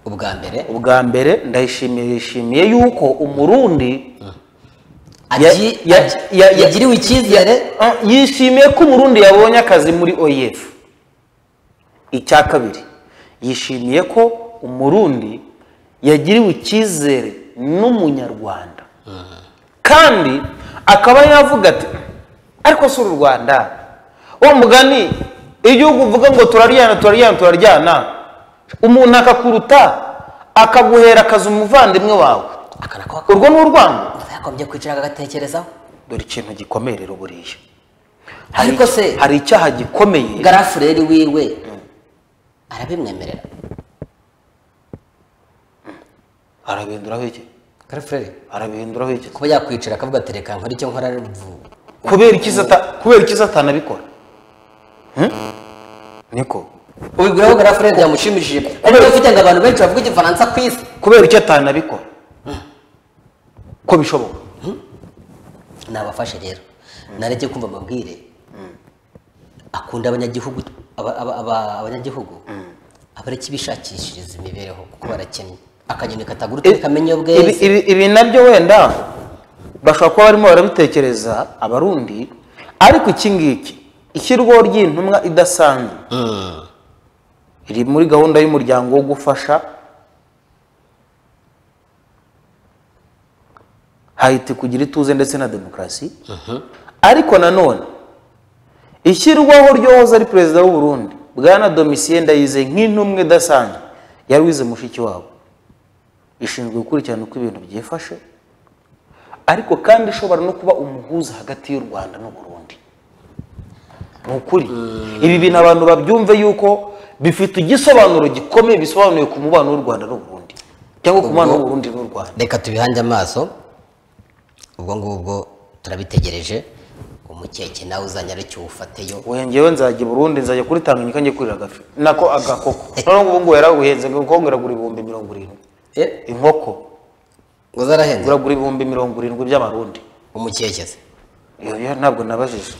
[SPEAKER 1] ubwa mbere
[SPEAKER 2] ubwa mbere ndayishimiye yishimiye yuko umurundi
[SPEAKER 1] Agi-
[SPEAKER 2] ya-
[SPEAKER 1] agi-
[SPEAKER 2] ya- ya-
[SPEAKER 1] yagiriwe icyizere
[SPEAKER 2] ah, yishimiye ko umurundi yabonye akazi muri oef icya kabiri yishimiye ko umurundi yagiriwe icyizere n'umunyarwanda kandi akaba yavuga ati ariko si uru rwanda wa mugani igihugu uvuga ngo turaryana turaryana turaryana umuntu akakuruta akaguhera akazi umuvandimwe wawe
[SPEAKER 1] akanakwa
[SPEAKER 2] urwo ni urwango
[SPEAKER 1] yakombye kwicara agatekerezaho
[SPEAKER 2] dore ikintu gikomeye buriya
[SPEAKER 1] Ariko
[SPEAKER 2] iki-
[SPEAKER 1] se-
[SPEAKER 2] hari icyaha gikomeye
[SPEAKER 1] garafureri wiwe arabimwemerera
[SPEAKER 2] arabihinduraho iki
[SPEAKER 1] garafureri
[SPEAKER 2] arabihinduraho iki
[SPEAKER 1] kuba yakwicara akavuga ati reka nkora icyo nkora vuba
[SPEAKER 2] kubera iki sata- kubera iki satana abikora Hmm? niko
[SPEAKER 1] ubiguraho garafureri byamushimishije ariko ufite ngo abantu benshi bavuga igifaransa ku isi
[SPEAKER 2] kubera icyo atanabikora ko bishoboka
[SPEAKER 1] nabafashe rero nareke kumva amabwire akunda abanyagihugu aba- aba- aba- abanyagihugu abareke bishakishiriza imibereho kuko barakennye akanyoni katagurutse kamenya
[SPEAKER 2] Ibi-
[SPEAKER 1] ubweza
[SPEAKER 2] ibi- ibi nabyo wenda bashobora kuba barimo barabitekereza abarundi ariko iki ngiki ishyirwaho ry'intumwa idasanzwe iri muri gahunda y'umuryango wo gufasha hayiti kugira ituze ndetse na demokarasi ariko nanone ishyirwaho ryohoze ari perezida w'u Burundi bwana domisiye ndayize nk'intumwe idasanzwe yari wize mushiki wabo ishinzwe gukurikirana uko ibintu byifashe ariko kandi ishobora no kuba umuhuza hagati y'u rwanda n'u burundi ni ukuri ibi bintu abantu babyumve yuko bifite igisobanuro gikomeye bisobanuye ku mubano w'u rwanda n'u burundi cyangwa ku mubano w'u burundi n'u rwanda
[SPEAKER 1] reka tubihange amaso ubwo ngubwo turabitegereje umukeke nawe uzanye aricyo uwufateyo
[SPEAKER 2] wowe ngewe nzajya i burundi nzajya kuri tanganyika njye kurira agafi nako agakoko noneho ubu ngubu yaraguhenze ngo kuko nguragura ibihumbi mirongo irindwi
[SPEAKER 1] Eh,
[SPEAKER 2] inkoko
[SPEAKER 1] ngo zarahenze
[SPEAKER 2] nguragura ibihumbi mirongo irindwi by'amarundi
[SPEAKER 1] umukeke se
[SPEAKER 2] Iyo- iyo ntabwo nabajije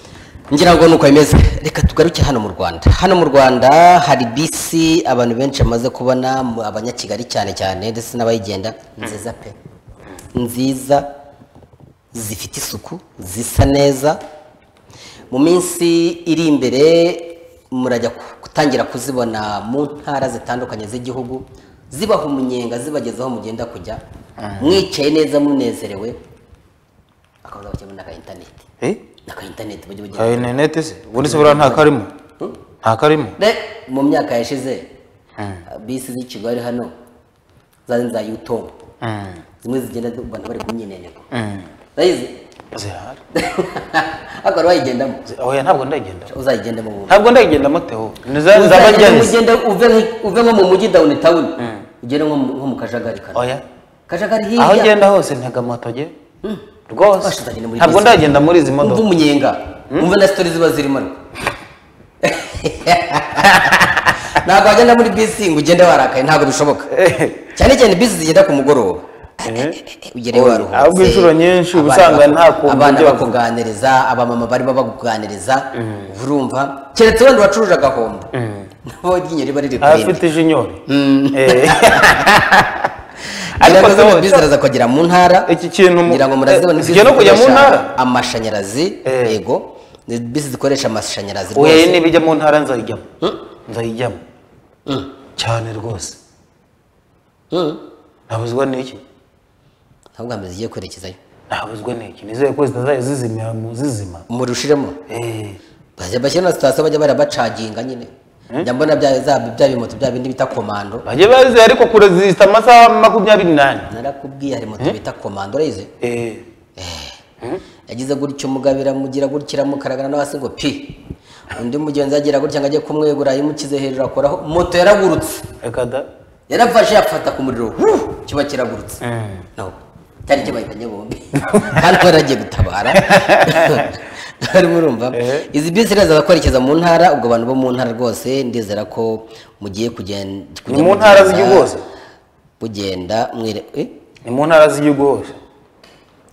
[SPEAKER 1] ngira ngo nuko bimeze reka tugaruke hano mu rwanda hano mu rwanda hari bisi abantu benshi bamaze kubona mu- abanyakigali cyane cyane ndetse n'abayigenda nziza pe nziza zifite isuku zisa neza mu minsi iri imbere murajya ku- gutangira kuzibona mu ntara zitandukanye z'igihugu zibaha umunyenga zibageza aho mugenda kujya mwicaye neza munezerewe akabaza bakemura n'aka interineti
[SPEAKER 2] eh
[SPEAKER 1] n'aka interineti bajya bagenda
[SPEAKER 2] Ayo interineti se ubundi se buriya nta karimo nta karimo
[SPEAKER 1] Ne, mu myaka yashize bisi z'i kigali hano zari za yutongo zimwe zigenda zi- abantu bari ku myimeneko urayizi
[SPEAKER 2] zihari
[SPEAKER 1] akaba wayigendamo
[SPEAKER 2] oya ntabwo ndagenda
[SPEAKER 1] uzayigendamo ubu
[SPEAKER 2] ntabwo ndagenda moteo
[SPEAKER 1] Uzagenda
[SPEAKER 2] nzabagenzi
[SPEAKER 1] ugende uve nk- uve nko mu mujyi down town ugere nko mu- nko mu kajagari kano
[SPEAKER 2] oya
[SPEAKER 1] kajagari
[SPEAKER 2] aho
[SPEAKER 1] hirya
[SPEAKER 2] ngenda hose ntega moto jye rwose
[SPEAKER 1] Washi, uzagenda muri
[SPEAKER 2] ntabwo
[SPEAKER 1] bisi.
[SPEAKER 2] ndagenda muri izi
[SPEAKER 1] umva
[SPEAKER 2] modoka
[SPEAKER 1] umunyenga umva na sitori ziba zirimo ntabwo wagenda muri bisi ngo ugende warakaye ntabwo bishoboka cyane cyane bisi zigenda ku mugoroba ugereyo
[SPEAKER 2] Oya,
[SPEAKER 1] waruhutse
[SPEAKER 2] ahubwo inshuro nyinshi uba
[SPEAKER 1] abana baku-
[SPEAKER 2] usanga nta kuntu
[SPEAKER 1] abana
[SPEAKER 2] ujya bavuga.
[SPEAKER 1] bakuganiriza abamama barimo bakuganiriza urumva keretse wenda wacuruje agahombo nabo iryinyo riba riri ku rindi
[SPEAKER 2] afite ijinyori Eh.
[SPEAKER 1] ariko
[SPEAKER 2] Ariko
[SPEAKER 1] zo
[SPEAKER 2] se-
[SPEAKER 1] bizaraza kwagera mu ntara
[SPEAKER 2] Iki kintu mu-
[SPEAKER 1] ngira ngo murazibona
[SPEAKER 2] Eh,
[SPEAKER 1] bisi
[SPEAKER 2] zijya no kujya mu
[SPEAKER 1] zikoresha
[SPEAKER 2] ntara?
[SPEAKER 1] amashanyarazi
[SPEAKER 2] Eh.
[SPEAKER 1] yego ni bisi zikoresha amashanyarazi
[SPEAKER 2] oya
[SPEAKER 1] rwose
[SPEAKER 2] niba ijya mu ntara nzayijyamo nzayijyamo cyane rwose
[SPEAKER 1] Mm.
[SPEAKER 2] ntabuzwa n'iki
[SPEAKER 1] ntabwo hameze zigiye kwerekezayo
[SPEAKER 2] ntabuzwa n'iki nizeye ko zitazayo zizimira mu zizima
[SPEAKER 1] murushiremo
[SPEAKER 2] Eh.
[SPEAKER 1] bazajya bashyira na sitasiyo bajya barabacaginga nyine njya mbona bya za- bya bimoto bya bindi bita komando
[SPEAKER 2] bajye bazi ariko kure zihita amasaha makumyabiri n'ane
[SPEAKER 1] narakubwiye hari moto bita komando urayizi
[SPEAKER 2] Eh.
[SPEAKER 1] yagize gutya umugabo iramugira gutya iramukaragana no hasi ngo pi undi mugenzi agira gutya ngo ajye kumwegura yimukize hejuru akoraho moto yaragurutse
[SPEAKER 2] reka da
[SPEAKER 1] yarafashe afata ku muriro wuu, kiba kiragurutse no cyari kibaye bombi kandi bari bagiye gutabara bari murumva izi bisi rero kwerekeza mu ntara ubwo abantu bo mu ntara rwose ndizera ko mugiye kugenda
[SPEAKER 2] ni mu ntara z'igihugu hose
[SPEAKER 1] mugenda mwere eh?
[SPEAKER 2] ni mu ntara z'igihugu hose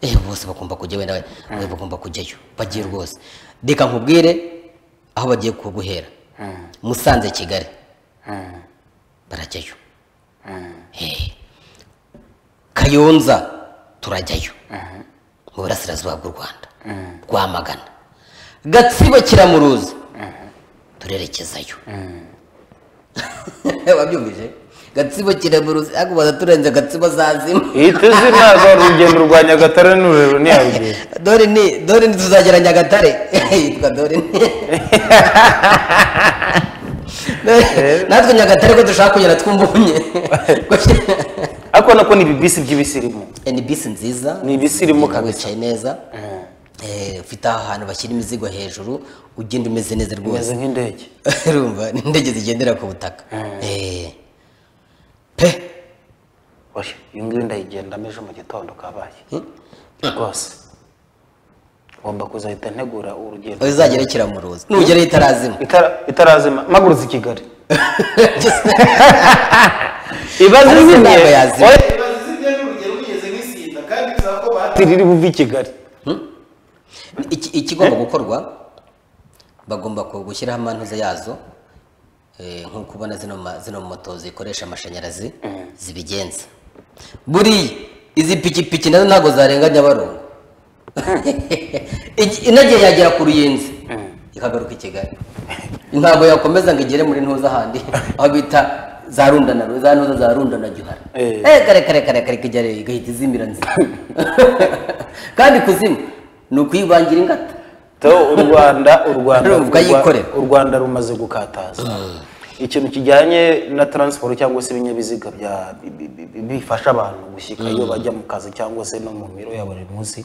[SPEAKER 1] eh bose bagomba kujya wenda we bagomba kujyayo bagiye rwose reka nkubwire aho bagiye kuguhera musanze kigali barajyayo Eh. kayonza turajyayo mu burasirazuba bw'u rwanda rwamagana gatsibo kiramuruzi turerekezayo wabyumvije gatsibo kiramuruzi ariko baza turenze gatsibo zazima
[SPEAKER 2] ihita izina za rugendo rwa nyagatare n'ururero ntiyarugenda
[SPEAKER 1] dore ni dore ni tuzagera nyagatare yitwa dore ni Dore- natwe nyagatare ko dushaka kugera twumvunye
[SPEAKER 2] ariko nako ni ibibisi by'ibisirimu
[SPEAKER 1] ni bisi nziza
[SPEAKER 2] Ni bisi irimo kabisa.
[SPEAKER 1] wicaye neza Eh, ufite ahantu bashyira imizigo hejuru ugenda umeze neza rwose
[SPEAKER 2] bimeze nk'indege
[SPEAKER 1] urumva ni indege zigendera ku butaka Eh. pe
[SPEAKER 2] oya iyi ngiyi ndayigendamo ejo mu gitondo kabaye rwose ngomba kuzahita ntegura urugendo
[SPEAKER 1] uzagera kiramuruzi nugerayo itarazima
[SPEAKER 2] Itara- itarazima mpagurutse i kigali ibaze
[SPEAKER 1] Ariko
[SPEAKER 2] izimye
[SPEAKER 1] ntabwo yazima.
[SPEAKER 2] oya
[SPEAKER 3] Ibaze izibye n'urugero ugeze nk'isinda kandi bisaba ko bahati
[SPEAKER 2] riri buve i kigali
[SPEAKER 1] Iki- ikigomba gukorwa bagomba ku- gushyiraho amantuza yazo eh, nk'uko ubona zino ma- zino moto zikoresha amashanyarazi zibigenza buriya izi pikipiki nazo ntabwo zarenga nyabarongo Igi- inagiye yagera ku ruyenzi ikagaruka i kigali ntabwo yakomeza ngo igere muri ntuza ahandi aho bita za rundana za ntuza za rundana gihara
[SPEAKER 2] Eh.
[SPEAKER 1] eh kare kare kare kare kigera igahita izimira nzima kandi kuzima ni ukuyibangira ingata
[SPEAKER 2] to u rwanda u rwanda
[SPEAKER 1] Urumva yikorera.
[SPEAKER 2] u rwanda rumaze gukataza ikintu kijyanye na taransiporo cyangwa se ibinyabiziga bya bi- bi- bi- bifasha abantu gushyika iyo bajya mu kazi cyangwa se no mu miro ya buri munsi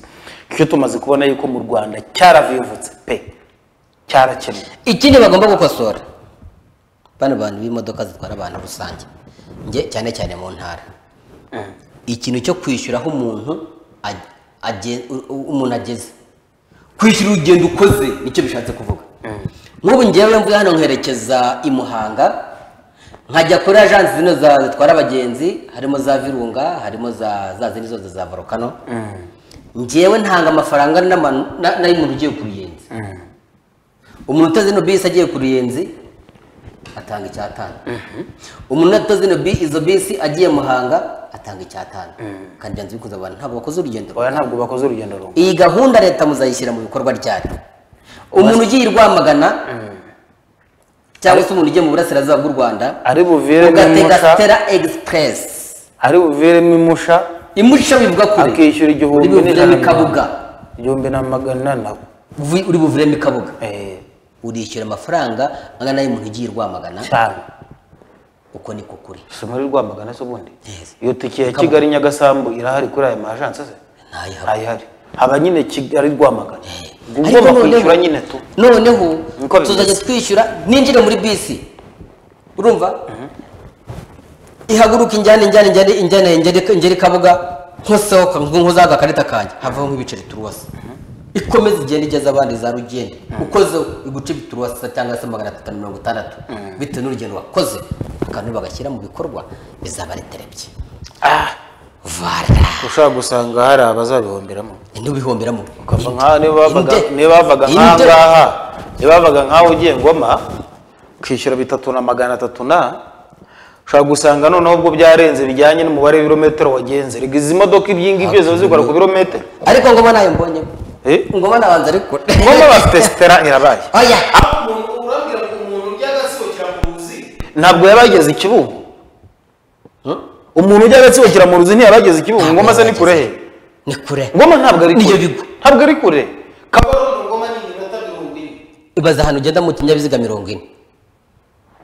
[SPEAKER 2] icyo tumaze kubona yuko mu rwanda cyaravivutse pe cyarakemwe
[SPEAKER 1] ikindi bagomba gukosora bano bantu b'imodoka zitwara abantu rusange nge cyane cyane mu ntara ikintu cyo kwishyura aho umuntu ag- agen- u- u- umuntu ageze kwishyura urugendo ukoze nicyo bishatse kuvuga nk'ubu ngewe mvuye hano nkerekeza i muhanga nkajya kuri ajansi zino za- zitwara abagenzi harimo za virunga harimo za za zindi zose za volcano ngewe ntanga amafaranga n'amanu- na- n'ay'umuntu ugiye ku ruyenzi umuntu utazi ino bisi agiye ku ruyenzi atanga icyatanu umuntu utazi ino bi- izo bisi agiye muhanga atanga icyatanu kandi byanze bikunze abantu ntabwo bakoze urugendo rumwe.
[SPEAKER 2] oya ntabwo bakoze urugendo rumwe
[SPEAKER 1] iyi gahunda leta muzayishyira mu bikorwa ryayo umuntu ugiye i rwamagana cyangwa se umuntu ugiye mu burasirazuba bw'u rwanda
[SPEAKER 2] ari buviremo
[SPEAKER 1] ugatega
[SPEAKER 2] imusha
[SPEAKER 1] stera egisipuresi
[SPEAKER 2] ari buviremo imusha
[SPEAKER 1] imusha bivuga kure
[SPEAKER 2] akishyura igihumbi
[SPEAKER 1] uri buviremo
[SPEAKER 2] n'ijana.
[SPEAKER 1] ikabuga
[SPEAKER 2] igihumbi na magana nabo
[SPEAKER 1] Uvi- uri buviremo ikabuga
[SPEAKER 2] Eh,
[SPEAKER 1] urishyura amafaranga angana y'umuntu ugiye i rwamagana
[SPEAKER 2] cyane
[SPEAKER 1] uko niko kuri
[SPEAKER 2] isomo ri rwamagana se ubundi
[SPEAKER 1] Yes.
[SPEAKER 2] iyo tike ya kigali nyagasambu irahari kuri aya majansi se
[SPEAKER 1] ntayihaba
[SPEAKER 2] ntayihari haba nyine kigali rwamagana
[SPEAKER 1] Ariko
[SPEAKER 2] ugomba
[SPEAKER 1] noneho-
[SPEAKER 2] kwishyura nyine tu
[SPEAKER 1] noneho
[SPEAKER 2] Niko bimeze.
[SPEAKER 1] tuzajya twishyura ninjire muri bisi urumva ihaguruka injyana injyana injyana injyana injyana injyana ikabuga nkosohoka nkozaga agakarita kanjye havaho nk'ibiceri turuwasi ikomeza igenda igeza abandi za rugendo ukoze iguce bituru wasa cyangwa se magana atatu na mirongo itandatu bitewe n'urugendo wakoze akantu bagashyira mu bikorwa bizaba ari terebye vara
[SPEAKER 2] ushobora gusanga hari abazabihombiramo
[SPEAKER 1] ntubihomberamo
[SPEAKER 2] ukava nk'aha niba bavaga
[SPEAKER 1] Inde.
[SPEAKER 2] niba bavaga
[SPEAKER 1] Inde.
[SPEAKER 2] nk'aha ngaha niba bavaga nk'aho ugiye ngoma ukishyura bitatu na magana atatu na ushobora gusanga noneho ubwo byarenze bijyanye n'umubare w'ibirometero wagenze rega izi modoka ibyingi byose zikora ku birometero
[SPEAKER 1] ariko ngoma nayo mbonyemo
[SPEAKER 2] Eh?
[SPEAKER 1] ngoma nabanza ariko
[SPEAKER 2] ngoma bafite sitera irabaye
[SPEAKER 1] oya
[SPEAKER 3] umuntu urambwira ngo umuntu urya agasohokera mu ruzi
[SPEAKER 2] ntabwo yabageze ikibungo umuntu ujya agatsibukira mu ruzi ntiyabageze ikibungo ngoma se ni kure he
[SPEAKER 1] ni kure
[SPEAKER 2] ngoma ntabwo ari
[SPEAKER 1] Niyo
[SPEAKER 2] kure
[SPEAKER 1] bigwa.
[SPEAKER 2] ntabwo ari kure
[SPEAKER 3] kabarondo ngoma ni iminota mirongo ine
[SPEAKER 1] ibaza ahantu ugenda mu kinyabiziga mirongo ine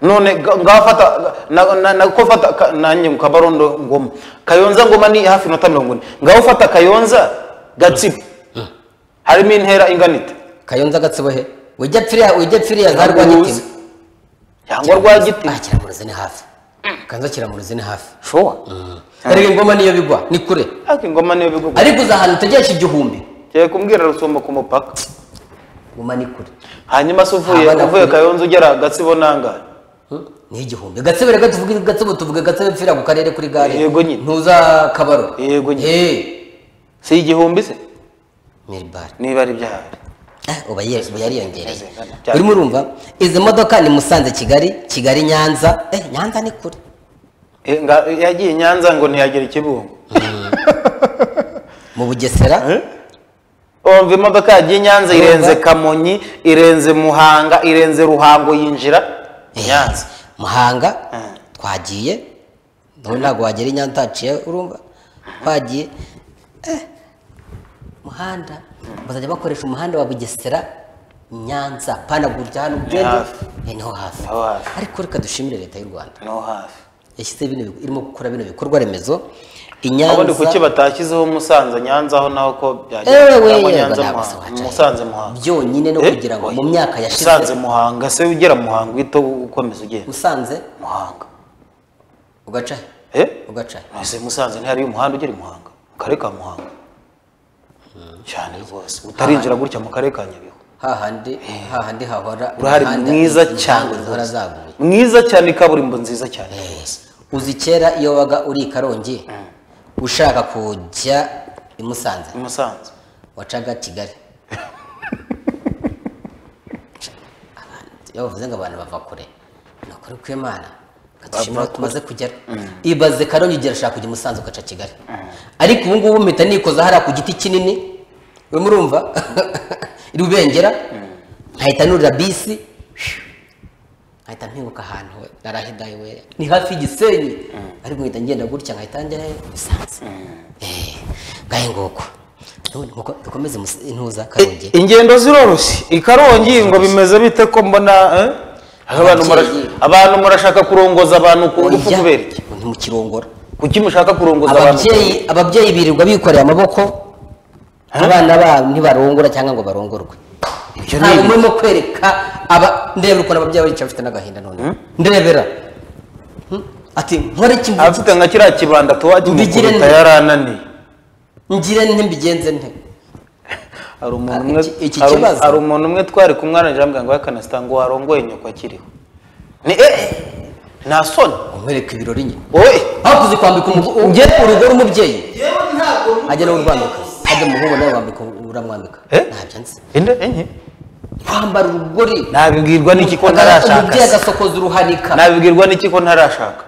[SPEAKER 2] none ga- ngafata na- na- nako fata ka- nanjye mu kabarondo ngoma kayonza ngoma ni hafi inota mirongo ine ngaho ufata kayonza gatsibo harimo intera inganite
[SPEAKER 1] kayonza gatsibo he ujya pfiriya ujya pfiriya za rwagitima
[SPEAKER 2] cyangwa rwa giti
[SPEAKER 1] ah kiramuruzi ni hafi kayonza kiramuruzi ni hafi
[SPEAKER 2] showa
[SPEAKER 1] ariko ingoma niyo bigwa ni kure
[SPEAKER 2] ariko ingoma niyo bigugu
[SPEAKER 1] ariko uza ahantu utegesha igihumbi
[SPEAKER 2] kiye kumbwira rusumba ku mupaka
[SPEAKER 1] ngoma ni kure
[SPEAKER 2] hanyuma se uvuye
[SPEAKER 1] Abana
[SPEAKER 2] uvuye
[SPEAKER 1] kure.
[SPEAKER 2] kayonza ugera gatsibo nangahe
[SPEAKER 1] ni igihumbi gatsibo reka tuvuge gatsibo tuvuge gatsibo pfiriya ku karere kuri gare
[SPEAKER 2] Yego nyine.
[SPEAKER 1] ntuza kabaro
[SPEAKER 2] Yego nyine.
[SPEAKER 1] Eh,
[SPEAKER 2] si igihumbi se
[SPEAKER 1] ni bare
[SPEAKER 2] niba ari byahari
[SPEAKER 1] Ah, uba ye- uba yariyongereye
[SPEAKER 2] Cyane.
[SPEAKER 1] urimo urumva izi modoka ni musanze kigali kigali nyanza eh nyanza ni kure
[SPEAKER 2] Eh, nga- yagiye i nyanza ngo ntiyagera ikibungo
[SPEAKER 1] mu bugesera
[SPEAKER 2] umva imodoka yagiye i nyanza
[SPEAKER 1] Urumva?
[SPEAKER 2] irenze kamonyi irenze muhanga irenze ruhango yinjira i
[SPEAKER 1] eh,
[SPEAKER 2] nyanza
[SPEAKER 1] muhanga
[SPEAKER 2] Mm.
[SPEAKER 1] twagiye nawe ntabwo wagera i nyanza haciye urumva twagiye eh, muhanda bazajya bakoresha umuhanda wa bugesera nyanza panagurya hano ugende
[SPEAKER 2] hafi.
[SPEAKER 1] eh, niho hafi
[SPEAKER 2] Niho hafi.
[SPEAKER 1] ariko reka dushimire leta y'u rwanda
[SPEAKER 2] no hafi
[SPEAKER 1] yashyize bino bi- irimo gukora bino bikorwa remezo i nyanza
[SPEAKER 2] ubundi kuki batashyizeho musanze nyanza aho naho ko byagera
[SPEAKER 1] Ewe we, yego,
[SPEAKER 2] cyangwa nyanza
[SPEAKER 1] ntabwo se
[SPEAKER 2] muhanga
[SPEAKER 1] wacaye.
[SPEAKER 2] musanze muhanga
[SPEAKER 1] byonyine no
[SPEAKER 2] Eh,
[SPEAKER 1] kugira ngo
[SPEAKER 2] oya.
[SPEAKER 1] mu myaka yashize
[SPEAKER 2] musanze muhanga se ugera muhanga uhita ukomeza ugenda
[SPEAKER 1] musanze
[SPEAKER 2] muhanga
[SPEAKER 1] ugaca he?
[SPEAKER 2] eh
[SPEAKER 1] ugaca he?
[SPEAKER 2] ese musanze ntihariyo umuhanda ugera i muhanga mu karere ka muhanga cyane rwose utarinjira gutya mu karere ka nyabihu
[SPEAKER 1] hahandi hahandi hahora
[SPEAKER 2] urahari
[SPEAKER 1] imihanda-
[SPEAKER 2] mwiza
[SPEAKER 1] intango
[SPEAKER 2] cyane
[SPEAKER 1] zihora
[SPEAKER 2] rwose.
[SPEAKER 1] zaguye
[SPEAKER 2] mwiza cyane kaburimbo nziza cyane rwose
[SPEAKER 1] uzi kera iyo wabaga uri i karongi ushaka kujya i musanze
[SPEAKER 2] i musanze
[SPEAKER 1] wacaga kigali iyo bavuze ngo abantu bava kure ni ukuri kw'imana dushimira tumaze kugera ibaze karongi ugera ushaka kujya i musanze ugaca kigali ariko ubu ngubu mpita nikoza hariya ku giti kinini urimo urumva iri ubengera nkahita nurira bisi nkahita mpinguka ahantu narahidaye we ni hafi y'igisenyi ariko nkahita ngenda gutya nkahita njya he, musanze Eh, ngahe nguko None muko- dukomeze Mus- intuza karongi
[SPEAKER 2] ingendo ziroroshye i karongi ngo bimeze bite ko mbona eh? abantu mura-
[SPEAKER 1] Ababyeyi.
[SPEAKER 2] abantu murashaka kurongoza abantu ku ngufu
[SPEAKER 1] Oya,
[SPEAKER 2] kubera iki
[SPEAKER 1] ntimukirongora
[SPEAKER 2] kuki mushaka kurongoza abantu
[SPEAKER 1] ababyeyi ababyeyi birirwa bikoreye amaboko abana babo ntibarongora cyangwa ngo barongorwe
[SPEAKER 2] Ibyo ni
[SPEAKER 1] ntabwo
[SPEAKER 2] ibiki?
[SPEAKER 1] murimo kwereka aba ndebera ukuntu ababyeyi bicaye bafite n'agahinda none ndebera Hmm? ati nkore iki mvuge
[SPEAKER 2] afite nka kiriya kibanda tuwaje
[SPEAKER 1] Mbigire
[SPEAKER 2] mukubita
[SPEAKER 1] nte?
[SPEAKER 2] yarananiye
[SPEAKER 1] ngire nte mbigenze nte
[SPEAKER 2] hari umuntu
[SPEAKER 1] Ah,
[SPEAKER 2] umwe
[SPEAKER 1] iki- iki
[SPEAKER 2] hari-
[SPEAKER 1] kibazo?
[SPEAKER 2] hari umuntu umwe twari kumwananira ambwira ngo yakanasita ngo warongoye nyoko akiriho ni eh eh, nta soni
[SPEAKER 1] nkwereka ibirori nyine
[SPEAKER 2] wowe
[SPEAKER 1] hakuze kwambika umugo- ujye urugo rw'umubyeyi
[SPEAKER 3] yewe ntabwo numva
[SPEAKER 1] ajya nawe urwambika
[SPEAKER 3] ibyo
[SPEAKER 1] ajya umuhungu nawe wambika uramwambika
[SPEAKER 2] Eh?
[SPEAKER 1] ntabyo nzi
[SPEAKER 2] inde enye
[SPEAKER 1] kwambara urugori
[SPEAKER 2] nabibwirwa n'iki ko
[SPEAKER 1] Aga-
[SPEAKER 2] ntarashaka
[SPEAKER 1] umubyeyi
[SPEAKER 2] se?
[SPEAKER 1] agasokoza uruhanika
[SPEAKER 2] nabibwirwa n'iki ko ntarashaka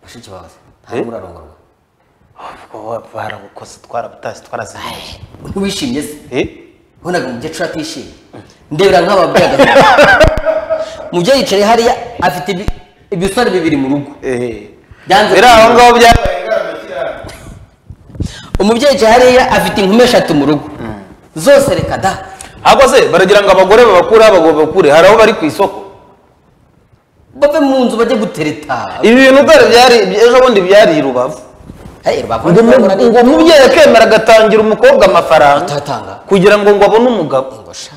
[SPEAKER 1] bashiki bawe
[SPEAKER 2] Eh?
[SPEAKER 1] ntabwo urarongorwa
[SPEAKER 2] barabukoze twarabutasi twarasinye
[SPEAKER 1] ntiwishimye se ubonaga umukecuru atishimye ndebera nk'ababyeyi umubyeyi yicaye hariya afite ibi- ibisore bibiri mu rugo Byanze
[SPEAKER 2] biri aho
[SPEAKER 1] kumenya.
[SPEAKER 2] ngaho byabaye
[SPEAKER 3] babaye ngaramagirane
[SPEAKER 1] umubyeyi yicaye hariya afite inkumi eshatu mu rugo zose reka da
[SPEAKER 2] ariko se baragira ngo abagore babakure abagabo bakure hari aho bari ku isoko
[SPEAKER 1] bave mu nzu bajye gutereta
[SPEAKER 2] ibi bintu dore byari ejo bundi byari i rubavu
[SPEAKER 1] Hey, rubavu
[SPEAKER 2] ngo umu- ngo umubyeyi akemera agatangira umukobwa amafaranga
[SPEAKER 1] Atatanga.
[SPEAKER 2] kugira ngo ngo abone umugabo
[SPEAKER 1] ngo sha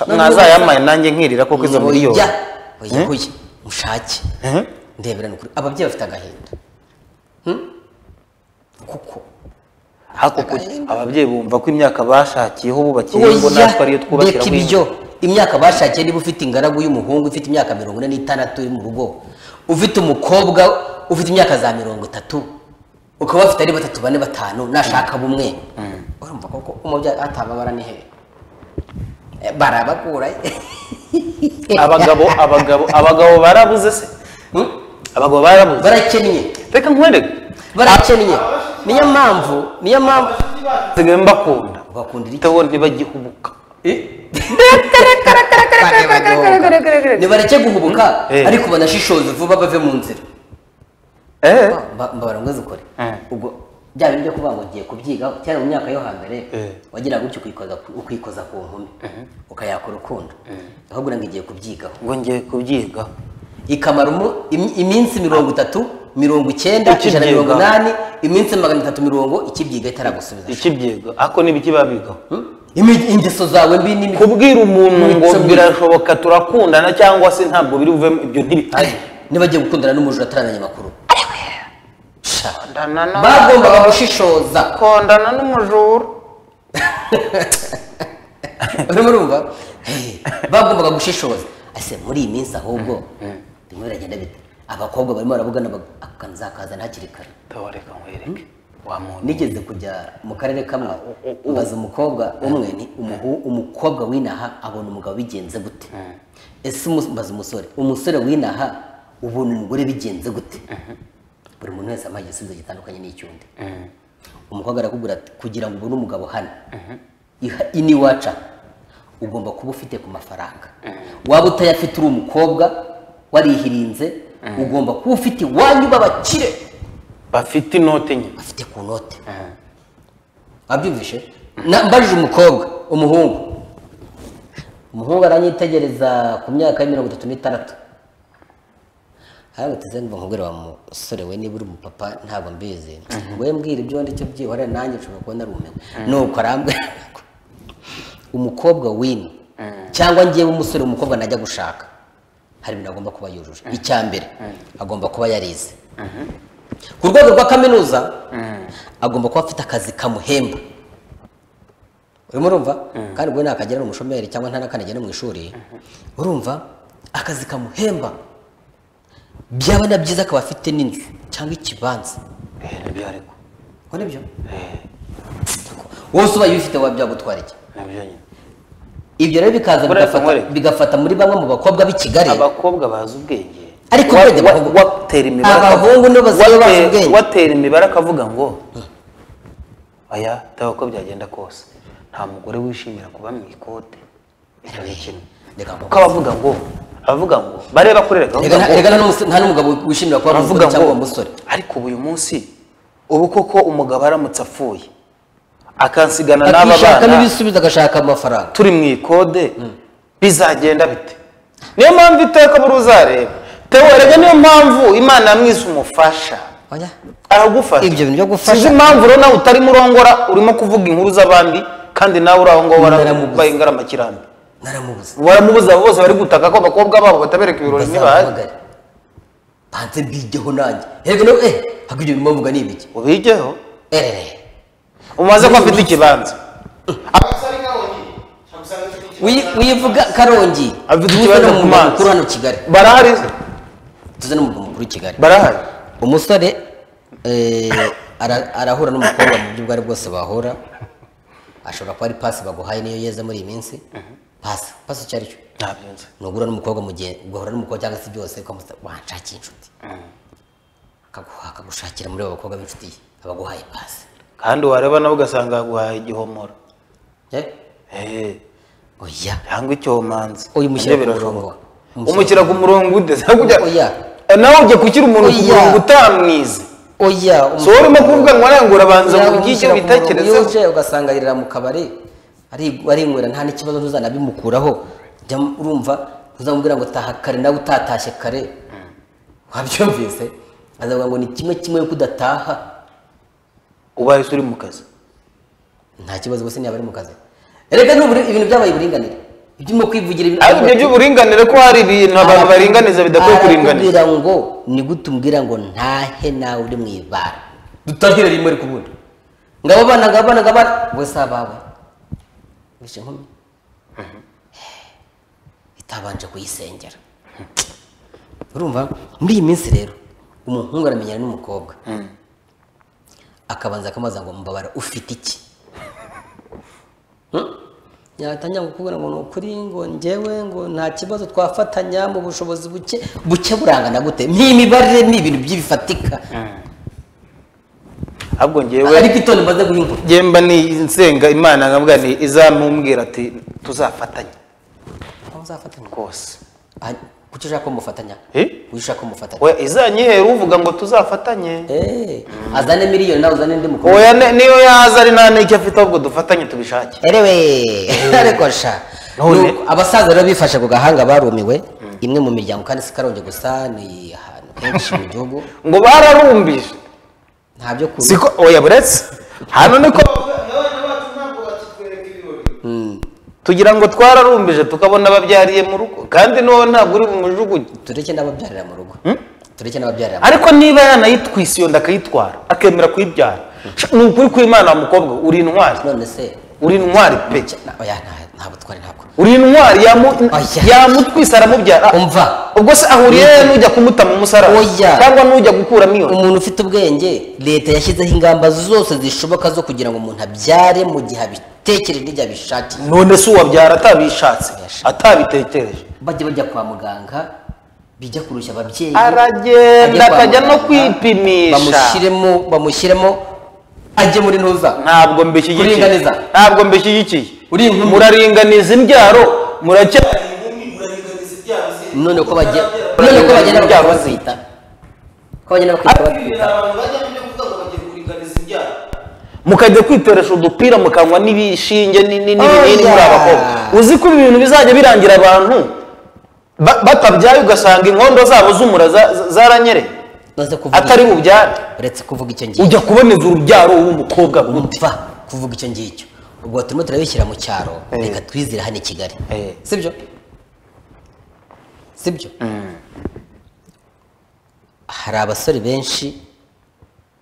[SPEAKER 2] mwazayamaye nanjye nkirira koko izo miliyoni
[SPEAKER 1] oya oya
[SPEAKER 2] Eh?
[SPEAKER 1] oya mushake
[SPEAKER 2] Eh?
[SPEAKER 1] ndebera ni ukuri ababyeyi bafite agahinda Hmm? kuko
[SPEAKER 2] ariko kuki ababyeyi bumva ko imyaka bashakiyeho bubakiye ngo
[SPEAKER 1] Oya,
[SPEAKER 2] natwe ariyo twubakira
[SPEAKER 1] reka ibyo imyaka bashakiye niba ufite ingaragu y'umuhungu ifite imyaka mirongo ine n'itandatu uri mu rugo ufite umukobwa ufite imyaka za mirongo itatu ukaba bafite ari batatu bane batanu nashaka bumwe urumva koko umubyeyi atababara ni hehe Eh, barabakura eh.
[SPEAKER 2] abagabo abagabo abagabo barabuze se
[SPEAKER 1] Hmm?
[SPEAKER 2] abagabo barabuze
[SPEAKER 1] barakennye
[SPEAKER 2] reka nkwereke
[SPEAKER 1] barakennye niyo mpamvu niyo mpamvu
[SPEAKER 2] basigaye mbakunda
[SPEAKER 1] ugakundira iki
[SPEAKER 2] ndabona ntibagihubuka
[SPEAKER 1] nibareke guhubuka
[SPEAKER 2] Eh.
[SPEAKER 1] ariko banashishoze vuba bave mu nzira
[SPEAKER 2] eee
[SPEAKER 1] Mba- mbabara ngo zikore
[SPEAKER 2] Eh.
[SPEAKER 1] ubwo bya bintu byo kuvuga ngo ugiye kubyigaho cyane mu myaka yo hambere
[SPEAKER 2] Eh.
[SPEAKER 1] wagira gutya ukikoza ku- ukikoza ku nkumi ukayaka urukundo ahubwo uranga igiye kubyigaho
[SPEAKER 2] ngo ngiye kubyiga
[SPEAKER 1] ikamara umu- im- iminsi mirongo itatu mirongo icyenda ijana na mirongo
[SPEAKER 2] Ukibyigaho.
[SPEAKER 1] inani iminsi magana atatu mirongo ikibyiga itaragusubiza
[SPEAKER 2] ikibyiga ariko n'ibiki babigaho
[SPEAKER 1] Hmm? Imi- ingeso zawe mbi n'imi-
[SPEAKER 2] kubwira umuntu ngo
[SPEAKER 1] Nsomye.
[SPEAKER 2] birashoboka turakundana cyangwa se ntabwo biri buvemo ibyo ntibihari
[SPEAKER 1] niba agiye gukundana n'umujura atarananye amakuru
[SPEAKER 2] kundana
[SPEAKER 1] bagombaga gushishoza
[SPEAKER 2] kundana n'umujura
[SPEAKER 1] urimo urumva Eh, bagombaga gushishoza ese muri iyi minsi ahubwo bimwe biragenda bite abakobwa barimo baravugana bag- akanzakazana hakiri kare
[SPEAKER 2] tabareka nkwereke wa muntu
[SPEAKER 1] nigeze kujya mu karere kamwe mbaza umukobwa umwe ni umuhu- umukobwa w'inaha abona umugabo bigenze gute ese umu- mbaza umusore umusore w'inaha ubona umugore bigenze gute buri muntu wese amaha igisubizo gitandukanye n'icyundi umukobwa arakubwira ati kugira ngo ubone umugabo hano iha- ini waca ugomba kuba ufite ku mafaranga waba utayafite uri umukobwa warihirinze ugomba kuba ufite iwanyu b'abakire
[SPEAKER 2] bafite inote nyine
[SPEAKER 1] afite ku note wabyumvishe Na- mbajije umukobwa umuhungu umuhungu aranyitegereza ku myaka ya mirongo itatu n'itandatu araguteze ngo nkubwire wa musore we niba uri umupapa ntabwo mbizi ngo we mbwira ibyo wanditse byihorera nanjye nshobora kubona rumewe nuko arambwira ngo umukobwa wino cyangwa ngewe umusore umukobwa najya gushaka hari ibintu agomba kuba yujuje icya mbere agomba kuba yarize ku rwego rwa kaminuza agomba kuba afite akazi kamuhemba urimo urumva kandi ubwo ntakagera ni umushomeri cyangwa nta n'akanagira no mu ishuri urumva akazi kamuhemba byaba na byiza akaba afite n'inzu cyangwa ikibanza
[SPEAKER 2] Eh, nibyo ariko
[SPEAKER 1] ngo nibyo wose ubaye ubifite waba byagutwara iki
[SPEAKER 2] nibyo nyine
[SPEAKER 1] ibyo rero bikaza
[SPEAKER 2] Buriya
[SPEAKER 1] bigafata-
[SPEAKER 2] Samuel.
[SPEAKER 1] bigafata muri bamwe mu bakobwa b'i Kigali
[SPEAKER 2] abakobwa bazi ubwenge
[SPEAKER 1] Ariko
[SPEAKER 2] Wa-
[SPEAKER 1] burya
[SPEAKER 2] wa-
[SPEAKER 1] abahungu-
[SPEAKER 2] watera imibare
[SPEAKER 1] abahungu nibo basigaye bazi
[SPEAKER 2] wate-
[SPEAKER 1] ubwenge.
[SPEAKER 2] watera imibare akavuga ngo aya dore uko byagenda kose nta mugore wishimira kuba mu ikote icyo ni kimwe
[SPEAKER 1] Reka
[SPEAKER 2] kuko abavuga ngo abavuga ngo bareba kuri leta
[SPEAKER 1] Reka
[SPEAKER 2] bavuga
[SPEAKER 1] nta-
[SPEAKER 2] ngo-
[SPEAKER 1] reka nta n'umuse- nta n'umugabo wishimira kuba
[SPEAKER 2] bavuga
[SPEAKER 1] umusore
[SPEAKER 2] ngo
[SPEAKER 1] cyangwa umusore
[SPEAKER 2] ariko ubu uyu munsi ubu koko umugabo aramutse apfuye akansigana n'aba
[SPEAKER 1] akishakamo
[SPEAKER 2] bana
[SPEAKER 1] ibisubizo agashaka amafaranga
[SPEAKER 2] turi mu ikode bizagenda bite niyo mpamvu iteka buri uzareba tewe erega niyo mpamvu imana yamwise umufasha
[SPEAKER 1] Oya.
[SPEAKER 2] aragufasha
[SPEAKER 1] Ibyo bintu byo gufasha-
[SPEAKER 2] sinzi impamvu rero nawe utarimo urongora urimo kuvuga inkuru z'abandi kandi nawe uri aho ngaho
[SPEAKER 1] Naramubuze.
[SPEAKER 2] warabaye ingaramakirambi
[SPEAKER 1] naramubuze
[SPEAKER 2] baramubuza bose bari gutaka ko abakobwa babo batabereka ibirori ntibahazi
[SPEAKER 1] bazahamagare banze mbigeho nanjye reka nawe eh ahubwo ibyo bimuvuga ni ibiki
[SPEAKER 2] ubigeho
[SPEAKER 1] Eh,
[SPEAKER 2] umaze ko afite ikibanza
[SPEAKER 1] wiyi- wiyivuga karongi
[SPEAKER 2] Afite
[SPEAKER 1] tuze
[SPEAKER 2] ikibazo
[SPEAKER 1] no
[SPEAKER 2] ku
[SPEAKER 1] mu murwa
[SPEAKER 2] mazi.
[SPEAKER 1] mukuru hano kigali
[SPEAKER 2] barahari
[SPEAKER 1] tuze no mu murwa mukuru kigali
[SPEAKER 2] barahari
[SPEAKER 1] umusore eh, ara- arahura n'umukobwa mu buryo ubwo ari bwose bahura ashobora kuba ari pasi baguhaye niyo yeze muri iyi minsi pasi pasi icyo ari cyo
[SPEAKER 2] ntabyo nzi
[SPEAKER 1] nugura n'umukobwa mu gihe ugahura n'umukobwa cyangwa se byose ukamusaba wanshakiye inshuti akaguha akagushakira muri abo bakobwa b'inshuti ye abaguhaye pasi
[SPEAKER 2] kandi wareba nawe ugasanga yaguhaye igihomora
[SPEAKER 1] Eh?
[SPEAKER 2] Eh,
[SPEAKER 1] oya
[SPEAKER 2] cyangwa icyomanzi
[SPEAKER 1] Oya, umushyira
[SPEAKER 2] Nabyo
[SPEAKER 1] ku
[SPEAKER 2] birashoboka.
[SPEAKER 1] murongo. Umushyira-
[SPEAKER 2] umushyira ku murongo ude Se kujya
[SPEAKER 1] Oya.
[SPEAKER 2] Eh, nawe ujya gushyira umuntu ku
[SPEAKER 1] Oya.
[SPEAKER 2] murongo utamwize
[SPEAKER 1] oya
[SPEAKER 2] si wowe urimo kuvuga ngo arangura abanza ngo ujye witekerezeho
[SPEAKER 1] uje ugasanga aririra mu kabari ari- arinywera nta n'ikibazo ntuzanabimukuraho jya mu- urumva ntuzamubwira ngo taha kare nawe utatashye kare wabyumvise azavuga ngo ni kimwe kimwe yuko udataha
[SPEAKER 2] ubaye uri mu kazi
[SPEAKER 1] nta kibazo bose niba ari mu kazi reka nubure ibintu byabaye uburinganire ibyo urimo kwivugira ibintu
[SPEAKER 2] ariko ibyo by'uburinganire ko hari ibintu abantu baringaniza bidakwiye kuringaniza
[SPEAKER 1] arakubwira ngo ni gute umbwira ngo ntahe nawe uri mu ibara dutahire rimwe ariko ubundi ngababana ngababana ngababana we si abawe wishe inkumi itabanje kuyisengera urumva muri iyi minsi rero umuhungu aramenyana n'umukobwa akabanza akamubaza ngo mbabara ufite iki Hmm? yatangira kukubwira ngo ni ukuri ngo njyewe ngo nta kibazo twafatanya mu bushobozi buke buke burangana gute n'imibare ni ibintu by'ibifatika
[SPEAKER 2] ahubwo ngewe
[SPEAKER 1] ariko itonde mbaze guha inkuru
[SPEAKER 2] ngewe mba ni nsenga imana nkabwa ni izamumbwira ati tuzafatanye
[SPEAKER 1] aho uzafatanya
[SPEAKER 2] rwose
[SPEAKER 1] Ah, kuki ushaka ko mufatanya
[SPEAKER 2] Eh?
[SPEAKER 1] kuki ushaka ko mufatanya
[SPEAKER 2] we izanyihera uvuga ngo tuzafatanye
[SPEAKER 1] Eh, azane miliyoni nawe uzane undi mukobwa
[SPEAKER 2] oya ni- niyo yaza ari nta n'icyo afite ahubwo dufatanye tubishake
[SPEAKER 1] erewe ariko sha
[SPEAKER 2] None?
[SPEAKER 1] Nuko abasaza rero bifashe ku gahanga barumiwe imwe mu miryango kandi si karongi gusa ni ahantu henshi mu gihugu
[SPEAKER 2] ngo bararumbije
[SPEAKER 1] nta byo kurya
[SPEAKER 2] siko oya buretse hano niko
[SPEAKER 3] abana bacu ntabwo bakitwereka ibirori
[SPEAKER 2] tugira ngo twararumbije tukabona ababyariye mu rugo kandi n'uwo ntabwo uri bumujugunye
[SPEAKER 1] tureke n'ababyarira mu rugo tureke n'ababyarira mu
[SPEAKER 2] ariko niba yanayitwise iyo nda akayitwara akemera kuyibyara ni ukuri kw'imana wa mukobwa uri intwari
[SPEAKER 1] rugo none se
[SPEAKER 2] uri intwari pe
[SPEAKER 1] na- oya nta- nta butwari ntabwo
[SPEAKER 2] uri intwari yamu-
[SPEAKER 1] Oya.
[SPEAKER 2] yamutwise aramubyara
[SPEAKER 1] umva
[SPEAKER 2] ubwo se ahuriye he n'ujya kumutama umusaraba
[SPEAKER 1] Oya.
[SPEAKER 2] cyangwa n'ujya gukuramo iyo nda?
[SPEAKER 1] umuntu ufite ubwenge leta yashyizeho ingamba zose zishoboka zo kugira ngo umuntu abyare mu gihe abitekereje n'igihe abishakiye
[SPEAKER 2] none se uwabyara atabishatse
[SPEAKER 1] Oya.
[SPEAKER 2] atabitekereje
[SPEAKER 1] bajya bajya kwa muganga bijya kurushya ababyeyi
[SPEAKER 2] aragenda
[SPEAKER 1] Ajye kwa
[SPEAKER 2] akajya no
[SPEAKER 1] muganga,
[SPEAKER 2] kwipimisha
[SPEAKER 1] bamushyiremo bamushyiremo ajye muri ntuza
[SPEAKER 2] ntabwo mbishyigikiye
[SPEAKER 1] Kuringaniza.
[SPEAKER 2] ntabwo mbishyigikiye
[SPEAKER 1] Uri inkumi.
[SPEAKER 2] muraringaniza imbyaro muracya
[SPEAKER 3] inkumi muraringaniza ibyaha se
[SPEAKER 1] none uko bagenda
[SPEAKER 3] Murabyara.
[SPEAKER 1] none uko bagenda
[SPEAKER 2] Byaba
[SPEAKER 1] bakabazita ko bagenda bakitwa
[SPEAKER 3] Ibi ni abantu bajya kujya kuvuga ngo bagiye kuringaniza ibyaha
[SPEAKER 2] mukajya kwitoresha udupira mukanywa n'ibishinge ni- ni- n'ibinini
[SPEAKER 1] Oya.
[SPEAKER 2] muri abakobwa uzi ko ibi bintu bizajya birangira abantu ba- batabyaye ugasanga inkondo zabo z'umura za- za- zaranyereye
[SPEAKER 1] maze kuvuga
[SPEAKER 2] atari bubyare
[SPEAKER 1] uretse kuvuga icyo ngicyo
[SPEAKER 2] ujya kuboneza urubyaro w'umukobwa bundi
[SPEAKER 1] umva kuvuga icyo ngicyo ubwo turimo turabishyira mu cyaro
[SPEAKER 2] Eh.
[SPEAKER 1] reka twizire hano i kigali
[SPEAKER 2] Eh.
[SPEAKER 1] sibyo sibyo hari abasore benshi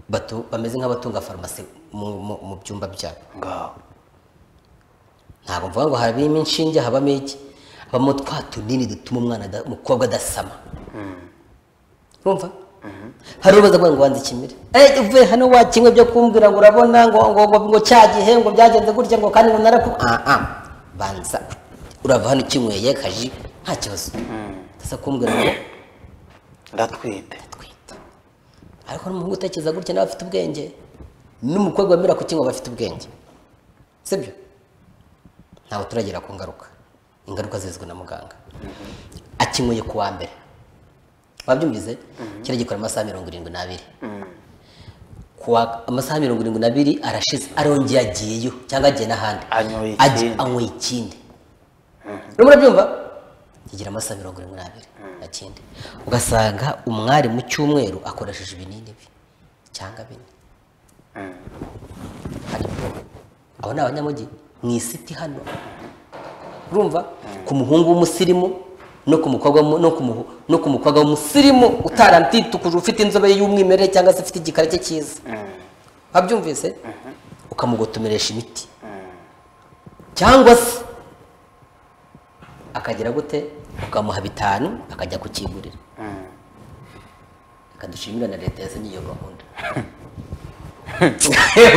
[SPEAKER 1] batu- bameze nk'abatunga farumasi mu- mu- mu byumba byabo
[SPEAKER 2] Ngaho.
[SPEAKER 1] ntabwo mvuga ngo habamo inshinge habamo iki habamo twa tunini dutuma umwana ada- umukobwa adasama urumva hari ubaza ngo ngo wanze ikimere eh uvuye hano wakinywe byo kumbwira ngo urabona ngo ngo ngo, ngo cya gihe ngo byagenze gutya ngo kandi ngo naraku ah ah banza urava hano ukinyweye kaji nta kibazo ndasa kumbwira ngo
[SPEAKER 2] ndatwite
[SPEAKER 1] twita ariko n'umuhungu utekereza gutya nawe afite ubwenge n'umukobwa wemera kukinywa aba afite ubwenge sibyo ntawe turagera ku ngaruka ingaruka zizwi na muganga akinyweye ku wa mbere wabyumvise kira gikora amasaha mirongo irindwi n'abiri ku wa- amasaha mirongo irindwi n'abiri arashize arongeye agiyeyo cyangwa agiye n'ahandi
[SPEAKER 2] Anyoye
[SPEAKER 1] Ajya-
[SPEAKER 2] ikindi.
[SPEAKER 1] anyoye ikindi rero murabyumva kigira amasaha mirongo irindwi n'abiri na kenda ugasanga umwari mu cyumweru akoresheje ibinini bye cyangwa bine harimo abo ni abanyamujyi mu isiti hano urumva ku muhungu w'umusirimu no ku mukobwa w'umu- no ku muhu- no ku mukobwa w'umusirimu utaramtitukuje ufite inzobe y'umwimerere cyangwa se ufite igikara cye cyiza wabyumvise ukamugotomeresha imiti cyangwa se akagira gute ukamuha bitanu akajya kukigurira reka dushimire na leta yazanye iyo gahunda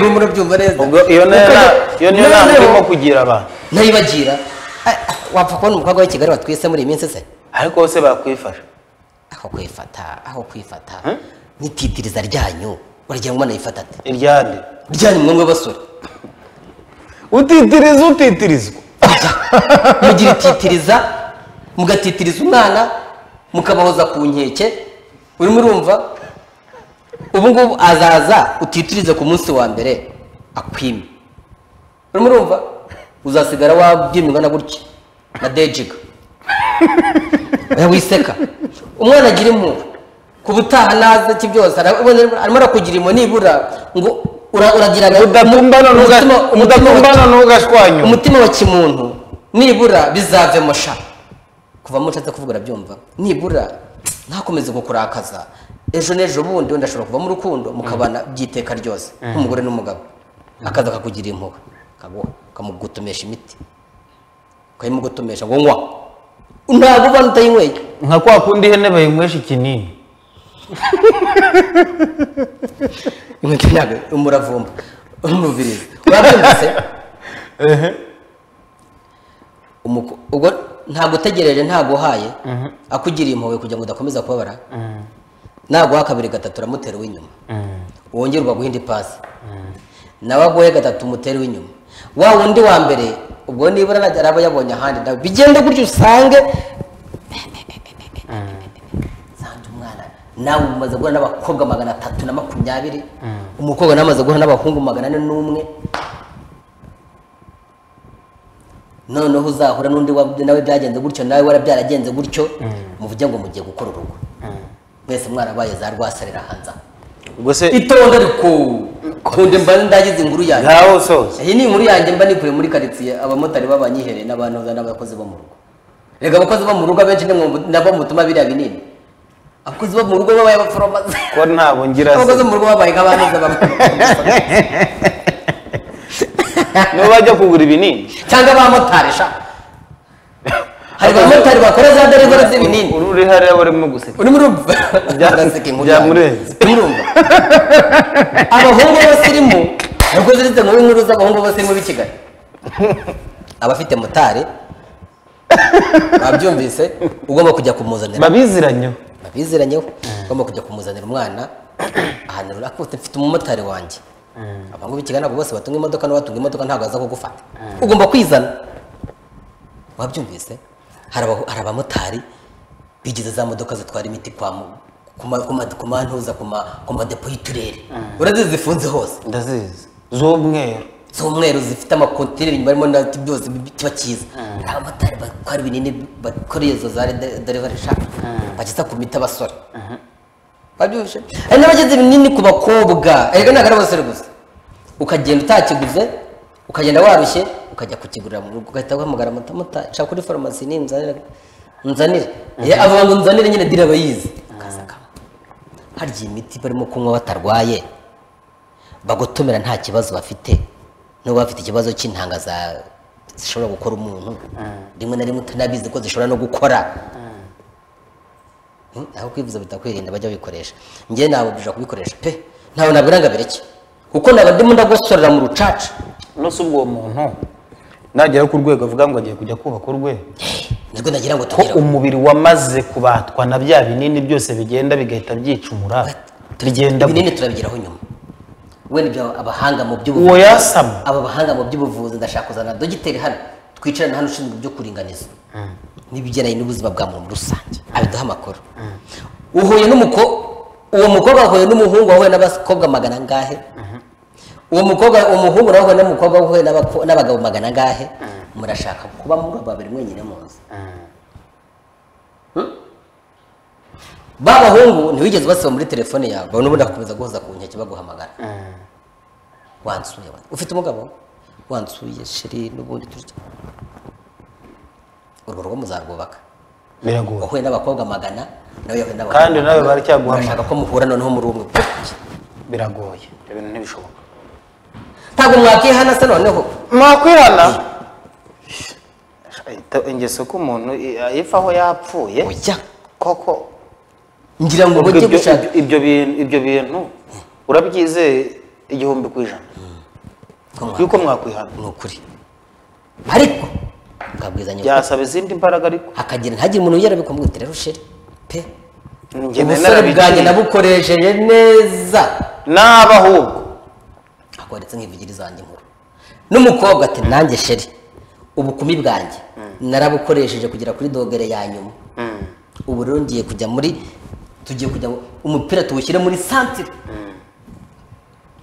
[SPEAKER 1] urimo urabyumva neza
[SPEAKER 2] ubwo iyo niyo
[SPEAKER 1] Kuko
[SPEAKER 2] na- iyo niyo
[SPEAKER 1] noneho
[SPEAKER 2] nama irimo kugira abantu
[SPEAKER 1] nayibagira ah, ah, wapfa kubona umukobwa w'i kigali watwise muri iyi minsi se
[SPEAKER 2] ariko bose bakwifasha
[SPEAKER 1] aho kwifata aho kwifata n'ititiriza ryanyu uragira ngo umwana yifata ate
[SPEAKER 2] iryande
[SPEAKER 1] ryanyu mwumwe basore
[SPEAKER 2] utitiriza utitirizwa
[SPEAKER 1] mugira ititiriza mugatitiriza umwana mukabahoza ku nkeke urimo urumva ubu ngubu azaza utitirize ku munsi wa mbere akwime urimo urumva uzasigara wabyimirwa na gutya na dejiga oya wiseka umwana agira impuhwe ku butaha naze ki byose arabona- arimo arakugira impuhwe nibura ngo ura- uragira ngo-
[SPEAKER 2] udatumbana ntuga-
[SPEAKER 1] umutima- umutima
[SPEAKER 2] udatumbana ntugashwanyure
[SPEAKER 1] umutima wa kimuntu nibura bizavemo sha kuvamo nshatse kuvuga urabyumva nibura ntakomeze kukurakaza ejo n'ejo bundi wenda ashobora kuvamo urukundo mukabana by'iteka ryose nk'umugore n'umugabo akaza akakugira impuhwe akaguha ukamugutumesha imiti ukayimugutumesha ngo nywa ntabwo ubona utayinyweye
[SPEAKER 2] nka kwa kundi ihene bayinywesha ikinini
[SPEAKER 1] inkweto ntabwo umuravumba umuvirizi urabyumvise Umuko- ubwo ntabwo utegereje ntabwo uhaye akugiriye impuhwe kugira ngo udakomeza kubabara ntabwo uha kabiri gatatu uramutera uw'inyuma wongere ukaguha indi pasi nawe aguhe gatatu umutere uw'inyuma wa wundi wa mbere ubwo nibura araba yabonye ahandi nawe bigende gutyo usange nsanze umwana nawe umaze guhura n'abakobwa magana atatu na makumyabiri umukobwa nawe amaze guhura n'abahungu magana ane n'umwe noneho uzahura n'undi wa- nawe byagenze gutyo nawe warabyaragenze gutyo muvuge ngo mugiye gukora urugo mwese mwarabaye za rwasalira hanze aha
[SPEAKER 2] ubwo se
[SPEAKER 1] itonde ariko kunde mba ndagize inkuru yanjye
[SPEAKER 2] ntawe usoza
[SPEAKER 1] iyi ni inkuru yanjye mba nikuye muri karitsiye abamotari b'abanyihereye n'abantu n'abakozi bo mu rugo reka abakozi bo mu rugo abenshi ni mwe- nabo mutuma biriya binini abakozi bo mu rugo babaye abaforomazi
[SPEAKER 2] ko ntabwo ngira
[SPEAKER 1] abakozi
[SPEAKER 2] se
[SPEAKER 1] bo mu rugo babaye nk'abameze abaforomazi
[SPEAKER 2] niba bajya kugura ibinini
[SPEAKER 1] cyangwa abamotari sha hari abamotari bakora za derivara z'ibinini
[SPEAKER 2] uru uri hariya barimo guseka
[SPEAKER 1] urimo urumva
[SPEAKER 2] Bya-
[SPEAKER 1] Uraseka inkuru yawe.
[SPEAKER 2] byamurenze.
[SPEAKER 1] Urimo urumva abahungu bose irimo nubwo ziritse muri nkuru z'abahungu bose irimo b'i kigali abafite motari babyumvise ugomba kujya kumuzanira
[SPEAKER 2] babiziranyeho
[SPEAKER 1] babiziranyeho ugomba kujya kumuzanira umwana ahantu runaka uti mfite umumotari wanjye abangu b'i kigali ntabwo bose batunga imodoka n'abatunga imodoka ntabwo baza kugufata ugomba kwizana wabyumvise hari aba- hari abamotari bigize za modoka zitwara imiti kwa mu- ku ma- ku ma- ku mantuza ku ma- ku madepo y'uturere urazizi zifunze hose
[SPEAKER 2] ndazizi z'umweru
[SPEAKER 1] z'umweru zifite amakontineri inyuma harimo na byose bi- kiba cyiza hari abamotari batwara ibinini bakora izo za derivari shaka bageza ku miti abasore babyujuje hari n'abageze ibinini ku bakobwa erega ntabwo ari abasore gusa ukagenda utakiguze ukagenda warushye ukajya kukigurira mu rugo ugahita uhamagara amatamotari nshaka kuri farumasi ni nzanire nzanire Eh, abo ngo nzanire nyine dira bayizi akaza akanywa. harya iyi miti barimo kunywa batarwaye bagutumira nta kibazo bafite n'ubu bafite ikibazo cy'intanga za zishobora gukora umuntu rimwe na rimwe utanabizi ko zishobora no gukora Hmm, aho kwivuza bita kwirinda bajya bikoresha njye nababwira kubikoresha pe ntawe nabwira ngo abireke kuko naba ndimo ndagosorera mu rucaca
[SPEAKER 2] no si ubwo uwo muntu nagera ku rwego avuga ngo agiye kujya kubaka urwego
[SPEAKER 1] nibwo nagira ngo
[SPEAKER 2] ko
[SPEAKER 1] tugere
[SPEAKER 2] umubiri wamaze kubatwa na bya binini byose bigenda bigahita byicumura bigenda
[SPEAKER 1] ibinini turabigeraho nyuma wenda ibyo abahanga mu
[SPEAKER 2] uwo
[SPEAKER 1] by'ubuvuzi
[SPEAKER 2] yasama
[SPEAKER 1] aba bahanga mu by'ubuvuzi ndashaka kuzana dogiteri hano twicarana hano ushinzwe ibyo kuringaniza n'ibigendanye n'ubuzima bwa muntu muri rusange abiduha amakuru uhuye n'umuko uwo mukobwa ahuye n'umuhungu wahuye n'abakobwa magana angahe uwo mukobwa uwo muhungu nawe ahuye n'umukobwa wahuye n'abako- n'abagabo magana angahe murashaka kuba muri babiri mwenyine mu nzu Hmm? ba bahungu ntiwigeze ubasiba muri telefone yawe babona ubundi bagakomeza guhoza ku nkeke baguhamagara wansuye we. ufite umugabo wansuye sheri n'ubundi turya urwo rugo muzarwubaka
[SPEAKER 2] biragoye
[SPEAKER 1] wahuye n'abakobwa magana nawe yahuye n'abakobwa
[SPEAKER 2] Kandi nawe
[SPEAKER 1] magana.
[SPEAKER 2] baracyaguhamagara.
[SPEAKER 1] Murashaka ko muhura noneho muri umwe
[SPEAKER 2] biragoye ibyo bintu ntibishoboka
[SPEAKER 1] ntabwo mwakihana se noneho
[SPEAKER 2] mwakwirana Ahita ingeso ko umuntu i- ayipfa aho yapfuye
[SPEAKER 1] ujya
[SPEAKER 2] koko
[SPEAKER 1] ngira ngo
[SPEAKER 2] ubwo
[SPEAKER 1] ujye
[SPEAKER 2] ibyo-
[SPEAKER 1] gushaka
[SPEAKER 2] ibyo bintu ibyo bintu urabyizeye igihumbi ku ijana
[SPEAKER 1] ko mwa-
[SPEAKER 2] yuko mwakwihana
[SPEAKER 1] ni ukuri ariko mwabwizanya ukuri.
[SPEAKER 2] byasaba izindi mbaraga ariko
[SPEAKER 1] hakagira ntihagire umuntu wigera bikumva ngo rero sheri pe
[SPEAKER 2] Njye
[SPEAKER 1] ubusore
[SPEAKER 2] narabigiye.
[SPEAKER 1] bwanjye nabukoresheje neza
[SPEAKER 2] naba ahubwo
[SPEAKER 1] akoheretse nk'ivugiri zanjye inkuru n'umukobwa ati nanjye sheri ubukumi bwanjye narabukoresheje kugera kuri dogere ya nyuma ubu rero ngiye kujya muri tugiye kujya mu- umupira tuwushyire muri santire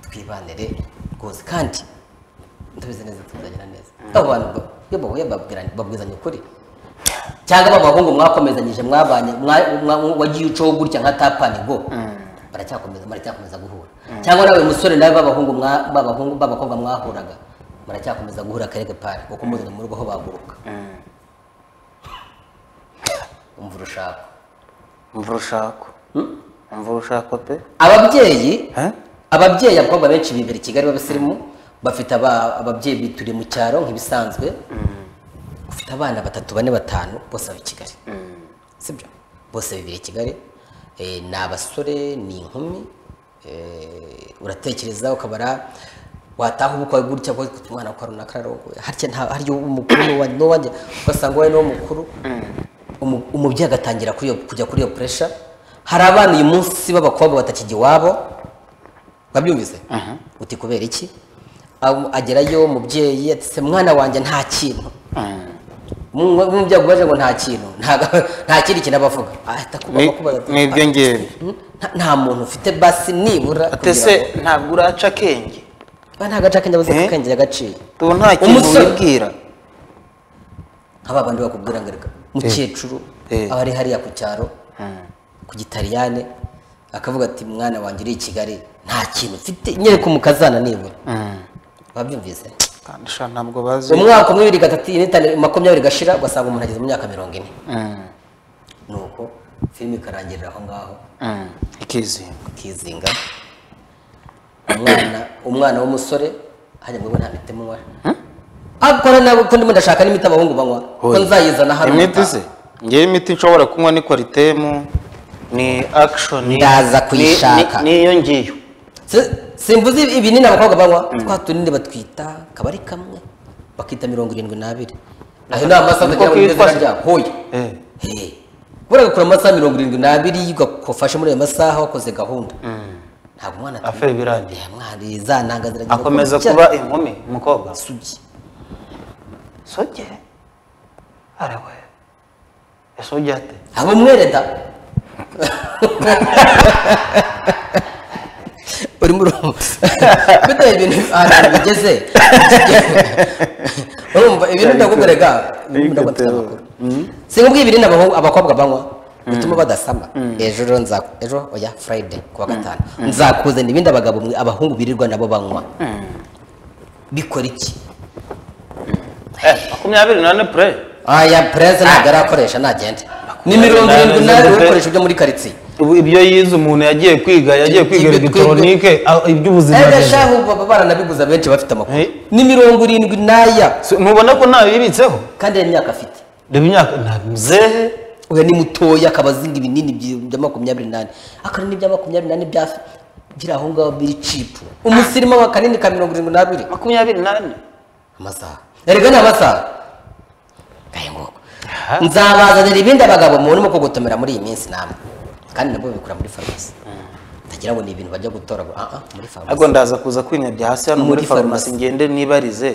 [SPEAKER 1] twibanire rwose kandi tubizi neza tuzagira neza abo bantu ba- iyo bahuye babwiranye- babwizanya ukuri cyangwa ba bahungu mwakomezanyije mwabanye mwa- mwa- wagiye ucaho gutya nka tapani go baracyakomeza baracyakomeza guhura cyangwa nawe musore nawe b'abahungu mwa- b'abahungu b'abakobwa mwahuraga baracyakomeza guhura akarere pari kuko muzanye mu rugo aho baguruka umva urushako
[SPEAKER 2] umva urushako umva urushako pe
[SPEAKER 1] ababyeyi
[SPEAKER 2] Eh?
[SPEAKER 1] ababyeyi abakobwa benshi bibera i kigali b'abasirimu bafite aba- ababyeyi bituriye mu cyaro nk'ibisanzwe ufite abana batatu bane batanu bose baba i kigali sibyo bose bibiri i kigali Eh, ni abasore ni inkumi Eh, uratekereza ukabara wataha ubukwe gutya ko umwana kwa runaka ararongoye harya nta harya umukuru n'uwa- n'uwanjye ugasanga wowe niwo mukuru umu- umubyeyi agatangira kuri iyo kujya kuri iyo puresha hari abana uyu munsi b'abakobwa batakijya iwabo wabyumvise uti kubera iki Ab- agerayo umubyeyi ati se mwana wanjye nta kintu Mu- umubyeyi akubaje ngo nta kintu ntago- nta kindi kintu abavuga ahita
[SPEAKER 2] Ni-
[SPEAKER 1] kuba kubaza ati,
[SPEAKER 2] ni ibyo ngibyo
[SPEAKER 1] "Hmm, nta- nta muntu ufite basi nibura
[SPEAKER 2] ate se ntabwo uraca akenge
[SPEAKER 1] nta gace akenge abuze
[SPEAKER 2] Eh?
[SPEAKER 1] kakengera agaciro
[SPEAKER 2] tubu nta kintu
[SPEAKER 1] Umusore.
[SPEAKER 2] wibwira
[SPEAKER 1] nk'aba bandi bakubwira ngo reka mukecuru
[SPEAKER 2] Eh.
[SPEAKER 1] aba ari hariya ku cyaro ku gitaliyane akavuga ati mwana wanjye uri i kigali nta kintu mfite nyereka umukazana nibura wabyumvise
[SPEAKER 2] kandi sha ntabwo bazi
[SPEAKER 1] umwaka umwe bibiri gatatu n'itanu makumyabiri gashira ugasanga umuntu ageze mu myaka mirongo ine
[SPEAKER 2] Mm,
[SPEAKER 1] ni uko filime ikarangirira aho ngaho
[SPEAKER 2] mm, ikizinga
[SPEAKER 1] ikizinga umwana umwana w'umusore hajya ngo we nta miti munywa akora nabo ko ndimo ndashaka n'imiti abahungu banywa ko nzayizana hano
[SPEAKER 2] imiti se ngewe imiti nshobora kunywa ni kwaritemu ni akishoni
[SPEAKER 1] Ndaza kuyishaka.
[SPEAKER 2] n'iyo ngiyo
[SPEAKER 1] Si- simvuze ibinini abakobwa banywa twa tunini batwita akaba ari kamwe bakita mirongo irindwi n'abiri ayo ni amasaha
[SPEAKER 2] Niko
[SPEAKER 1] kugira ngo
[SPEAKER 2] kitwa
[SPEAKER 1] neza
[SPEAKER 2] se?
[SPEAKER 1] ryabo hoya
[SPEAKER 2] Eh,
[SPEAKER 1] Eh, buriya gukora amasaha mirongo irindwi n'abiri ugafashe muri ayo masaha wakoze gahunda ntabwo umwana
[SPEAKER 2] Afeye birangiye.
[SPEAKER 1] Eh, mwana za ntanga ziragira
[SPEAKER 2] akomeza
[SPEAKER 1] gukora
[SPEAKER 2] kuba inkumi umukobwa
[SPEAKER 1] icyaha. Sugi.
[SPEAKER 2] soge arawe ese ujya ate
[SPEAKER 1] aba umwere da urimo urumva bitewe ibintu ahantu bigeze urumva ibintu ndakubwereka ibintu ndakubwira amakuru sinkubwiye ibinini abahungu- abakobwa banywa bituma badasama ejo rero nza ejo oya friday kuwa gatanu nzakuzanira ibindi abagabo mwe- abahungu birirwa nabo banywa bikora iki
[SPEAKER 2] Eh, makumyabiri nane pure
[SPEAKER 1] aya pureze ntabwo arakoresha nagende ni mirongo
[SPEAKER 2] Nane,
[SPEAKER 1] irindwi nawe
[SPEAKER 2] nane,
[SPEAKER 1] ibikoresho byo muri karitsiye
[SPEAKER 2] ubu ibyo yize umuntu yagiye kwiga yagiye kwiga
[SPEAKER 1] Ibyo-
[SPEAKER 2] elegitoronike ah, iby'ubuzima
[SPEAKER 1] Ega
[SPEAKER 2] yagize.
[SPEAKER 1] shahu baba baranabibuza benshi bafite amakuru
[SPEAKER 2] Eh.
[SPEAKER 1] ni mirongo irindwi n'aya
[SPEAKER 2] Si- ntubona ko ntayo yibitseho
[SPEAKER 1] kandi iyo myaka afite
[SPEAKER 2] reba imyaka ntabwo muzehe
[SPEAKER 1] uyu ni mutoya akaba azinga ibinini byi- bya makumyabiri n'ane akanini bya makumyabiri n'ane bya biri aho ngaho biri cipu umusirimu wa kanini ka mirongo irindwi n'abiri
[SPEAKER 2] makumyabiri nane
[SPEAKER 1] amasaha erega ni amasaha gahe ngoko nzabazanira ibindi abagabo mubona uko gutomera muri iyi minsi namwe kandi nabwo babikura muri farumasi ndagira ngo ni ibintu bajya gutora ngo ah ah muri farumasi
[SPEAKER 2] ahubwo ndaza kuza kwinyabya hasi hano muri
[SPEAKER 1] Muri
[SPEAKER 2] farumasi
[SPEAKER 1] farumasi.
[SPEAKER 2] ngende nibarize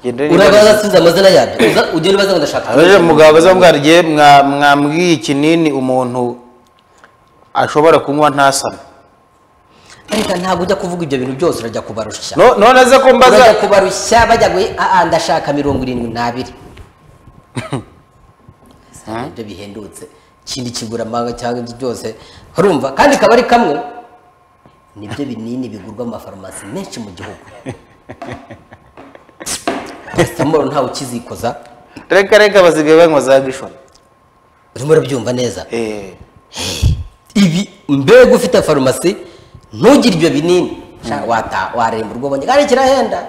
[SPEAKER 2] ngende
[SPEAKER 1] urabaza
[SPEAKER 2] nibarize
[SPEAKER 1] asubiza amazina yabyo Uza- ugenda ubaza ngo ndashaka
[SPEAKER 2] abeje mugabo baza mbwariye mwa- mwambwiye ikinini umuntu ashobora kunywa ntasame
[SPEAKER 1] ariko ntabwo ujya kuvuga ibyo bintu byose urajya kubarushya
[SPEAKER 2] No- none aze ko mbaza
[SPEAKER 1] urajya kubarushya bajya guhe aa ndashaka mirongo irindwi n'abiri Si ibyo bihendutse ikindi kiguramanga cyangwa ibyo byose urumva kandi ikaba ari kamwe nibyo binini bigurwa mu mafarumasi menshi mu gihugu pasitamoro ntawe ukizikoza
[SPEAKER 2] reka reka basigaye banywa za gishoni
[SPEAKER 1] urimo urabyumva neza
[SPEAKER 2] Eh,
[SPEAKER 1] ibi mbega ufite farumasi ntugire ibyo binini Sha, wata waremba urwo ubonye kandi kirahenda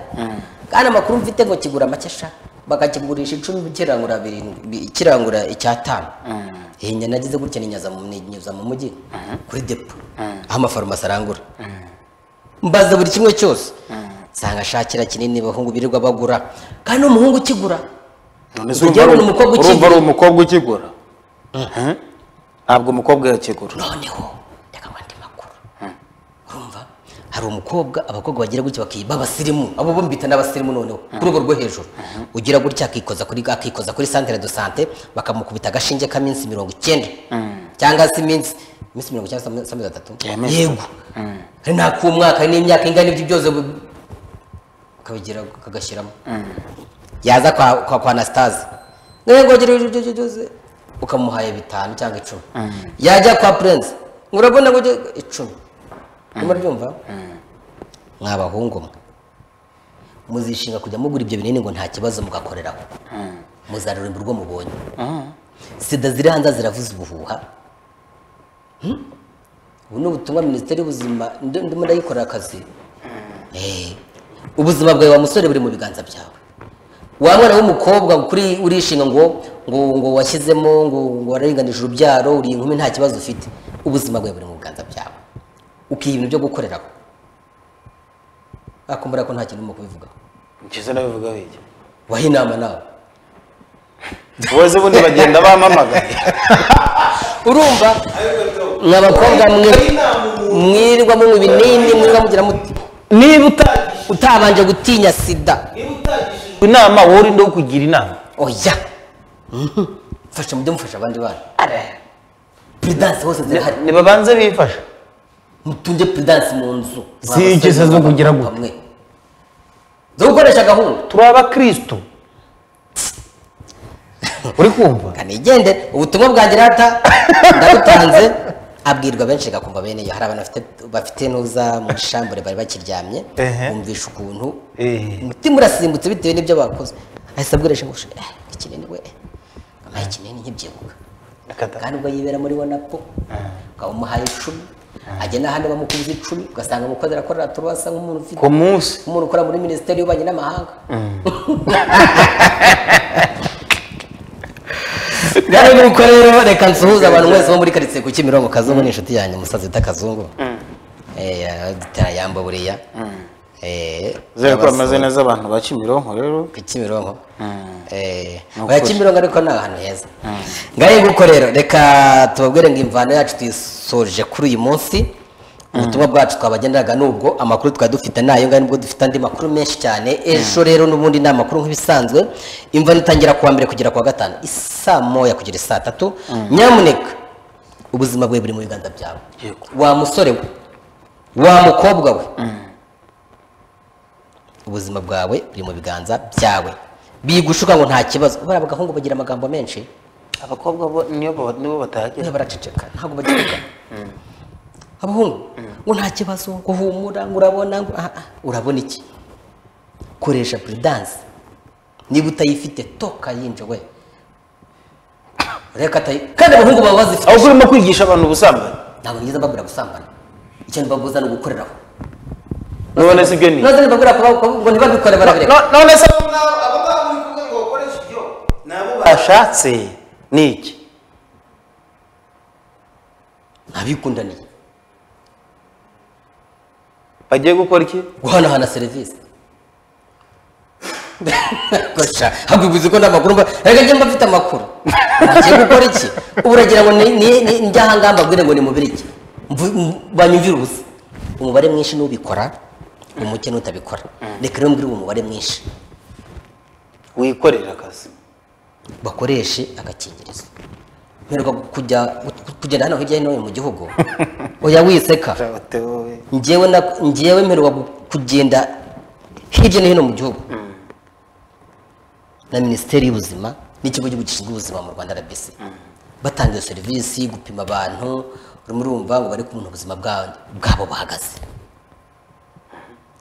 [SPEAKER 1] kandi amakuru mfite ngo kigura make sha bakakigurisha icumi kirangura birindwi kirangura icyatanu iyi nyana nagize gutya ninyaza mu ninyuza mu mujyi kuri depo aho amafarumasi arangura mbaza buri kimwe cyose nsanga ashakira kinini abahungu birirwa bagura kandi n'umuhungu ukigura
[SPEAKER 2] none se
[SPEAKER 1] Urugero,
[SPEAKER 2] urumva ari
[SPEAKER 1] ni umukobwa
[SPEAKER 2] umu- urumva
[SPEAKER 1] ukigura.
[SPEAKER 2] ari umukobwa ukigura Eh? ntabwo umukobwa yakigura
[SPEAKER 1] noneho reka ngo andi makuru urumva hari umukobwa abakobwa bagira gutya bakiba abasirimu abo bo mbita n'abasirimu noneho ku rwego rwo hejuru ugira gutya akikoza kuri akikoza kuri centre de santé bakamukubita agashinge k'iminsi mirongo icyenda cyangwa se iminsi iminsi mirongo icyenda cyangwa se amezi atatu
[SPEAKER 2] Ya, amezi
[SPEAKER 1] yego hari n'ak'umwaka hari n'imyaka ingana ibyo byose bu- akabigira akagashyiramo yaza kwa kwa, kwa Anastase ngengogera ibyo byose ukamuhaye bitanu cyangwa icumi yajya kwa Prince ngo urabona ngo ujye- icumi urimo ryumva mwa bahungu mwe muzishinga kujya mugura ibyo binini ngo nta kibazo mugakoreraho muzaruremba urwo mubonye sida ziri hanze ziravuza ubuhuha Hmm? ubu ni ubutumwa minisiteri y'ubuzima ndi- ndimo ndayikorera akazi Eh, ubuzima bwawe wa musore buri mu biganza byawe wa mwana w'umukobwa kuri urishinga ngo ngo ngo washyizemo ngo ngo wararinganije urubyaro uri inkumi nta kibazo ufite ubuzima bwawe buri mu biganza byawe ukiha ibintu byo gukoreraho akumbura ko nta kintu urimo kubivugaho
[SPEAKER 2] ngize nabivuga bijya
[SPEAKER 1] waha inama nawe
[SPEAKER 2] uweze ubundi bagenda bampamagaye
[SPEAKER 1] urumva mwa bakobwa mwe mwirirwa munywa ibinini mwirirwa mugira muti niba uta- utabanje gutinya sida
[SPEAKER 2] inama wowe urinde wo kugira inama
[SPEAKER 1] oya Mhm. mfasha mujye mufasha abandi bana puridanse hose zirahari
[SPEAKER 2] ntibabanze bifasha
[SPEAKER 1] mutunge puridanse mu nzu
[SPEAKER 2] Si ingeso zo kugira gute.
[SPEAKER 1] Mwe. zo gukoresha gahunda
[SPEAKER 2] turi abakirisitu uri kumva
[SPEAKER 1] kanigendere ubutumwa bwanjye rata ndabutanze abwirwa benshi gakumva bene iyo hari abantu bafite- bafite n'uza mu shambure bari bakiryamye
[SPEAKER 2] Ehe.
[SPEAKER 1] bumvisha ukuntu
[SPEAKER 2] Ehe.
[SPEAKER 1] umutima urasimbutse bitewe n'ibyo bakoze ahise abwirisha ngo "Eh, ikinini we amaye ikinini nkibyibuka
[SPEAKER 2] Akata.
[SPEAKER 1] kandi ubwo yibera muri wanapo ukaba umuhaye icumi ajya n'ahandi bamukubiza icumi ugasanga umukozi arakorera turuwasa nk'umuntu ufite
[SPEAKER 2] ku munsi
[SPEAKER 1] umuntu ukora muri minisiteri y'ububanyi n'amahanga bwari nuko rero reka nsuhuze abantu mwese bo muri karitsiye ku kimirongo kazungu ni inshuti yanjye umusazi wita kazungu Eh, aradutera yamba buriya Eh,
[SPEAKER 2] zera ko
[SPEAKER 1] abasura
[SPEAKER 2] bameze neza abantu ba kimironko rero
[SPEAKER 1] ku kimironko Eh,
[SPEAKER 2] Ni
[SPEAKER 1] oya
[SPEAKER 2] ukuri.
[SPEAKER 1] kimironko ariko ni ahantu heza ngaye nguko rero reka tubabwire ngo imvano yacu tuyisoje kuri uyu munsi ubutumwa bwacu twabagenderaga nubwo amakuru twari dufite nayo ngayo nubwo dufite andi makuru menshi cyane ejo rero n'ubundi ni amakuru nk'ibisanzwe imvano itangira kuwa mbere kugera kuwa gatanu isaa moya kugera isaa tatu nyamuneka ubuzima bwawe buri mu biganza byawe
[SPEAKER 2] Yego.
[SPEAKER 1] wa musore we wa mukobwa we ubuzima bwawe buri mu biganza byawe bigushuka ngo nta kibazo bariya abagahungu bagira amagambo menshi
[SPEAKER 2] abakobwa bo niyo ba- nibo batahagera
[SPEAKER 1] niba baraceceka ntabwo bagivuga abahungu ngo nta kibazo ngo humura ngo urabona ngo aha, aha. urabona iki koresha puridanse niba utayifite toka yinjowe reka atayi kandi abahungu baba bazifite
[SPEAKER 2] ahubwo urimo kwigisha abantu ubusambanyi
[SPEAKER 1] ntabwo nigeze mbabwira gusambana icyo ntibabuza ni ugukoreraho
[SPEAKER 2] none si byo ni
[SPEAKER 1] none mbabwira ko ngo ntibabikore barabireka
[SPEAKER 2] No- none se
[SPEAKER 3] Abo ngabo- abo ngabo uri kuvuga ngo bakoreshe ibyo ni abo
[SPEAKER 2] bashatse ni iki
[SPEAKER 1] ntabikundaniye
[SPEAKER 2] bagiye gukora iki
[SPEAKER 1] guhanahana serivisi Gosha, ntabwo bivuze ko nta makuru mba reka njye mba mfite amakuru ngiye gukora iki ubu uragira ngo ni- ni- ni- njye aha ngaha mbabwire ngo nimubire iki Mvu- m- banyumvire ubusa umubare mwinshi n'ubikora umuke n'utabikora reka rero mbwire uwo mubare mwinshi
[SPEAKER 2] wikorera akazi
[SPEAKER 1] bakoreshe agakingirizo mperwa kujya kugenda hano hirya no hino mu gihugu oya wiseka njyewe na njyewe mperwa gu- kugenda hirya no hino mu gihugu na minisiteri y'ubuzima n'ikigo cy'igihugu gishinzwe ubuzima mu rwanda rbc batanga iyo serivisi gupima abantu urimo urumva ngo bari kumenya ubuzima bwa- bwabo bahagaze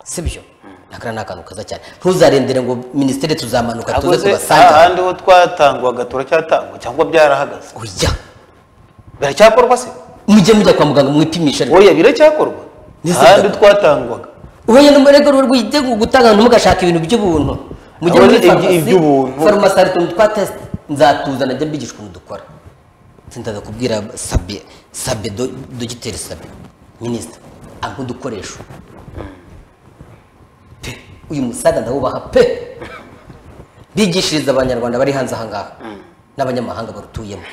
[SPEAKER 1] sibyo nakara ni akantu keza cyane ntuzarendere ngo minisiteri tuzamanuka tuze
[SPEAKER 2] aguze
[SPEAKER 1] tubasange
[SPEAKER 2] ahandi ho twatangwaga turacyatangwa cyangwa byarahagaze
[SPEAKER 1] oya
[SPEAKER 2] biracyakorwa se
[SPEAKER 1] mujye mujya kwa muganga mwipimisha
[SPEAKER 2] oya biracyakorwa
[SPEAKER 1] Nese
[SPEAKER 2] ahandi
[SPEAKER 1] bwa-
[SPEAKER 2] twatangwaga
[SPEAKER 1] ubuye n'umurego rwite gutanga abantu mugashaka ibintu by'ubuntu mujye
[SPEAKER 2] Abo
[SPEAKER 1] muri
[SPEAKER 2] ibyo-
[SPEAKER 1] farumasi
[SPEAKER 2] iby'ubuntu.
[SPEAKER 1] farumasi hari utuntu twa tesite nzatuzana njya mbigisha ukuntu dukora sindaza kubwira sabe sabe do- dogiteri sabe minisita ampa udukoresho pe uyu musaza ndawubaha pe bigishiriza abanyarwanda bari hanze ahangaha n'abanyamahanga barutuyemo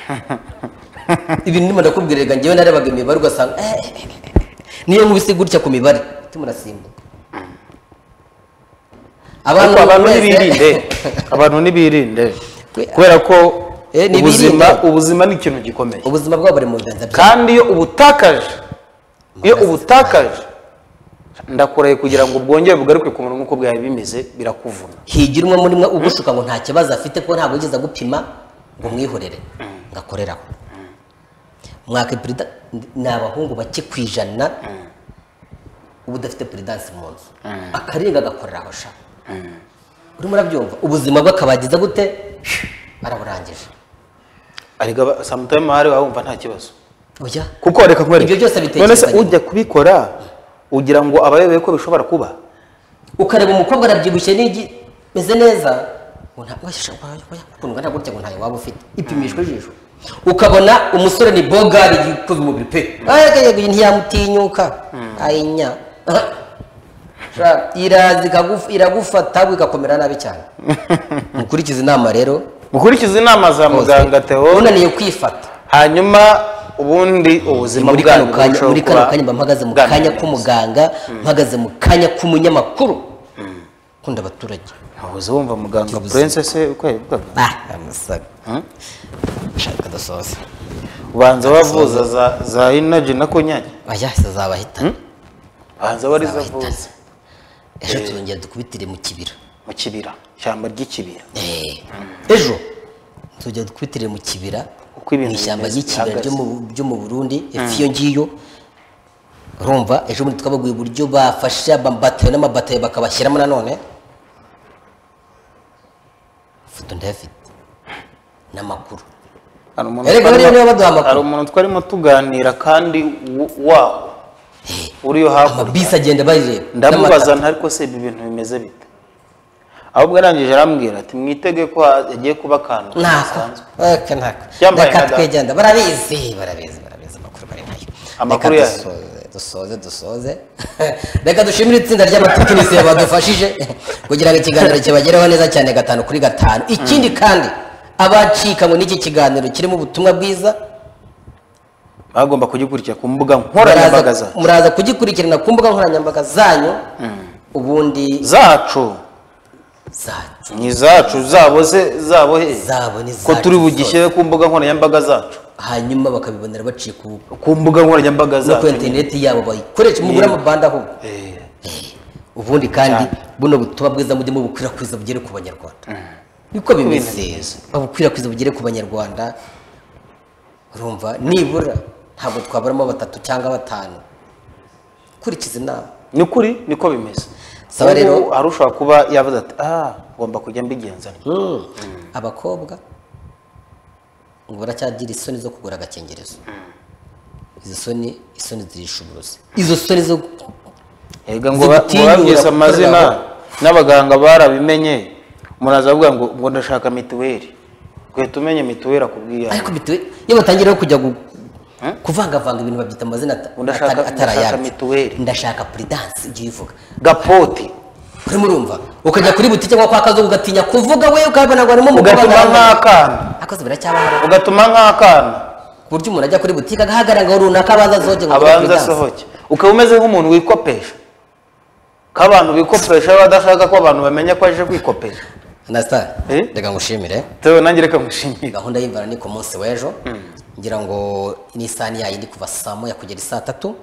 [SPEAKER 1] ibintu ndimo ndakubwira reka njyewe narebaga imibare ugasanga eh, eh, eh, eh, niyo nkubise gutya ku mibare mutima urasimbuka
[SPEAKER 2] ariko abantu
[SPEAKER 1] mwese-
[SPEAKER 2] ntibirinde abantu ntibirinde kubera ko
[SPEAKER 1] Eh, ntibirinde.
[SPEAKER 2] ubuzima ubuzima ni ikintu gikomeye
[SPEAKER 1] ubuzima bwabo buri mu biganza byawe
[SPEAKER 2] kandi iyo ubutakaje iyo ubutakaje ndakuraye kugira ngo bwongere bugaruke ku murongo uko bwari bimeze birakuvuna
[SPEAKER 1] higira umwe muri mwe ugushuka ngo nta kibazo afite kuko ntabwo yigeze agupima ngo mwihorere ngakoreraho mwaka perida ni abahungu bake ku ijana uba udafite peridanse mu nzu akarenga agakoreraho sha urimo urabyumva ubuzima bwe akabagiza gute araburangije
[SPEAKER 2] ariko aba- sometimes hari wumva nta kibazo
[SPEAKER 1] oya
[SPEAKER 2] kuko reka nkwereke
[SPEAKER 1] Ibyo byose
[SPEAKER 2] none se
[SPEAKER 1] bitekereza nyuma.
[SPEAKER 2] ujya kubikora ugira ngo aba ayobewe ko bishobora kuba
[SPEAKER 1] ukareba umukobwa arabyibushye n'igi meze neza ngo ntabwo yakundwa ntabwo urya ngo ntayo waba ufite ipimishwa ijisho ukabona umusore ni bogari yikoze umubiri pe ayagayega ntiyamutinyuka ayinya Sha, iraza ikaguf- iragufata bigakomera nabi cyane mukurikize inama rero
[SPEAKER 2] gukurikiza inama za muganga theo
[SPEAKER 1] unaniye kwifata
[SPEAKER 2] hanyuma ubundi ubuzima
[SPEAKER 1] muri kano
[SPEAKER 2] bwanyu
[SPEAKER 1] kanya
[SPEAKER 2] burushaho
[SPEAKER 1] muri kano
[SPEAKER 2] kuba
[SPEAKER 1] kanya mba mpagaze mu
[SPEAKER 2] bwamera
[SPEAKER 1] kanya
[SPEAKER 2] neza.
[SPEAKER 1] k'umuganga mpagaze mu kanya k'umunyamakuru ukunda abaturage
[SPEAKER 2] ntahoze wumva muganga prince se uko yabivugaga
[SPEAKER 1] ah amasaga shaka adasoza
[SPEAKER 2] ubanza wavuza za za inaji na konyagi
[SPEAKER 1] oya zizabahitana
[SPEAKER 2] ubanza wari
[SPEAKER 1] Zizabahitana.
[SPEAKER 2] zavuze
[SPEAKER 1] ejo tuzongera dukubitire mu kibira
[SPEAKER 2] mu kibira ishyamba ry'ikibira
[SPEAKER 1] Eh, ejo tuzongera dukubitire mu kibira
[SPEAKER 2] Uko
[SPEAKER 1] mu
[SPEAKER 2] ibintu
[SPEAKER 1] ishyamba
[SPEAKER 2] bimeze
[SPEAKER 1] ry'ikibira
[SPEAKER 2] bihagaze.
[SPEAKER 1] ryo mu- ryo mu burundi efu iyo ngiyo urumva ejo bundi twabaguye uburyo bafashe amabatayo n'amabatayo bakabashyiramo nanone ifoto ndayafite n'amakuru
[SPEAKER 2] hari umuntu
[SPEAKER 1] Erega bariya
[SPEAKER 2] twarimo-
[SPEAKER 1] nibo baduha amakuru.
[SPEAKER 2] hari umuntu twarimo tuganira kandi w- waho uriyo hakurya
[SPEAKER 1] amabisi agenda bayireba
[SPEAKER 2] ndamubaza nta ariko se ibi bintu bimeze bite ahubwo arangije arambwira ati mwitege ko ha- hagiye kuba akantu
[SPEAKER 1] ntako
[SPEAKER 2] gasanzwe."
[SPEAKER 1] aka ntako
[SPEAKER 2] Yambaye
[SPEAKER 1] reka
[SPEAKER 2] nka data.
[SPEAKER 1] twegenda barabizi barabizi barabizi amakuru bari nayo
[SPEAKER 2] Amakuru
[SPEAKER 1] Reka
[SPEAKER 2] yayo.
[SPEAKER 1] dusoze, dusoze dusoze reka dushimire itsinda ry'abatekinisiye badufashije kugira ngo ikiganiro kibagereho neza cyane gatanu kuri gatanu ikindi kandi abacikanywe n'iki kiganiro kirimo ubutumwa bwiza
[SPEAKER 2] bagomba kugikurikira ku mbuga nkoranyambaga
[SPEAKER 1] muraza
[SPEAKER 2] za-
[SPEAKER 1] muraza kugikurikirana ku mbuga nkoranyambaga zanyu ubundi
[SPEAKER 2] zacu
[SPEAKER 1] zacu
[SPEAKER 2] ni izacu zabo se zabo he
[SPEAKER 1] zabo ni
[SPEAKER 2] ko
[SPEAKER 1] zacu
[SPEAKER 2] turi
[SPEAKER 1] zose.
[SPEAKER 2] bugishyire ku mbuga nkoranyambaga zacu
[SPEAKER 1] hanyuma bakabibonera baciye ku
[SPEAKER 2] ku mbuga nkoranyambaga
[SPEAKER 1] no kuri
[SPEAKER 2] zacu
[SPEAKER 1] interineti yabo bayikoresha mugura amabanda ahubwo
[SPEAKER 2] Eh,
[SPEAKER 1] ubundi kandi buno butuba bwiza mujye mubukwirakwiza bugere ku banyarwanda niko bimeze babukwirakwiza bugere ku banyarwanda urumva nibura ntabwo twaburamo batatu cyangwa batanu kurikiza inama
[SPEAKER 2] ni ukuri niko bimeze
[SPEAKER 1] Saba rero-
[SPEAKER 2] Ubu hari ushobora kuba yavuze ati ah ngomba kujya mbigenza ntyo."
[SPEAKER 1] abakobwa ngo baracyagira isoni zo kugura agakingirizo izo soni isoni zirisha uburozi izo soni zo
[SPEAKER 2] Erega ngo ba- ngo
[SPEAKER 1] zigutinyura
[SPEAKER 2] babyise
[SPEAKER 1] gukorera
[SPEAKER 2] amazina
[SPEAKER 1] aho.
[SPEAKER 2] n'abaganga barabimenye umuntu azavuga ngo ngo ndashaka mituweli guhita umenya mituweli akubwiye
[SPEAKER 1] ariko bitewe iyo batangira no kujya gu- kuvangavanga ibintu babyita amazina ata-
[SPEAKER 2] Ndashaka-
[SPEAKER 1] atari- atari
[SPEAKER 2] ndashaka
[SPEAKER 1] ayacu.
[SPEAKER 2] mituweli.
[SPEAKER 1] ndashaka puridanse ujye uyivuga
[SPEAKER 2] gapoti
[SPEAKER 1] urimo urumva ukajya kuri butike cyangwa kwa kazungu ugatinya kuvuga we ukabona ngo harimo umugabo
[SPEAKER 2] ugatuma
[SPEAKER 1] agaragara.
[SPEAKER 2] nk'akana
[SPEAKER 1] akoze biracyabahara
[SPEAKER 2] ugatuma nk'akana
[SPEAKER 1] ku buryo umuntu ajya kuri butike agahagarara ngo runaka abanza asohoke ngo agure
[SPEAKER 2] abanza
[SPEAKER 1] puridanse.
[SPEAKER 2] asohoke ukaba umeze nk'umuntu wikopesha ko abantu bikopesha badashaka ko abantu bamenya ko aje kwikopesha
[SPEAKER 1] Understand?
[SPEAKER 2] Eh?
[SPEAKER 1] reka ngushimire
[SPEAKER 2] tewe nanjye reka ngushimire
[SPEAKER 1] gahunda y'imvara ni ku munsi w'ejo ngira ngo n'isani yayo ndi kuva saa moya kugera isaa tatu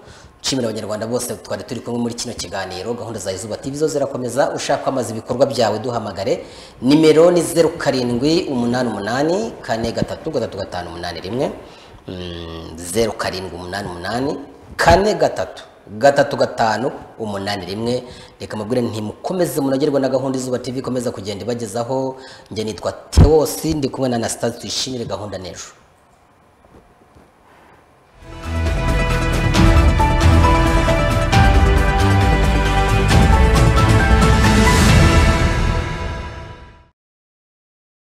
[SPEAKER 1] nshimira abanyarwanda bose twari turi kumwe muri kino kiganiro gahunda za izuba tv zo zirakomeza ushaka kwamaza ibikorwa byawe duhamagare nimero ni zeru karindwi umunani umunani kane gatatu gatatu gatanu umunani rimwe Mm, zeru karindwi umunani umunani kane gatatu gatatu gatanu umunani rimwe reka mabwire ntimukomeze munagerwa na gahunda izuba tv ikomeza kugenda ibagezaho njye nitwa tewosi ndi kumwe na anastase tuyishimire gahunda n'ejo